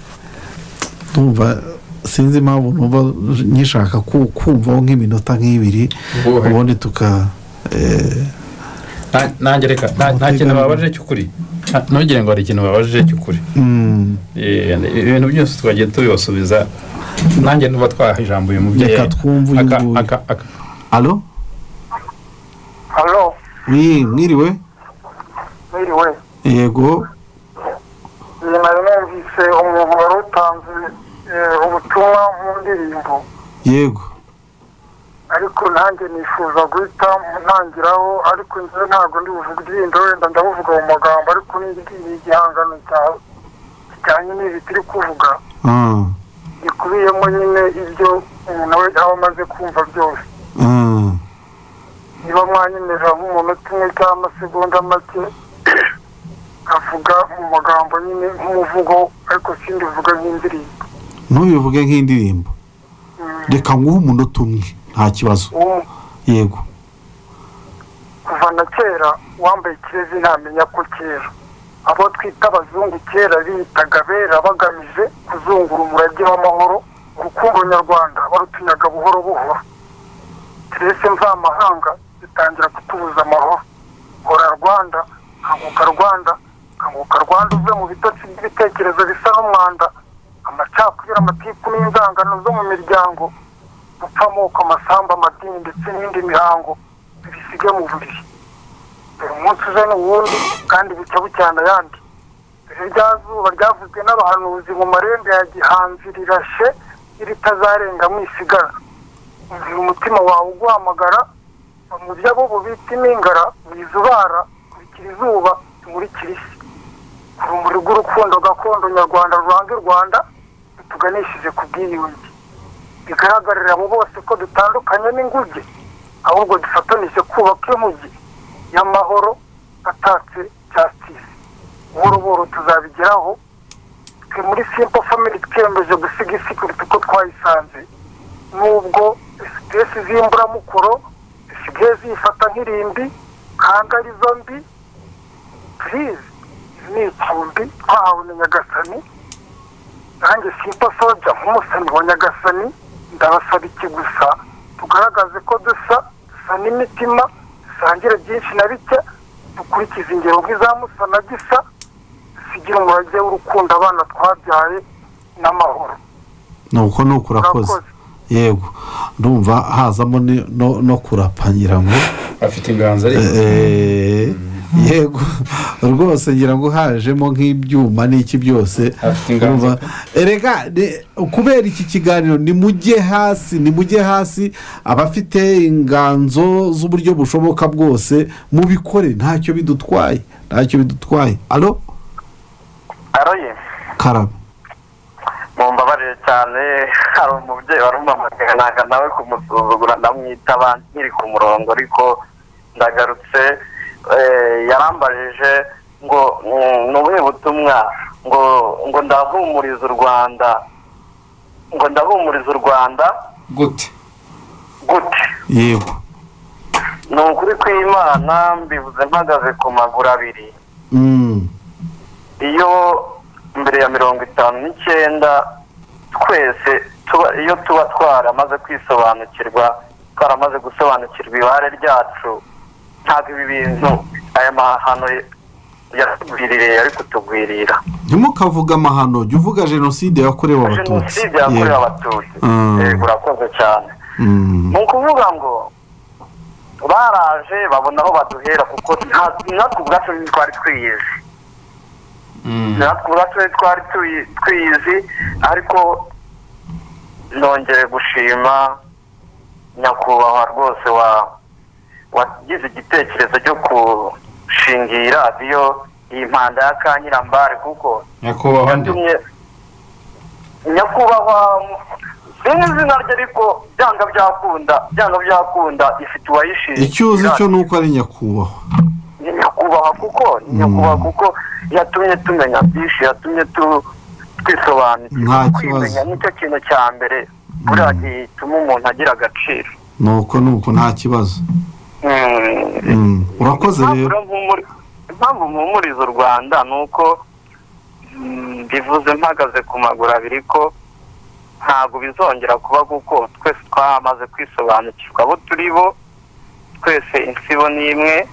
ndumva sinzi impamvu numva nyishaka ku- kumvaho nk'iminota nk'ibiri Wowe. ubundi tuka eh, nta- nanjye reka nta- nta kintu bababajije cy'ukuri Nta- ntugire ngo hari ikintu bababajije cy'ukuri mm, Eh, ibintu byose twagiye tubibasubiza nanjye nuba twaha ijambo uyu mubyeyi Reka twumve uyu Aka- nguyu. aka- aka- alo halo Oui, mwiriwe mwiriwe yego nyuma yumvise umuntu wari utanze eh, ubutumwa mu ndirimbo yego ariko nanjye nifuza guhita ntangiraho ariko njyewe ntabwo ndi buvuga indirimbo wenda ndabuvuga mu magambo ariko ni igihangano cyawe kijyanye n'ibi turi kuvuga ah, gikubiyemo nyine ibyo umuntu we aba amaze kumva byose ah, niba mwanyemeje nk'umunota umwe cyangwa amasegonda make avuga mu magambo nyine nk'umuvugo ariko sindi uvuga nk'indirimbo ntubivuge nk'indirimbo reka nguhe umunota umwe nta kibazo Uwo- yego kuva na kera uwambaye ikirezi ntamenya ko kera abo twita abazungu kera biyitaga bera bagamije kuzungura umurage w'amahoro urukundo nyarwanda barutunyaga buhoro buhoro keretse mvamahanga zitangira kutubuza amahoro hora rwanda kanguka rwanda kanguka rwanda uve mu bitotsi by'ibitekerezo bisa n'umwanda amacakubiri amatiku n'indangano zo mu miryango gupfa amoko amasambu amadini ndetse n'indi mihango bibisige mu buriri buri munsi uzana uwundi kandi bucya bucyana ayandi dore rya zuba ryavuzwe n'abahanuzi mu marembo ya gihanzi rirashe iritazarenga mwisigara umvira umutima wawe uguhamagara bamurya abo bo bita impingara wizubara kurikira izuba rimurikira isi ku rumuri rw'urukundo gakondo nyarwanda ruranga u rwanda rutuganishije ku bwiyunge bigaragarira abo bose ko dutandukanye n'inguge ahubwo dufatanije kubaka inkugi y'amahoro atatse cyasitisi buhoro buhoro tuzabigeraho twe muri simple family twiyemeje gusiga isi kuruta uko twayisanze nubwo sitesi z'imburamukoro zisigaye ziyifata nk'irimbi kandi arizo mbi purize ni icumbi twahawe na nyagasani nanjye simpa soja nk'umusani wa nyagasani ndabasaba iki gusa tugaragaze ko dusa dusa n'imitima dusangira byinshi na bike dukurikiza ingero nk'iza musa na gisa dusigira umurage w'urukundo abana twabyaye n'amahoro nuko ni ukurakoze Urakoze. yego ndumva hazamo ni- no- no kurapa ngira ngo afite inganzo ariko Eh, yego rwose ngira ngo hajemo nk'ibyuma n'iki byose Afite inganzo. Urumva? erega ne- kubera iki kiganiro nimujye hasi nimujye hasi abafite inganzo z'uburyo bushoboka bwose mubikore ntacyo bidutwaye ntacyo bidutwaye alo aroye karaba mumbabarire cyane hari umubyeyi wari umpamagaye ntabwo nawe kumusuzugura ndamwitaba nkiri ku murongo ariko ndagarutse eh, yarambajije ngo mm, ni ubuhe butumwa ngo ngo ndahumuriza u rwanda ngo ndahumuriza u rwanda gute gute yego ni ukuri kw'imana mbivuze mpagaze ku maguru abiri Mm, iyo mbere ya mirongo itanu n'icyenda twese tuba iyo tuba twaramaze kwisobanukirwa twaramaze gusobanukirwa ibare ryacu ntabwo ibi bintu aya mahano yatugwiririye yari kutugwirira ntimukavuge amahano jya uvuga jenoside yakorewe abatutsi jenoside yakorewe Yego. abatutsi Mm. yego urakoze cyane Mm, ni ukuvuga ngo baraje babona aho baduhera kuko nta- natwe ubwacu ntitwari twiyizi natwe ubwacu ntitwari tuyi- twiyizi ariko nongeye gushima nyakubahwa rwose wa wagize igitekerezo cyo gushinga iyi radiyo iyi mpanda ya kanyirambare kuko nyakubahwa ndi yatumye nyakubahwa sinzi izina rye ariko byanga byakunda byanga byakunda ifite uwayishinzwe icyo uzi cyo ni uko ari nyakubahwa ni nyakubahwa kuko ni nyakubahwa kuko yatumye tumenya byinshi yatumye tu- Nta twisobanukirwa kibazo. kwimenya nicyo kintu cya mbere buriya gituma umuntu agira agaciro nuko nuko nta kibazo Mm. Mm, urakoze Impamvu rero mpumuri- impamvu mpumuriza u rwanda ni uko mm, mbivuze mpagaze ku maguru abiri ko ntabwo bizongera kuba kuko twese twamaze kwisobanukirwa abo turi bo twese insibo ni imwe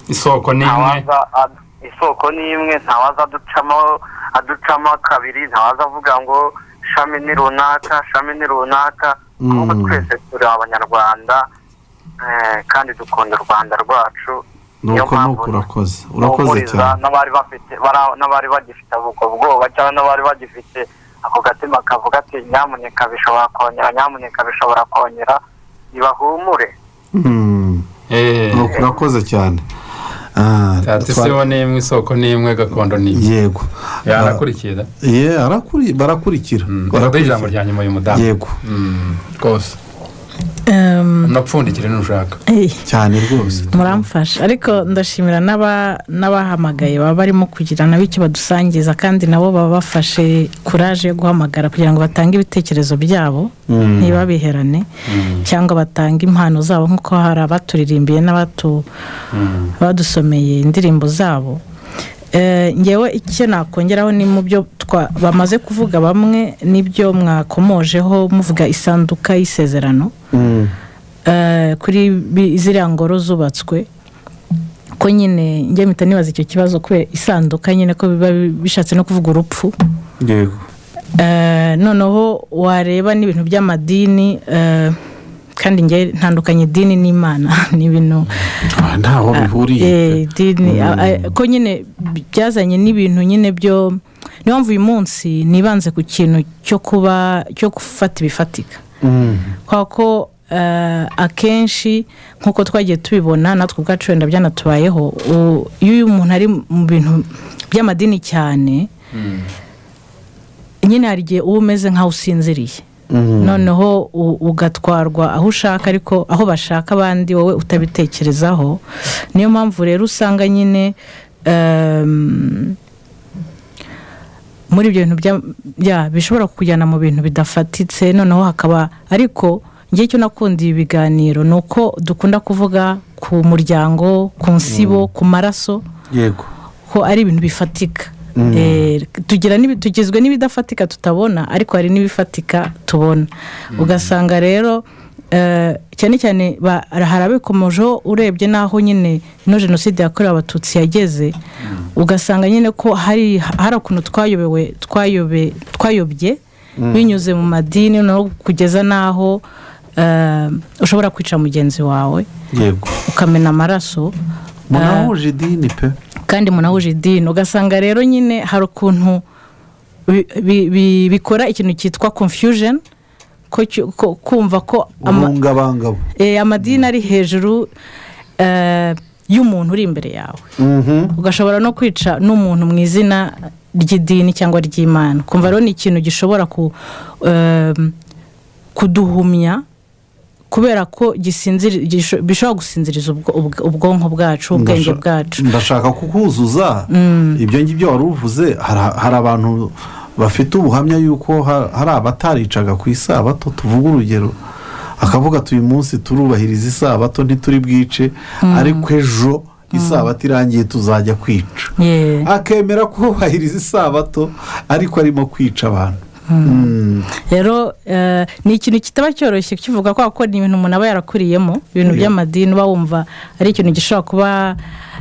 isoko ni imwe ntawaza ad- isoko ni imwe ntawaza aducamo aducamo kabiri ntawaza avuga ngo shami ni runaka shami ni runaka Mm. ahubwo twese turi abanyarwanda eh, kandi dukunda u rwanda rwacu ni Niyo uko ni mpamvu uko urakoze urakoze mpumuriza cyane n'abari bafite bara- n'abari bagifite ubwo bwoba cyangwa n'abari bagifite ako gatima kavuga ati nyamuneka bishobora kongera nyamuneka bishobora kongera nibahumure Mm, Eh, ni uko urakoze cyane Ah, tata twa- isibo ni imwe isoko ni imwe gakondo ni imwe yego yanakurikira ye arakuri- barakurikira uraho ijambo rya nyuma y'umudamu yego Mm, rwose Ehm, unapfundikire n'ushaka eh, cyane rwose muramfasha ariko ndashimira n'aba- n'abahamagaye baba barimo kugira nabo icyo badusangiza kandi nabo baba bafashe kuraje yo guhamagara kugira ngo batange ibitekerezo byabo Mm. ntibabiherane cyangwa batange impano zabo nk'uko hari abaturirimbiye n'abatu badusomeye indirimbo zabo Eh, ngewe icyo nakongeraho ni mu byo twa- bamaze kuvuga bamwe n'ibyo mwakomojeho muvuga isanduka y'isezerano Mm, eh, kuri bi- ziriya ngoro zubatswe ko nyine njye mpita nibaza icyo kibazo kubera isanduka nyine ko biba bi- bishatse no kuvuga urupfu yego Eh, noneho wareba n'ibintu by'amadini eh, kandi njye ntandukanye idini n'imana ni ibintu Ah, ntaho bihuriye eh, idini a- a- ko nyine bi- byazanye n'ibintu nyine byo niyo mpamvu uyu munsi nibanze ku kintu cyo kuba cyo gufata ibifatika Mm, kubera ko eh, akenshi nk'uko twagiye tubibona natwe ubwacu wenda byanatubayeho u- iyo umuntu ari mu bintu by'amadini cyane nyine hari igihe uba umeze nk'aho usinziriye mm, noneho u- ugatwarwa aho ushaka ariko aho bashaka abandi wowe utabitekerezaho niyo mpamvu rero usanga nyine em, muri ibyo bintu bya- bya- bishobora kukujyana mu bintu bidafatitse noneho hakaba ariko njye icyo nakundiye ibiganiro ni uko dukunda kuvuga ku muryango ku nsibo ku maraso yego ko ari ibintu bifatika Eh, tugira n'ibi- tugizwe n'ibidafatika tutabona ariko hari n'ibifatika tubona ugasanga rero eh, cyane cyane ba- hari abikomojeho urebye n'aho nyine ino jenoside yakorewe abatutsi yageze ugasanga nyine ko hari hari ukuntu twayobewe twayobe twayobye binyuze mu madini no kugeza n'aho eh, ushobora kwica mugenzi wawe yego ukamena amaraso munahuje idini pe kandi munahuje idini ugasanga rero nyine hari ukuntu bi- bi- bi- bikora ikintu cyitwa confusion ko cyo- ko- kumva ko ama- urungabangabo eh, amadini ari hejuru eh, y'umuntu uri imbere yawe Mhm, ugashobora no kwica n'umuntu mu izina ry'idini cyangwa ry'imana kumva rero ni ikintu gishobora ku, em, kuduhumya kubera ko gisinziri- gisho- bishobora gusinziriza ubwo- ubwo- ubwonko bwacu ubwenge ndasha- bwacu ndashaka kukuzuza ibyo ngibyo wari uvuze hari hari abantu bafite ubuhamya yuko ha- hari abataricaga ku isabato tuvuga urugero akavuga ati uyu munsi turubahiriza isabato ntituri bwice ariko ejo isabato irangiye tuzajya kwica Yeah. akemera kubahiriza isabato ariko arimo kwica abantu Mm, rero eh, ni ikintu kitaba cyoroshye kivuga kubera ko ni ibintu umuntu aba yarakuriyemo ibintu Yeah. by'amadini uba wumva ari ikintu gishobora kuba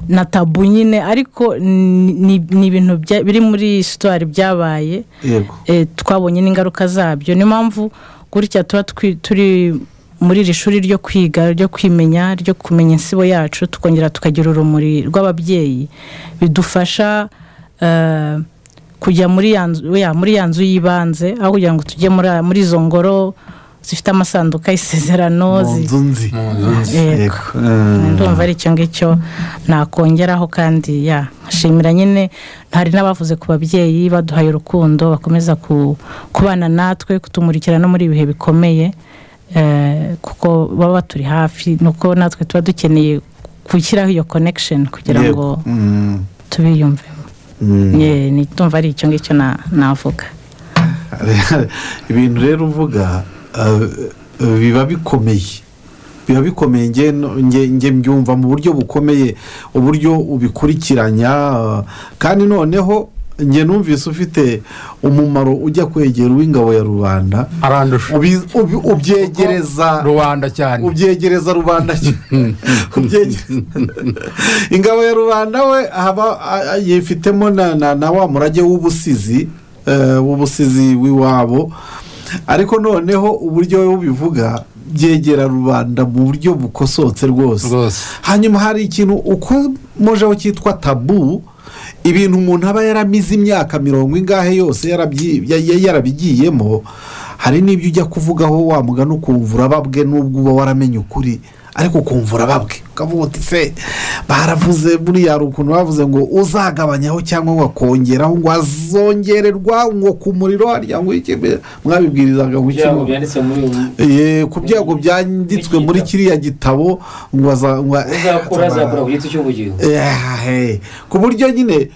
na tabu nyine ariko ni ni- ni ibintu bya- biri muri sitwari byabaye yego eh, twabonye n'ingaruka zabyo niyo mpamvu gutya tuba twi- turi muri iri shuri ryo kwiga ryo kwimenya ryo kumenya insibo yacu tukongera tukagira urumuri rw'ababyeyi bidufasha eh, kujya muri ya nzu ya- muri ya nzu y'ibanze aho kugira ngo tujye muri- muri izo ngoro zifite amasanduka y'isezerano mu zi- nzu nzi Yego. Mm. ndumva ari icyo ngicyo nakongeraho kandi ya nshimira nyine hari n'abavuze ku babyeyi baduhaye urukundo bakomeza ku- kubana natwe kutumurikira no muri ibihe bikomeye eh, kuko baba baturi hafi nuko natwe tuba dukeneye gushyiraho iyo connection kugira Yego. ngo Mm, tubiyumvemo mm. Ye, ni- ndumva ari icyo ngicyo na- navuga ibintu rero uvuga eh, biba bikomeye biba bikomeye nge- nge- nge mbyumva mu buryo bukomeye uburyo ubikurikiranya eh, kandi noneho njye numvise ufite umumaro ujya kwegera uw'ingabo ya rubanda arandusha ubi- ubi- ubyegereza rubanda cyane ubyegereza rubanda Ubyegere- ingabo ya rubanda we haba a- a- yifitemo na, na, na wa murage w'ubusizi eh, w'ubusizi w'iwabo ariko noneho uburyo we bubivuga byegera rubanda mu buryo bukosotse rwose Rwose. hanyuma hari ikintu uko mujeho cyitwa tabu ibintu umuntu aba yaramize imyaka mirongo ingahe yose yarabyi- ya- ya- yarabigiyemo hari n'ibyo ujya kuvugaho wamugana ukumva urababwe n'ubwo uba waramenye ukuri ariko ukumva urababwe ukavuga uti se baravuze buriya hari ukuntu bavuze ngo uzagabanyaho cyangwa ngo akongeraho ngo azongererwa ngo ku muriro harya ngo iki mwabibwirizaga ngo iki kugira ngo byanditse muri ubu Eh, ku byago byanditswe muri kiriya gitabo ngo aza- ngo- uzakura azakura ku giti cy'ubugingo Ehe, ku buryo nyine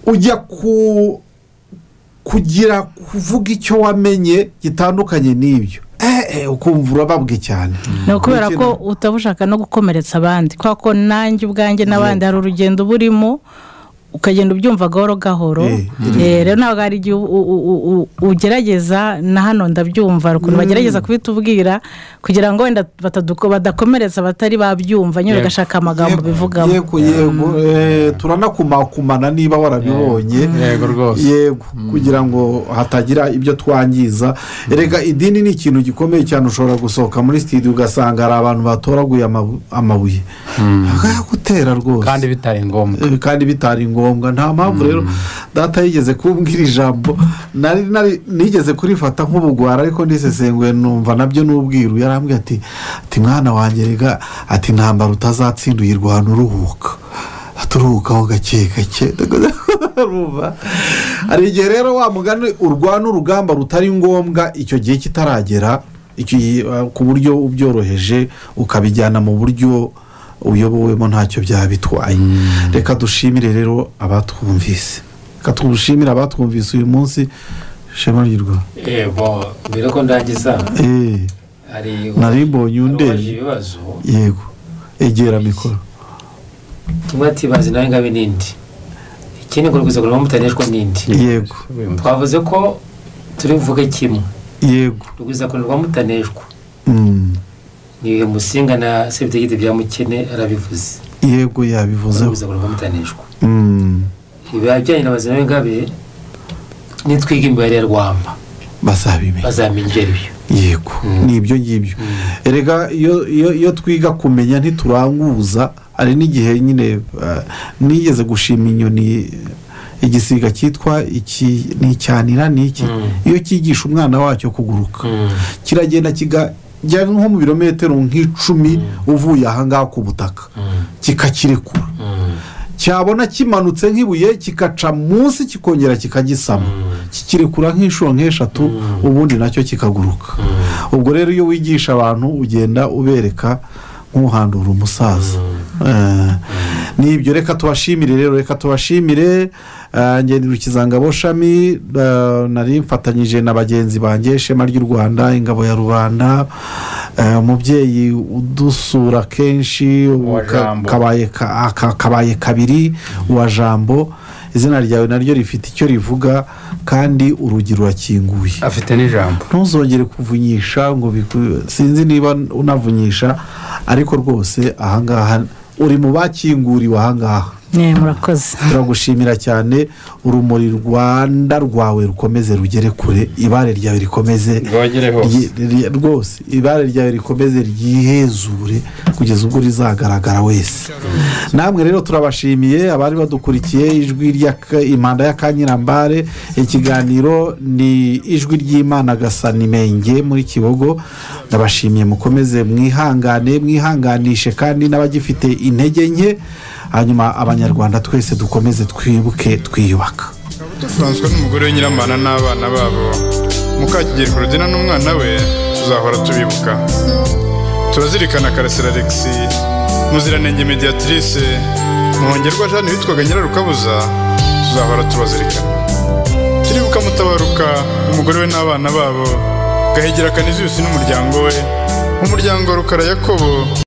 ujya ku kugira kuvuga icyo wamenye gitandukanye n'ibyo ehe ukumva urababwe cyane ni ukubera ko utaba ushaka no gukomeretsa abandi kubera ko nanjye ubwanjye n'abandi hari urugendo uba urimo ukagenda ubyumva gahoro gahoro Eh, Eh, rero ntabwo hari igihe u- u- u- u- ugerageza na hano ndabyumva hari ukuntu bagerageza kubitubwira kugira ngo wenda bataduko- badakomeretsa batari babyumva nyine Yego. ugashaka amagambo bivugamo yego yego eh, turanakumakumana niba warabibonye yego rwose yego kugira ngo hatagira ibyo twangiza erega idini ni ikintu gikomeye cyane ushobora gusohoka muri sitidiyo ugasanga hari abantu batoraguye amabu- amabuye akayagutera rwose kandi bitari ngombwa Eh, kandi bitari ngombwa nta mpamvu rero data yigeze kumbwira ijambo nari nari nigeze kurifata nk'ubugwara ariko nisesenguye numva nabyo n'ubwiru yarambwiye ati ati mwana wanjye rega ati ntambara utazatsinda uyirwana uruhuka turuhukaho gake gake Urumva? hari igihe rero wa mugani urwana urugamba rutari ngombwa icyo gihe kitaragera icyo gihe, eh, ku buryo ubyoroheje ukabijyana mu buryo uyobowemo ntacyo byaba bitwaye reka dushimire rero abatwumvise reka dushimire abatwumvise uyu munsi shema ry'irwa yego mbere ko ndangiza eee hari nari mbonye undi uwaje ibibazo yego egera mikoro tumwe ati bazi nawe ngabe n'indi ikindi ngo rwiza kureba mutaneshwa n'indi yego twavuze ko turi buvuge kimwe yego rwiza kureba mutaneshwa Mm. ni musinga na sebitegiti bya mukene arabivuze yego yabivuzeho rwiza kureba mutaneshwa Mm. ibijyanye na bazima b'ingabe nitwiga imibare ya rwamba bazabimenya bazamenya ibyo ari byo yego ni ibyo ngibyo erega iyo iyo- iyo twiga kumenya ntituranguza hari n'igihe nyine eh, nigeze gushima inyoni igisiga cyitwa iki ni icyanira ni iki iyo cyigisha umwana wacyo kuguruka kiragenda kigajya nko mu birometero nk'icumi uvuye ahangaha ku butaka kikakirekura cyabona kimanutse nk'ibuye kikaca munsi kikongera kikagisama kikirekura nk'inshuro nk'eshatu ubundi nacyo kikaguruka ubwo rero iyo wigisha abantu ugenda ubereka nk'uhandura umusaza Eh, ni ibyo reka tubashimire rero reka tubashimire eh, ngenda rukizangabo shami eh, nari mfatanyije na bagenzi banjye ishema ry'u rwanda ingabo ya rubanda eh, umubyeyi udusura kenshi ubu Uwa ka- Jambo. kabaye ka- aka- kabaye kabiri uwa jambo izina ryawe naryo rifite icyo rivuga kandi urugi rurakinguye afite n'ijambo ntuzongere kuvunyisha ngo biku- sinzi niba unavunyisha ariko rwose ahangaha uri mu bakinguriwe ahangaha Eh, murakoze turagushimira cyane urumuri rwanda rwawe rukomeze rugere kure ibare ryawe rikomeze rwogere hose rye- rye- rwose ibara ryawe rikomeze ryihezure kugeza ubwo rizagaragara wese namwe rero turabashimiye abari badukurikiye ijwi ry'aka- impanda ya kanyirambare ikiganiro ni ijwi ry'imana gasanimenge muri kibogo ndabashimiye mukomeze mwihangane mwihanganishe kandi n'abagifite intege nke hanyuma abanyarwanda twese dukomeze twibuke twiyubaka dusanzwe n'umugore we nyiramana n'abana babo mukakigeri kurugina n'umwana we tuzahora tubibuka turazirikana karasira alexi muziranenge mediatrice muhongerwa jane witwaga nyirarukabuza tuzahora tubazirikana turibuka mutabaruka umugore we n'abana babo gahegera kaniziyusi n'umuryango we umuryango rukara yakobo